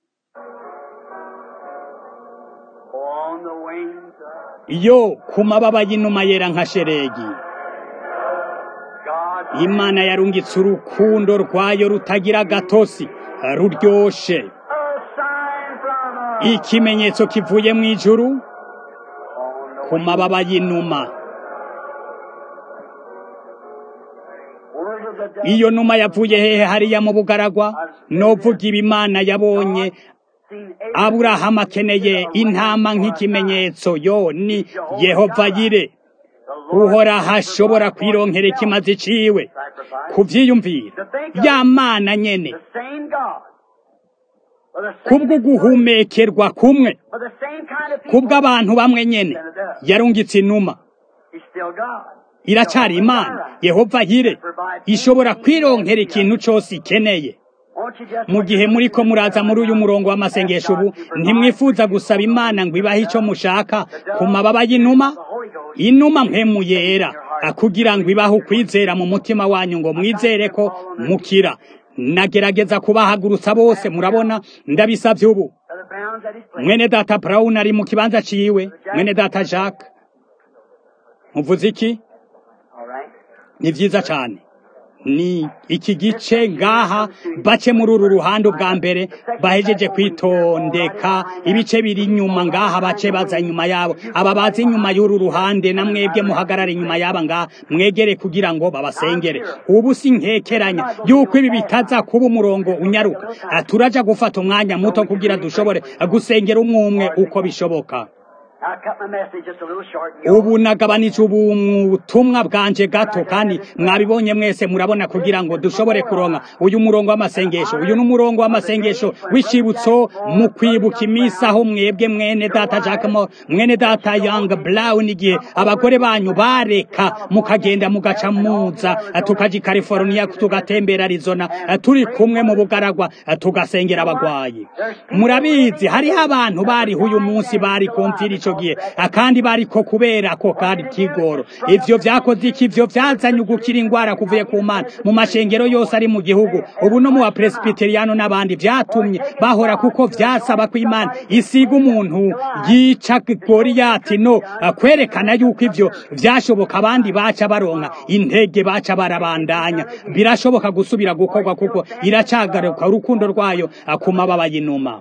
yo ku mababa y'inuma yera nka sheregi imana yarungitse urukundo rwayo rutagira gatosi ruryoshe ikimenyetso kivuye mu ijuru ku mababa y'inuma iyo numa yavuye hehe hariya mu bugaragwa novuga ibimana yabonye aburahamu akeneye intama nk'ikimenyetso yo ni yehova yire uhoraho ashobora kwironkera ikimazi ciwe kuvyiyumvira ya mana nyene kubwo guhumekerwa kumwe kubw'abantu bamwe nyene yarungitse inuma iracari imana yehova yire ishobora kwironkera ikintu cose ikeneye mu gihe muri ko muraza muri uyu murongo w'amasengesho ubu ntimwifuza gusaba imana ngo ibahe icyo mushaka ku mababa y'inuma inuma mpemu yera kugira ngo ibahe ukwizera mu mutima wanyu ngo mwizere ko mukira nagerageza kubahagurutsa bose murabona ndabisabye ubu mwene data Brown ari mu kibanza ciwe mwene data Jacques muvuze iki ni vyiza cyane ni iki gice ngaha bace muri uru ruhande ubwa mbere bahejeje kwitondeka ibice biri inyuma ngaha bace baza inyuma yabo aba bazi inyuma y'uru ruhande na mwebwe muhagarare inyuma yaba ngaha mwegere kugira ngo babasengere ubu si nkekeranya yuko ibi bitaza kuba umurongo unyaruka turaja gufata umwanya muto kugira dushobore gusengera umwe umwe uko bishoboka ubu nagabanije ubutumwa bwanje gato kandi mwabibonye mwese murabona kugira ngo dushobore kuronka uyu murongo w'amasengesho uyu ni umurongo w'amasengesho w'icibutso mu kwibuka iminsi aho mwebwe mwene data Jacques mwene data Young Brown igihe abagore banyu bareka mukagenda mugaca muza tukaja i California tugatembera Arizona turi kumwe mu bugaragwa tugasengera abagwayi murabizi hariho abantu bariho uyu munsi bari kumvira ico gihe akandi bariko kubera ko kari kigoro ivyo vyakoze iki ivyo vyazanye ugukira ingwara kuvuye ku mana mu mashengero yose ari mu gihugu ubu no mu bapresbiteriano n'abandi vyatumye bahora kuko vyasaba ko imana isiga umuntu yica goriyati no kwerekana yuko ivyo vyashoboka abandi baca baronka intege baca barabandanya birashoboka gusubira gukorwa kuko iracagaruka urukundo rwayo ku mababa y'inuma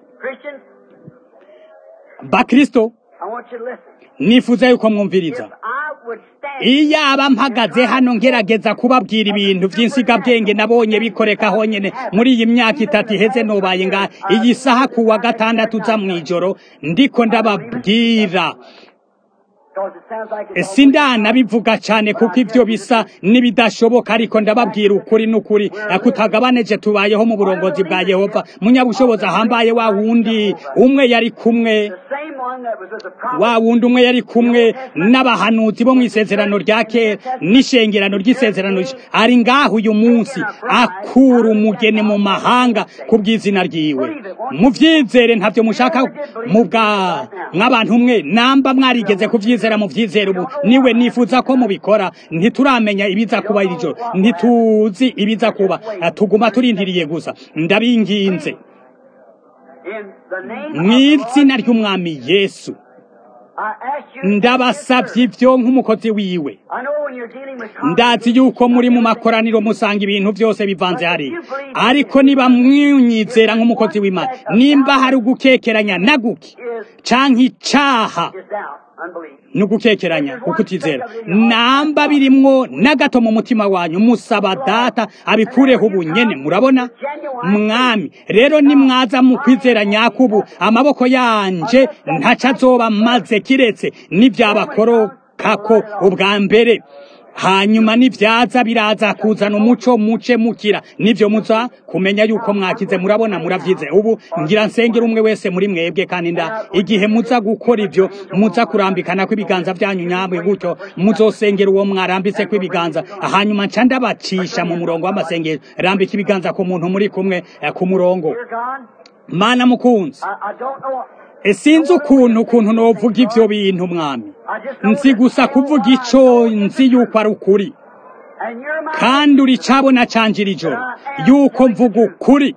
bakristo nifuza yuko mwumviriza iyo aba mpagaze hano ngerageza kubabwira ibintu by'insigabwenge nabonye bikoreka honyine muri iyi myaka itatu iheze nubaye ngaha iyi saha ku wa gatandatu uza mu ijoro ndiko ndababwira sindanabivuga cyane kuko ibyo bisa n'ibidashoboka ariko ndababwira ukuri n'ukuri kutagabaneje tubayeho mu burongozi bwa yehova munyabushobozi ahambaye wa wundi umwe yari kumwe wa wundi umwe yari kumwe n'abahanuzi bo mu isezerano rya kera n'ishengerano ry'isezerano ari ngaho uyu munsi akura umugeni mu mahanga ku bw'izina ryiwe mubyizere ntabyo mushaka mu bwa nk'abantu umwe namba mwarigeze kubyizera mu byizere ubu niwe nifuza ko mubikora ntituramenya ibiza kuba iri joro ntituzi ibiza kuba tuguma turindiriye gusa ndabinginze mu izina ry'umwami yesu I ask you. ndabasabye ibyo nk'umukozi wiwe I know when you're dealing with ndazi yuko muri mu makoraniro musanga ibintu byose bivanze hariya ariko niba mwunyizera nk'umukozi w'imana nimba hari ugukekeranya na guke is canke icaha is doubt, unbelief. ni ugukekeranya ukutizera namba birimwo na gato mu mutima wanyu musaba data abikureho ubunyene murabona mwami rero nimwaza mu kwizera nyakubu amaboko yanje ntaco azoba maze kiretse n'ivyabakoroka ubwa mbere hanyuma nivyaza biraza kuzana umuco muce mukira nivyo muza kumenya yuko mwakize murabona muravyize ubu ngira nsengera umwe wese muri mwebwe kandi nda igihe muza gukora ivyo muza kurambikana kw'ibiganza vyanyu nyabwe gutyo muzosengera uwo mwarambitse kw'ibiganza hanyuma nca ndabacisha mu murongo w'amasengero rambika ibiganza ku muntu muri kumwe eh, ku murongo Dear God, mana mukunzi I, I don't know. E, sinzi ukuntu ukuntu novuga ivyo bintu mwami I just know nzi that gusa you kuvuga are ico nzi yuko ari ukuri And you're my, kandi uri cabona canje iri joro yuko mvuga ukuri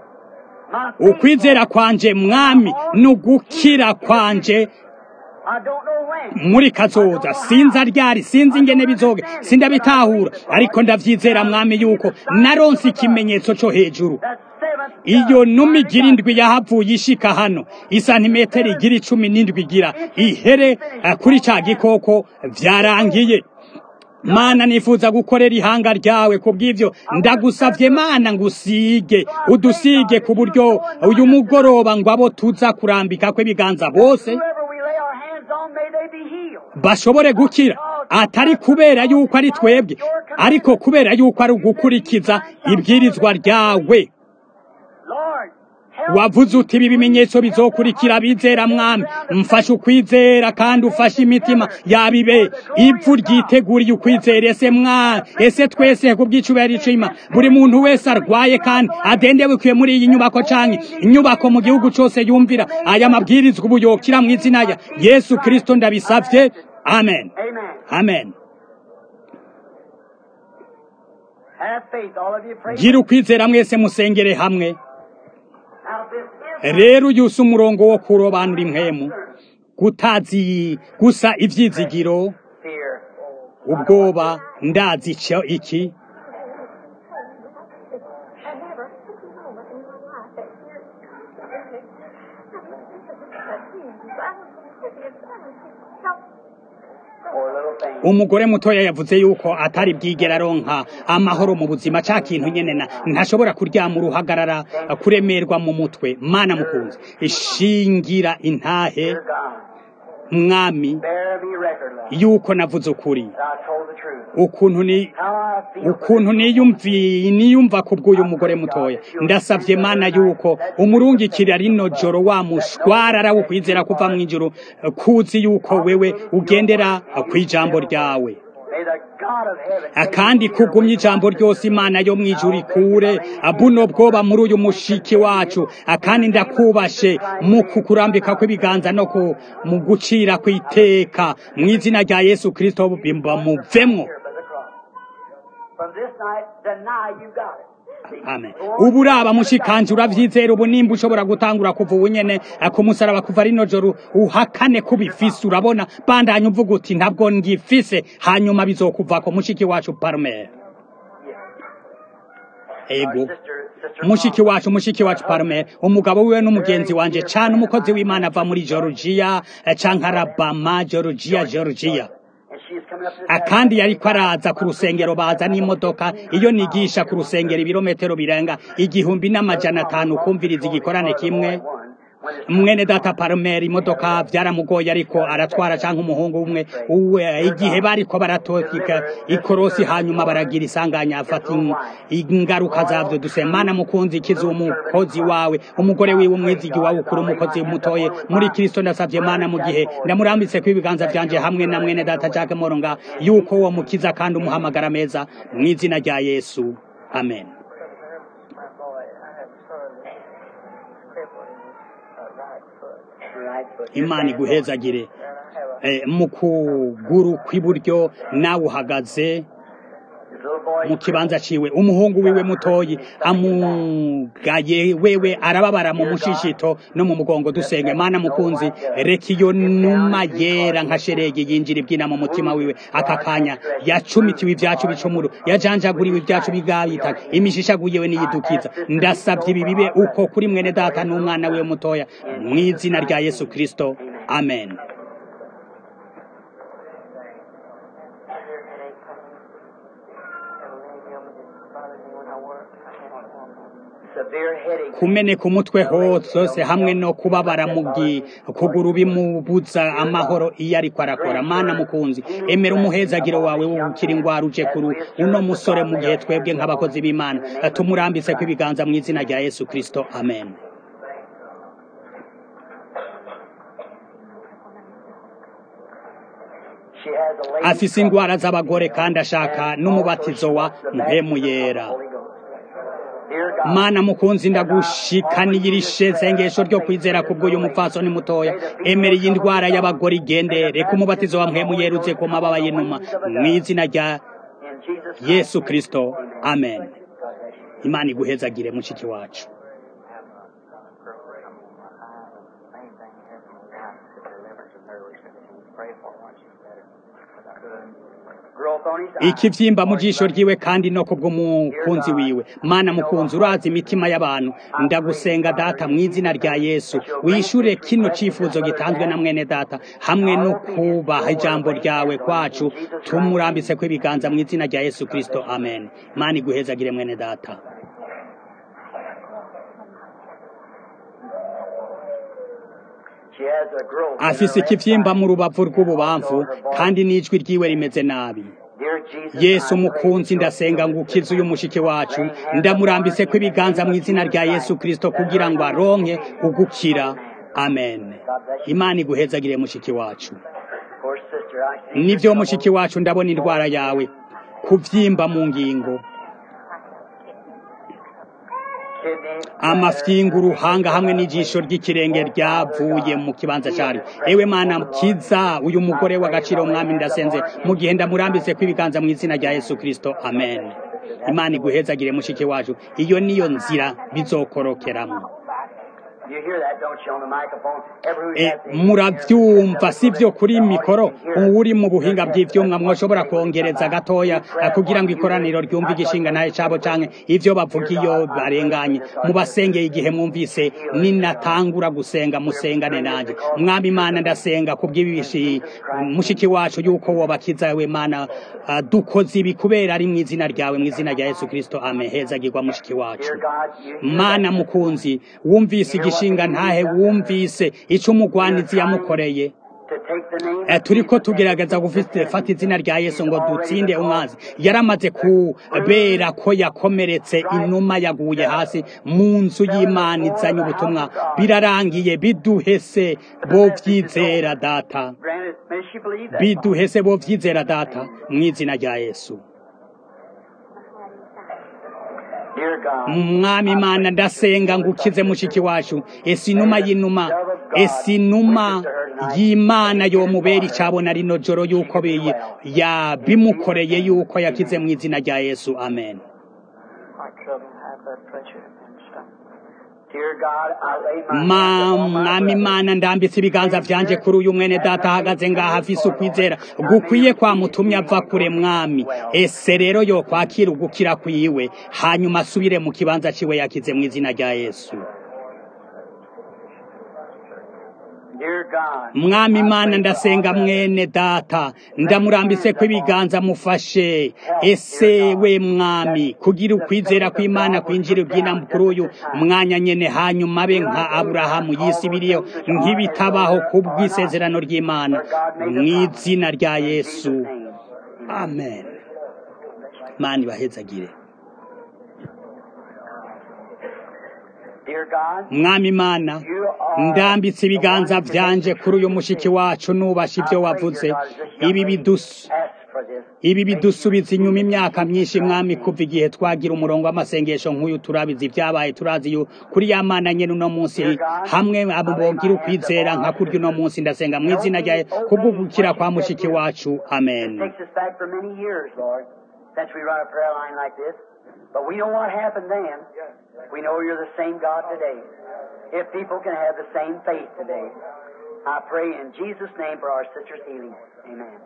my faith. ukwizera kwanje mwami n'ugukira kwanje I don't know when. muri kazoza sinzi aryari sinzi ingene bizoge sindabitahura ariko ndavyizera mwami yuko naronse ikimenyetso co hejuru That seventh iyo numa igira indwi yahavuye ishika hano isantimetero igira icumi n'indwi igira ihere eh, kuri ca gikoko vyarangiye mana nifuza gukorera ihanga ryawe kubw'ivyo ndagusavye mana ngusige udusige ku buryo uyu mugoroba ngo abo tuza kurambika kw'ibiganza bose whoever we lay our hands on, may they be healed. bashobore gukira atari kubera yuko ari twebwe ariko kubera yuko ari ugukurikiza ibwirizwa ryawe Lord, help wavuze uti ibi bimenyetso bizokurikira bizera mwami mfashe ukwizera kandi ufashe imitima yabibe ivu ryiteguriye ukwizera ese mwa ese twese ku bw'icubahiro c'Imana buri muntu wese arwaye kandi adendebukiye muri iyi nyubako canke inyubako mu gihugu cose yumvira aya mabwirizwa ubu yokira mu izina ya yesu kristo ndabisavye amen Amen. amen Have faith, all of you. Pray. gira ukwizera mwese musengere hamwe Now, this is rero uyu si umurongo wo kurobanura impwemu gutazi gusa ivyizigiro fear. ubwoba ndazi ico iki I never took a moment in my life that year. Poor little thing. umugore mutoya yavuze yuko atari bwigera aronka amahoro mu buzima ca kintu nyene na ntashobora kuryama uruhagarara kuremerwa mu mutwe mana mukunzi ishingira intahe Dear God, mwami bear me record, Lord. yuko navuze ukuri that I told the truth. ukuntu ni How I feel. ukuntu niyumvi niyumva kubw'uyu mugore mutoya ndasavye mana yuko umurungikira rino joro wa mushwarara wo kwizera kuva mu ijuru kuzi yuko wewe ugendera kw'ijambo ryawe May the God of heaven. kandi kugumya ijambo ryose imana yo mu ijuru ikure buno bwoba muri uyu mushiki wacu kandi ndakubashe mu kukurambika kw'ibiganza no ku mu gucira kw'iteka mu izina rya yesu kristo bimba muvemwo Here by the cross. From this night, deny you got it. See? amen ubu uraba mushikanje uravyizera ubu nimba ushobora gutangura kuva ubu nyene eh, ku musaraba kuva rino joro uhakane ko ubifise urabona bandanya uvuga uti ntabwo ngifise hanyuma bizokuvako mushiki wacu parmer ego Sister, sister. mushiki wacu mushiki wacu parmer umugabo wiwe n'umugenzi wanje cane umukozi w'imana ava muri georgia eh, canke alabama georgia georgia And she is coming up to this Ah, kandi yariko araza ku rusengero baza n'imodoka iyo nigisha ku rusengero ibirometero birenga igihumbi n'amajana atanu kumviriza igikorane kimwe mwene data Palmer imodoka byaramugoye ariko aratwara canke umuhungu umwe uwe igihe bariko baratokika ikorosi hanyuma baragira isanganya afata in- ingaruka zavyo dusemana mukunzi kiza umukozi wawe umugore wiwe umwizigi wawe ukuri umukozi mutoye muri Kristo ndasavye mana mu gihe ndamurambitse ku ibiganza vyanje hamwe na mwene data Jacques Moronga yuko wo mukiza kandi umuhamagara meza mu izina rya Yesu amen My boy, I have a son that's crippled in his uh, right foot. right foot. imana iguhezagire And I have a Eh, mu kuguru kw'iburyo nawe uhagaze His little mu kibanza ciwe umuhungu wiwe mutoyi amugaye wewe arababara mu mushishito no mu mugongo dusenge mana mukunzi reka iyo numa yera nka sheregi yinjira ibyina mu mutima wiwe aka kanya yacumitiwe ibyacu bicumuro yajanjaguriwe ibyacu bigabitaka imishishaguyewe niyidukiza ndasabye ibi bibe uko kuri mwene data n'umwana wiwe mutoya mu izina rya yesu kristo amen kumeneka umutwe hose hamwe no kubabara mu kuguru bimubuza amahoro iyo ariko arakora mana mukunzi emera umuhezagiro wawe wo gukira ingwara uje kuri uno musore mu gihe twebwe nk'abakozi b'imana tumurambise ko ibiganza mu izina rya yesu kristo amen afise ingwara z'abagore kandi ashaka n'umubatizo wa mpemu yera mana mukunzi ndagushikaniye irishe sengesho ryo kwizera kubw'uyu mupfasoni mutoya emera iyi ndwara y'abagore igende reka umubatizo wa mpemu yerutse ku mababa y'inuma mu izina rya yesu kristo amen imana iguhezagire mushiki wacu ikivyimba mu jisho ryiwe kandi no kubw'umukunzi wiwe mana mukunzi urazi imitima y'abantu ndagusenga data mu izina rya yesu wishure kino cifuzo gitanzwe na mwene data hamwe no kubaha ijambo ryawe kwacu tumurambise ko ibiganza mu izina rya yesu kristo amen mana iguhezagire mwene data afise ikivyimba mu rubavu rw'ububamfu kandi n'ijwi ryiwe rimeze nabi yesu mukunzi ndasenga ngo ukize uyu mushiki wacu ndamurambise ko ibiganza mu izina rya yesu kristo kugira ngo aronke ugukira amen imana iguhezagire mushiki wacu nivyo mushiki wacu ndabona indwara yawe kuvyimba mu ngingo amafyinga uruhanga hamwe n'ijisho ry'ikirenge ryavuye mu kibanza cyari ewe mana kiza uyu mugore w'agaciro mwami ndasenze mu gihe ndamurambitse ko ibiganza mu izina rya yesu kristo amen imana iguhezagire mushiki wacu iyo niyo nzira bizokorokeramo murabyumva sibyo kuri mikoro uri mu buhinga bw'ivyumwa mwoshobora kongereza gatoya kugira ngo ikoraniro ryumve igishinga naye cabo canke ivyo bavuga iyo barenganye mubasengeye igihe mwumvise ninatangura gusenga musengane nanje mwami imana ndasenga kubw'ibishi mushiki wacu yuko wobakiza we mana uh, dukoze ibi kubera ari mu izina ryawe mu izina rya yesu kristo amen hezagirwa mushiki wacu mana mukunzi wumvise igishinga ntahe wumvise ico umugwanizi yamukoreye turiko tugerageza gufata izina rya yesu ngo dutsinde umwanzi yaramaze kubera ko yakomeretse inuma yaguye hasi mu nzu y'imana izanye ubutumwa birarangiye biduhese bo vyizera data biduhese bo vyizera data mu izina rya yesu mwami imana ndasenga ngo ukize mushiki wacu ese inuma y'inuma ese inuma y'imana yomubera icabona rino joro yuko bimukoreye yuko yakize mu izina rya yesu amen mwami imana ndambitse ibiganza vyanje kuri uyu mwene data ahagaze ngaha afise ukwizera gukwiye kwamutumye ava kure mwami ese rero yokwakira ugukira kwiwe hanyuma asubire mu kibanza ciwe yakize mu izina rya yesu mwami imana ndasenga mwene data ndamurambise ko ibiganza mufashe ese we mwami kugira ukwizera kw'imana kwinjira ubwina kuri uyu mwanya nyene hanyuma abe nka aburahamu yisibiriyeho nk'ibitabaho kubw'isezerano ry'imana mu izina rya yesu amen mani bahezagire mwami imana ndambitse ibiganza vyanje kuri uyu mushiki wacu nubasha ivyo wavuze ibi bidusu ibi bidusubiza inyuma imyaka myinshi mwami kuva igihe twagira umurongo w'amasengesho nk'uyu turabizi ibyabaye turazi yu kuri ya mana nyene uno munsi hamwe abo bogira ukwizera nka kurya uno munsi ndasenga mu izina rya kubwo gukira kwa mushiki wacu amen since we run a prayer line like this. But we know what happened then. We know you're the same God today. If people can have the same faith today, I pray in Jesus' name for our sister's healing. Amen.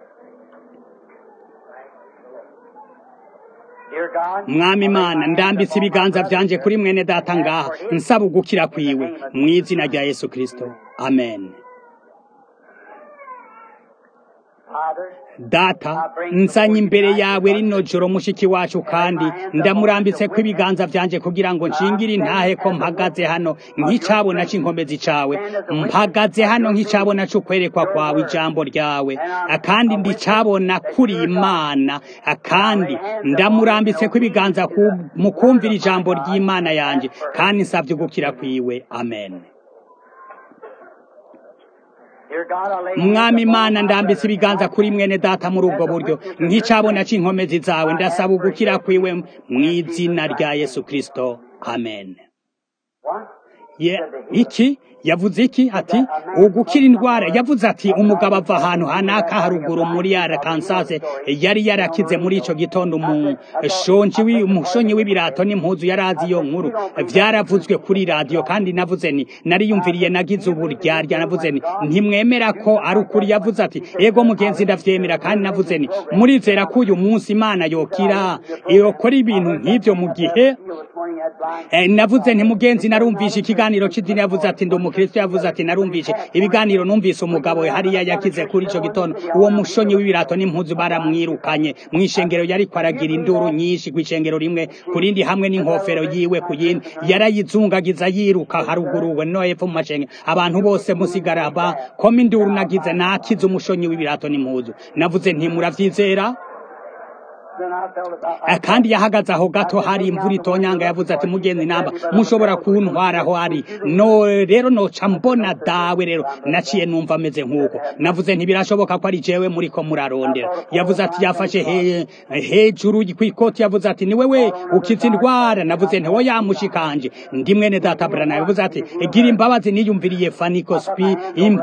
Dear God, mwami imana ndambitse ibiganza byanje kuri mwene data ngaha nsaba ugukira kwiwe mu izina rya yesu kirisito amen Father, data nsanye imbere yawe rino joro mushiki wacu kandi ndamurambitse ko ibiganza byanje kugira ngo nshingire intahe ko mpagaze hano nk'icabona c'inkomezi cawe mpagaze hano nk'icabona c'ukwerekwa kwawe ijambo ryawe kandi ndicabona kuri imana kandi ndamurambitse ko ibiganza ku- mu kumvira ijambo ry'imana yanje kandi nsabye ugukira kwiwe amen dear God, I lay mwami imana ndambitse ibiganza kuri mwene data muri ubwo buryo nk'icabona c'inkomezi zawe ndasaba ugukira kwiwe mu izina rya yesu kristo amen What? Ye- iki yavuze iki ati ugukira indwara yavuze ati umugabo ava ahantu hanaka haruguru muri yara kansase yari yarakize muri ico gitondo umushonji wi- umushonyi w'ibirato n'impuzu yari azi iyo nkuru vyaravuzwe kuri radiyo kandi navuze ni nariyumviriye nagize uburyarya navuze ni ntimwemera ko ari ukuri yavuze ati ego mugenzi ndavyemera kandi navuze ni murizera ko uyu munsi imana yokira yokora ibintu nk'ivyo mu gihe Heal this morning that blind Eh, navuze nti mugenzi narumvishe ikiganiro c'idini yavuze ati ndi umukristo yavuze ati narumvishe ibiganiro numvise umugabo hariya yakize kuri ico gitondo uwo mushonyi w'ibirato n'impuzu baramwirukanye mw'ishengero yariko aragira induru nyinshi kw'ishengero rimwe ku rindi hamwe n'inkofero yiwe ku yindi yarayizungagiza yiruka haruguruwe no hepfo mu mashengero abantu bose musigara ba koma induru nagize nakize umushonyi w'ibirato n'impuzu navuze nti muravyizera then I felt about Eh, kandi yahagaze aho gato hari imvura itonyanga yavuze ati mugenzi namba mushobora kuntwara aho ari no rero noca mbona dawe rero naciye numva ameze nk'uko navuze ntibirashoboka ko ari jewe muriko murarondera yavuze ati yafashe he, hejuru kw'ikoti yavuze ati ni wewe ukiza indwara navuze nti wo yamushikanje ndi mwene data brana yavuze ati gira imbabazi niyumviriye faniko spi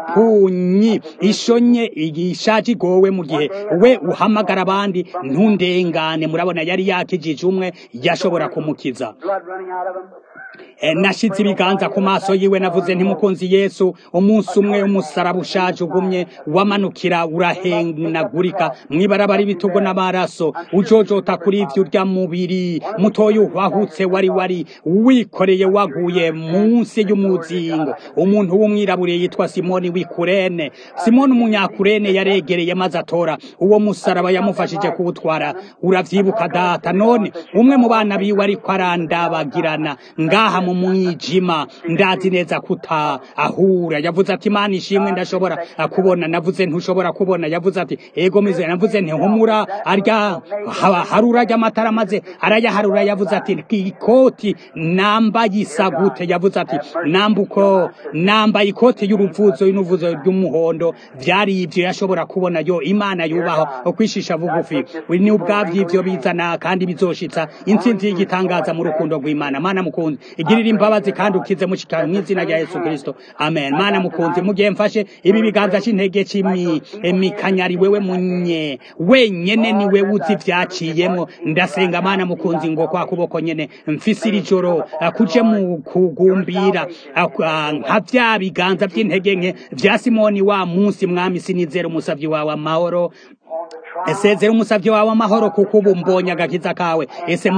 impunyi ishonye igishaje igowe mu gihe we uhamagara abandi ntundengane murabona yari yakijije umwe yashobora kumukiza blood running out of him. Eh, nashize ibiganza ku maso yiwe navuze ntimukunzi yesu umunsi umwe umusaraba ushaje ugumye wamanukira urahenagurika mwibarabara ibitugo n'amaraso ujojota kuri ivyo urya mubiri mutoya uhwahutse wari wari wikoreye waguye munsi y'umuzingo umuntu w'umwirabure yitwa simoni w'ikurene simoni umunyakurene yaregereye maze atora uwo musaraba yamufashije kuwutwara uravyibuka data none umwe mu bana biwe ariko arandabagirana ngaha mu mwijima ndazi neza kuta ahura yavuze ati imana ishimwe ndashobora ah, kubona navuze ntushobora kubona yavuze ati ego mize navuze nti humura arya ha- harura ry'amatara maze arayaharura yavuze ati ikoti nambaye isa gute yavuze ati nambuko nambaye ikoti y'uruvuzo y'uruvuzo ry'umuhondo vyari ivyo yashobora kubona yo imana yubaho kwishisha bugufi We ni ubwavyo ivyo bizana kandi bizoshitsa intsinzi y'igitangaza mu rukundo rw'imana mana mukunzi igirira imbabazi kandi ukize mushikara mw'izina rya yesu kristo amen mana mukunzi mugihe mfashe ibi biganza c'intege c'imi emikanyari wewe munye wenyene ni wewe uzi ivyaciyemwo ndasenga mana mukunzi ngo kwa kuboko nyene mfise iri joro ah, kuje mu kugumbira ah, ah, nka vya biganza vy'intege nke vya simoni wa munsi mwami sinizera umusavyi wawe amahoro esezera umusavyi wawe amahoro kuko ubu mbonye agakiza kawe ese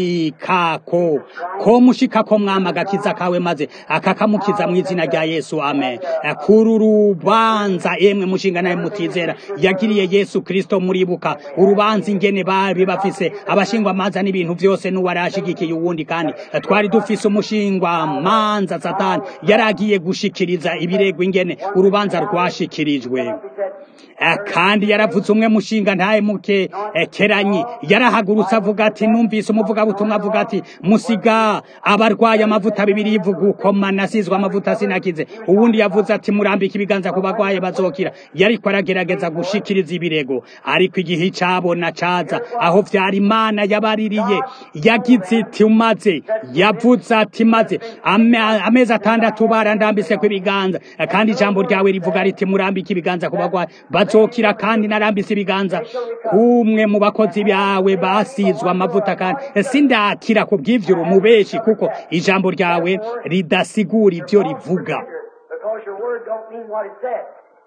mushikako ko mushikako mwama agakiza kawe maze akakamukiza mu izina rya yesu amen kuri urubanza emwe mushinga nawe mutizera yagiriye yesu kristo muribuka urubanza ingene bari bafise abashingwa manza n'ibintu vyose n'uwarashigikiye uwundi kandi twari dufise umushingwa manza satani yaragiye gushikiriza ibirego ingene urubanza rwashikirijwe Eh, kandi yaravuze umwe mushinga ntaye muke eh, keranyi yarahagurutse avuga ati numvise umuvugabutumwa avuga ati musiga abarwaye amavuta bibiri ivuga uko manasizwe amavuta sinakize uwundi yavuze ati murambika ibiganza ku barwaye bazokira yariko aragerageza gushikiriza ibirego ariko igihe icabona caza aho vyari imana yabaririye yagize iti umaze yavuze ati maze ame- amezi atandatu barandambise ibiganza kandi ijambo ryawe rivuga riti murambike ibiganza ku barwayi bazokira kandi narambise ibiganza ibiganza kumwe mu bakozi bawe basizwe amavuta kandi sindakira ku bw'ivyo urumubeshi kuko ijambo ryawe ridasigura ivyo rivuga Because your word don't mean what it says.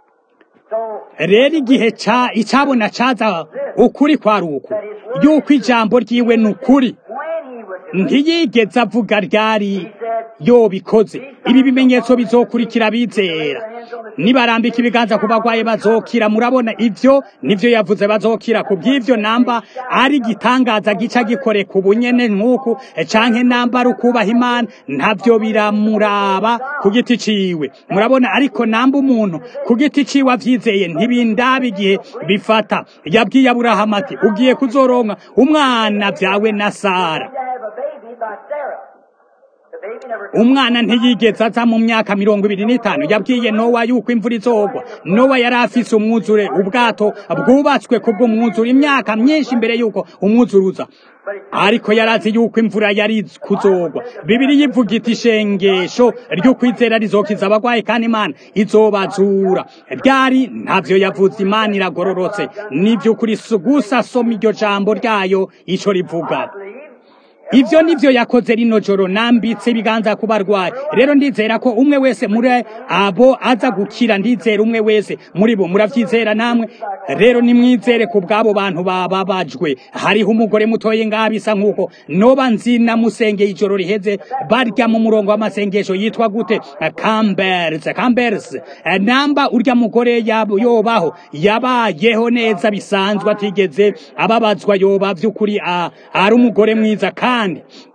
So, rero igihe ca icabona caza ukuri kwari uku yuko ijambo ryiwe ni ukuri when he was ntiyigeze avuga ryari yobikoze ibi bimenyetso bizokurikira bizera nibarambika ibiganza ku bagwaye bazokira murabona ivyo nivyo yavuze bazokira ku bw'ivyo namba ari igitangaza gica gikoreka ubunyene nk'uku canke namba ari ukubaha imana ntavyo biramuraba ku giti ciwe murabona ariko namba umuntu ku giti ciwe avyizeye ntibindaba igihe bifata yabwiye aburahamu ati ugiye kuzoronka umwana vyawe na sara to have a baby by Sarah. The baby never umwana ntiyigeze aza mu myaka mirongo ibiri n'itanu yabwiye nowa yuko imvura izogwa nowa yari afise umwuzure ubwato bwubatswe kubw'umwuzure imyaka myinshi imbere yuko umwuzure uza ariko yarazi yuko imvura yari kuzogwa bibiri yivuga iti ishengesho ryo kwizera rizokiza abagwayi kandi imana izobazura ryari ntavyo yavuze imana iragororotse nivy'ukuri gusa soma iryo jambo ryayo ico rivuga believe. ivyo nivyo yakoze rino joro nambitse ibiganza ku barwayi rero ndizera ko umwe wese muri abo aza gukira ndizera umwe wese muri bo muravyizera namwe rero nimwizere ku bw'abo bantu bababajwe hariho umugore mutoye ngaha bisa nk'uko noba nzi namusengeye ijoro riheze barya mu murongo w'amasengesho yitwa gute cambers cambers namba urya mugore yab- yobaho yabayeho neza bisanzwe atigeze ababazwa yoba vy'ukuri a- ari umugore mwiza kandi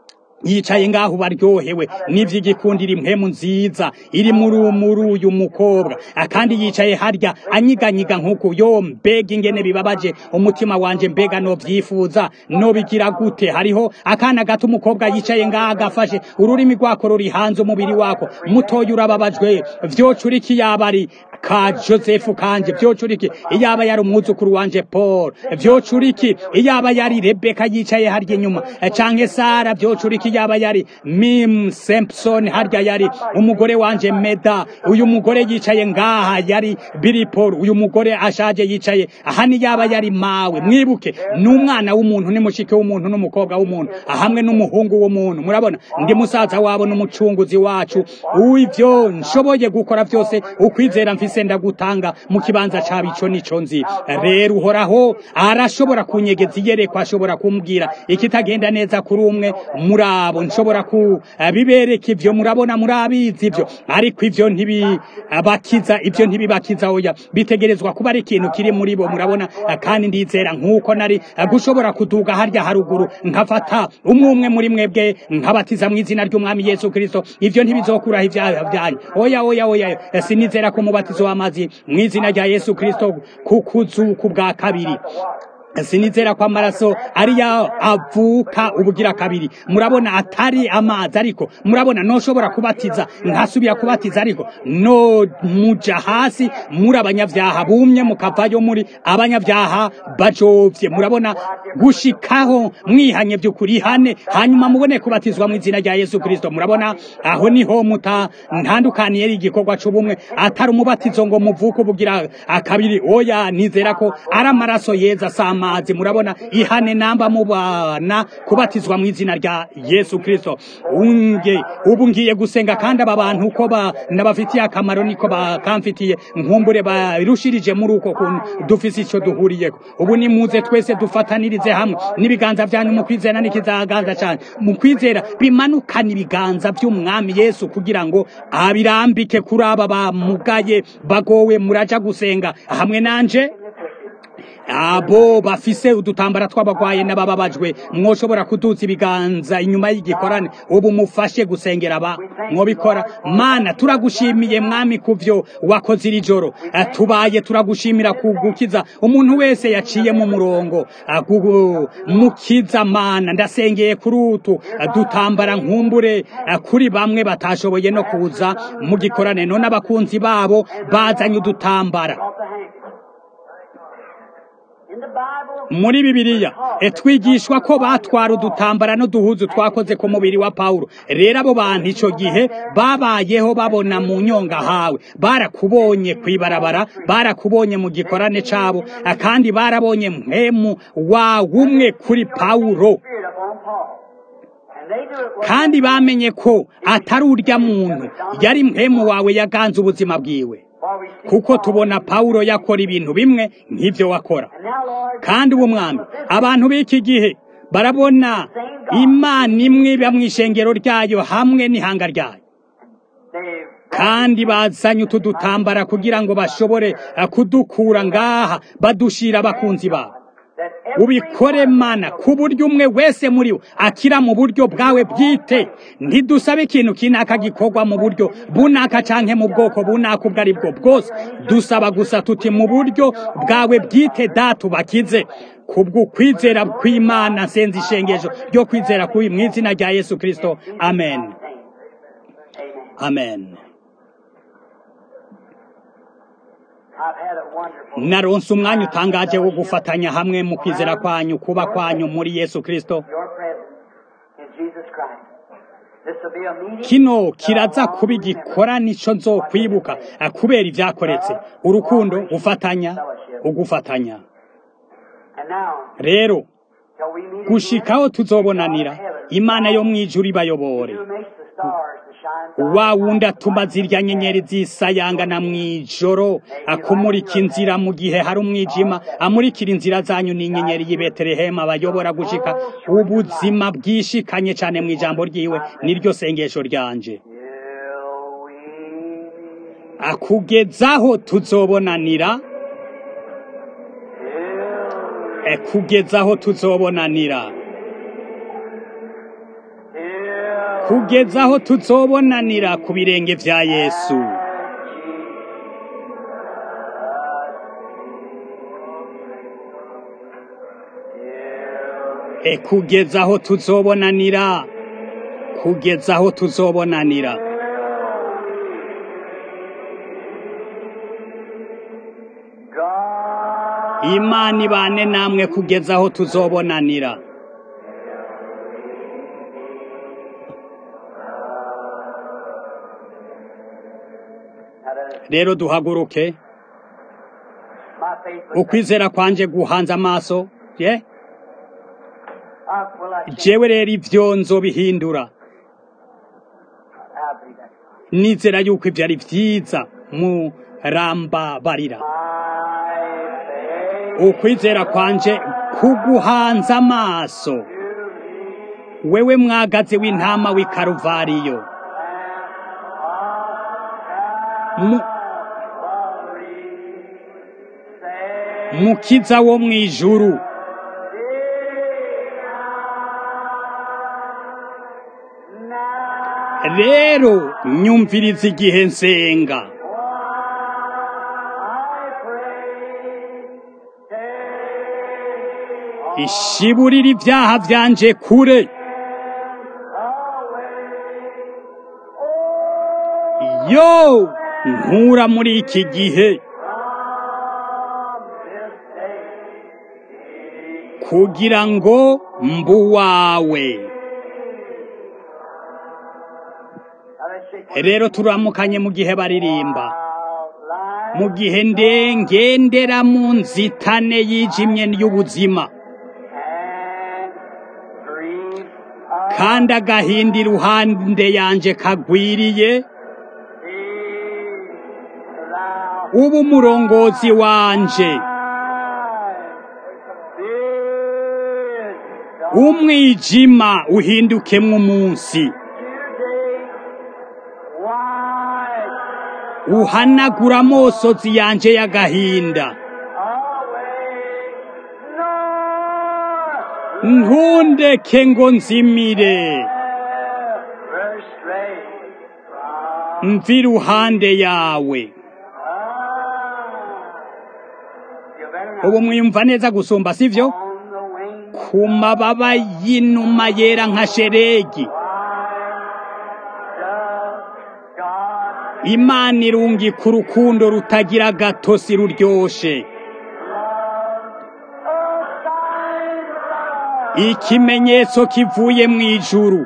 yicaye ngaho baryohewe n'ivy'igikundira impemu nziza iri muri muri uyu mukobwa Ah, kandi yicaye harya anyiganyiga nk'uku yo mbega ingene bibabaje umutima wanje mbega no vyifuza no bigira gute hariho akana gato umukobwa yicaye ngaho agafashe ururimi rwako ruri hanze umubiri wako mutoya urababajwe vyocuriki yaba ari ka Joseph kanje vyocuriki iyaba yari umwuzukuru wanje Paul vyocuriki iyaba yari Rebecca yicaye harya inyuma Eh, canke Sara vyocuriki yaba yari Mim Simpson harya yari umugore wanje Meda uyu mugore yicaye ngaha yari Billy Paul uyu mugore ashaje yicaye ahani yaba yari mawe mwibuke n'umwana w'umuntu ni mushike w'umuntu n'umukobwa w'umuntu hamwe n'umuhungu w'umuntu murabona ndi musaza wabo n'umucunguzi wacu uivyo nshoboye gukora vyose ukwizera mfise ndagutanga mu kibanza cabo ico nico nzi rero uhoraho arashobora kunyegeza iyerekwa ashobora kumbwira ikitagenda neza kuri umwe muri abo nshobora kubibereka ivyo murabona murabizi ivyo ariko ivyo ntibibakiza ivyo ntibibakiza oya bitegerezwa kuba ari ikintu kiri muri bo murabona kandi ndizera nk'uko nari gushobora kuduga harya haruguru nkafata umwe umwe muri mwebwe nkabatiza mu izina ry'umwami yesu kristo ivyo ntibizokuraho ivyaha vyanyu oya oya oya sinizera ko umubatizo w'amazi mu izina rya yesu kristo kukuzuku bwa kabiri sinizera ko amaraso ariya avuka ubugira kabiri murabona atari amazi ariko murabona noshobora kubatiza nkasubira kubatiza ariko no muja hasi muri abanyavyaha bumye mukavayo muri abanyavyaha bajovye murabona gushikaho mwihanye vy'ukuri hane hanyuma mubone kubatizwa mu izina rya yesu kristo murabona aho niho muta ntandukaniye ari igikorwa c'ubumwe atari umubatizo ngo muvuke ubugira akabiri oya nizera ko ari amaraso yeza sama amazi murabona ihane namba mubana kubatizwa mu izina rya Yesu Kristo unge ubu ngiye gusenga kandi aba bantu uko ba nabafitiye akamaro niko bakamfitiye nkumbure barushirije muri uko kuntu dufise ico duhuriyeko ubu ni muze twese dufatanirize hamwe n'ibiganza vyanyu mu kwizera n'ikizaganza cyane mu kwizera bimanukana ibiganza by'umwami Yesu kugira ngo abirambike kuri aba bamugaye bagowe muraja gusenga hamwe nanje abo bafise udutambara tw'abagwaye n'abababajwe mwoshobora kuduza ibiganza inyuma y'igikorane ubu mufashe gusengera aba mwobikora mana turagushimiye mwami kuvyo wakoze iri joro tubaye turagushimira kugukiza umuntu wese yaciye mu murongo mukiza mana ndasengeye kuri utu dutambara nkumbure kuri bamwe batashoboye no kuza mu gikorane none abakunzi babo bazanye udutambara In the Bible, muri bibiliya e, twigishwa ko batwara udutambara n'uduhuzu twakoze ku mubiri wa pawulo rero abo bantu ico gihe babayeho babona mu nyonga hawe barakubonye kwibarabara barakubonye mu gikorane cabo eh, kandi barabonye mpemu wa umwe kuri pawulo Spirit upon Paul. And they knew it was kandi bamenye ko atari urya muntu yari mpemu wawe yaganze ubuzima bwiwe for we see kuko Paul. tubona pawulo yakora ibintu bimwe nk'ivyo wakora And now, Lord, kandi ubu mwami abantu b'iki gihe barabona imana imwe iba mu ishengero ryayo hamwe n'ihanga ryayo they kandi bazanye utu dutambara kugira ngo bashobore eh, kudukura ngaha badushira abakunzi babo that every ubikore mana ku buryo umwe wese muri bo akira mu buryo bwawe bwite ntidusabe ikintu kinaka gikorwa mu buryo bunaka canke mu bwoko bunaka ubwo ari bwo bwose dusaba gusa tuti mu buryo bwawe bwite data bakize kubwo kwizera kw'imana nsenze ishengesho ryo kwizera kuri mu izina rya yesu kristo amen Amen. amen I've had a wonderful naronse umwanya utangaje wo gufatanya hamwe mu kwizera kwanyu kuba kwanyu muri yesu kristo your presence in Jesus Christ. This will be a meeting. kino kiraza kuba igikora nico nzokwibuka eh, kubera ibyakoretse urukundo gufatanya ugufatanya And now, rero shall we meet gushikaho tuzobonanira imana yo mw'ijuru ibayobore Who makes the stars to shine wa wundi atuma zirya nyenyeri zisayangana mw'ijoro akumurika inzira mu gihe hari umwijima amurikira inzira zanyu n'inyenyeri y'i betelehemu abayobora gushika ubuzima bwishikanye cane mw'ijambo ryiwe niryo sengesho ryanje till we meet. akugezaho tuzobonanira Till, e, kugezaho tuzobonanira till kugezaho tuzobonanira ku birenge vya yesu e, kugezaho tuzobonanira kugezaho tuzobonanira God imana ibane namwe kugezaho tuzobonanira Now that rero duhaguruke my faith was ukwizera kwanje guhanze amaso ye uh, will I change? jewe rero ivyo nzobihindura I believe that. nizera yuko ivyo ari vyiza murambabarira My faith ukwizera kwanje kuguhanze amaso wewe mwagazi w'intama w'i karuvariyo Mu- mukiza wo mw'ijuru rero nyumviriza igihe nsenga ishiburira ibyaha byanje kure yo nkura muri iki gihe kugira ngo mbu wawe rero turamukanye mu gihe baririmba mu gihe ndengendera mu nzitane yijimye y'ubuzima kandi agahinda iruhande yanje kagwiriye uba umurongozi wanje umwijima uhindukemwo umunsi uhanagura amosozi yanje y'agahinda ntundeke ngo nzimire mva iruhande yawe ubu mwiyumva neza gusumba sivyo ku mababa y'inuma yera nka sheregi imana irungika urukundo rutagira gatosi ruryoshe ikimenyetso kivuye mu ijuru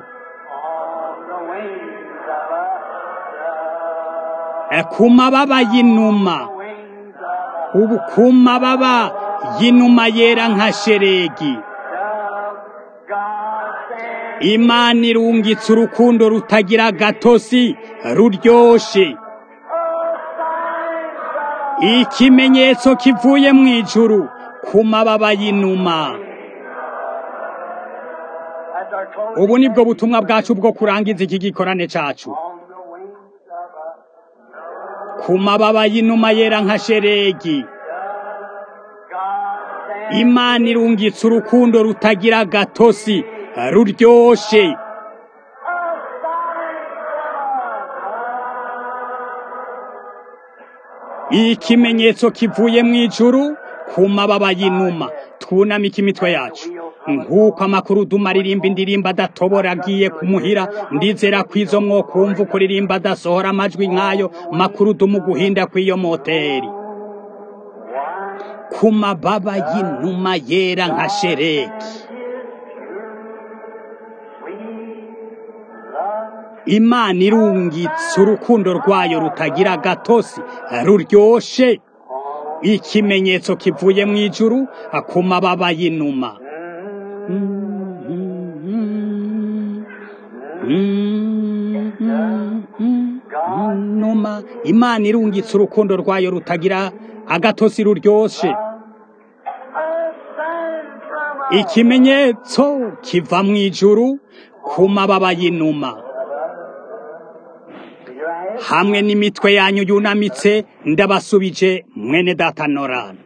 Eh, ku mababa y'inuma ubu ku mababa y'inuma yera nka sheregi imana irungitse urukundo rutagira gatosi ruryoshe ikimenyetso kivuye mu ijuru ku mababa y'inuma ubu ni bwo butumwa bwacu bwo kurangiza iki gikorane cacu ku mababa y'inuma yera nka sheregi imana irungitse urukundo rutagira gatosi ruryoshe ikimenyetso kivuye mu ijuru ku mababa y'inuma twunamike imitwe yacu nk'uko amakuru dumaririmba indirimbo adatobora agiye kumuhira ndizera ko izo mwokumva ukuririmba adasohora amajwi nk'ayo makuru dumu guhinda kw'iyo moteri ku mababa y'inuma yera nka shereki imana irungitse urukundo rwayo rutagira gatosi ruryoshe ikimenyetso kivuye mu ijuru ku mababa y'inuma numa imana irungitse urukundo rwayo rutagira agatosi ruryoshe ikimenyetso kiva mu ijuru ku mababa y'inuma hamwe n'imitwe yanyu yunamitse ndabasubije mwene data norana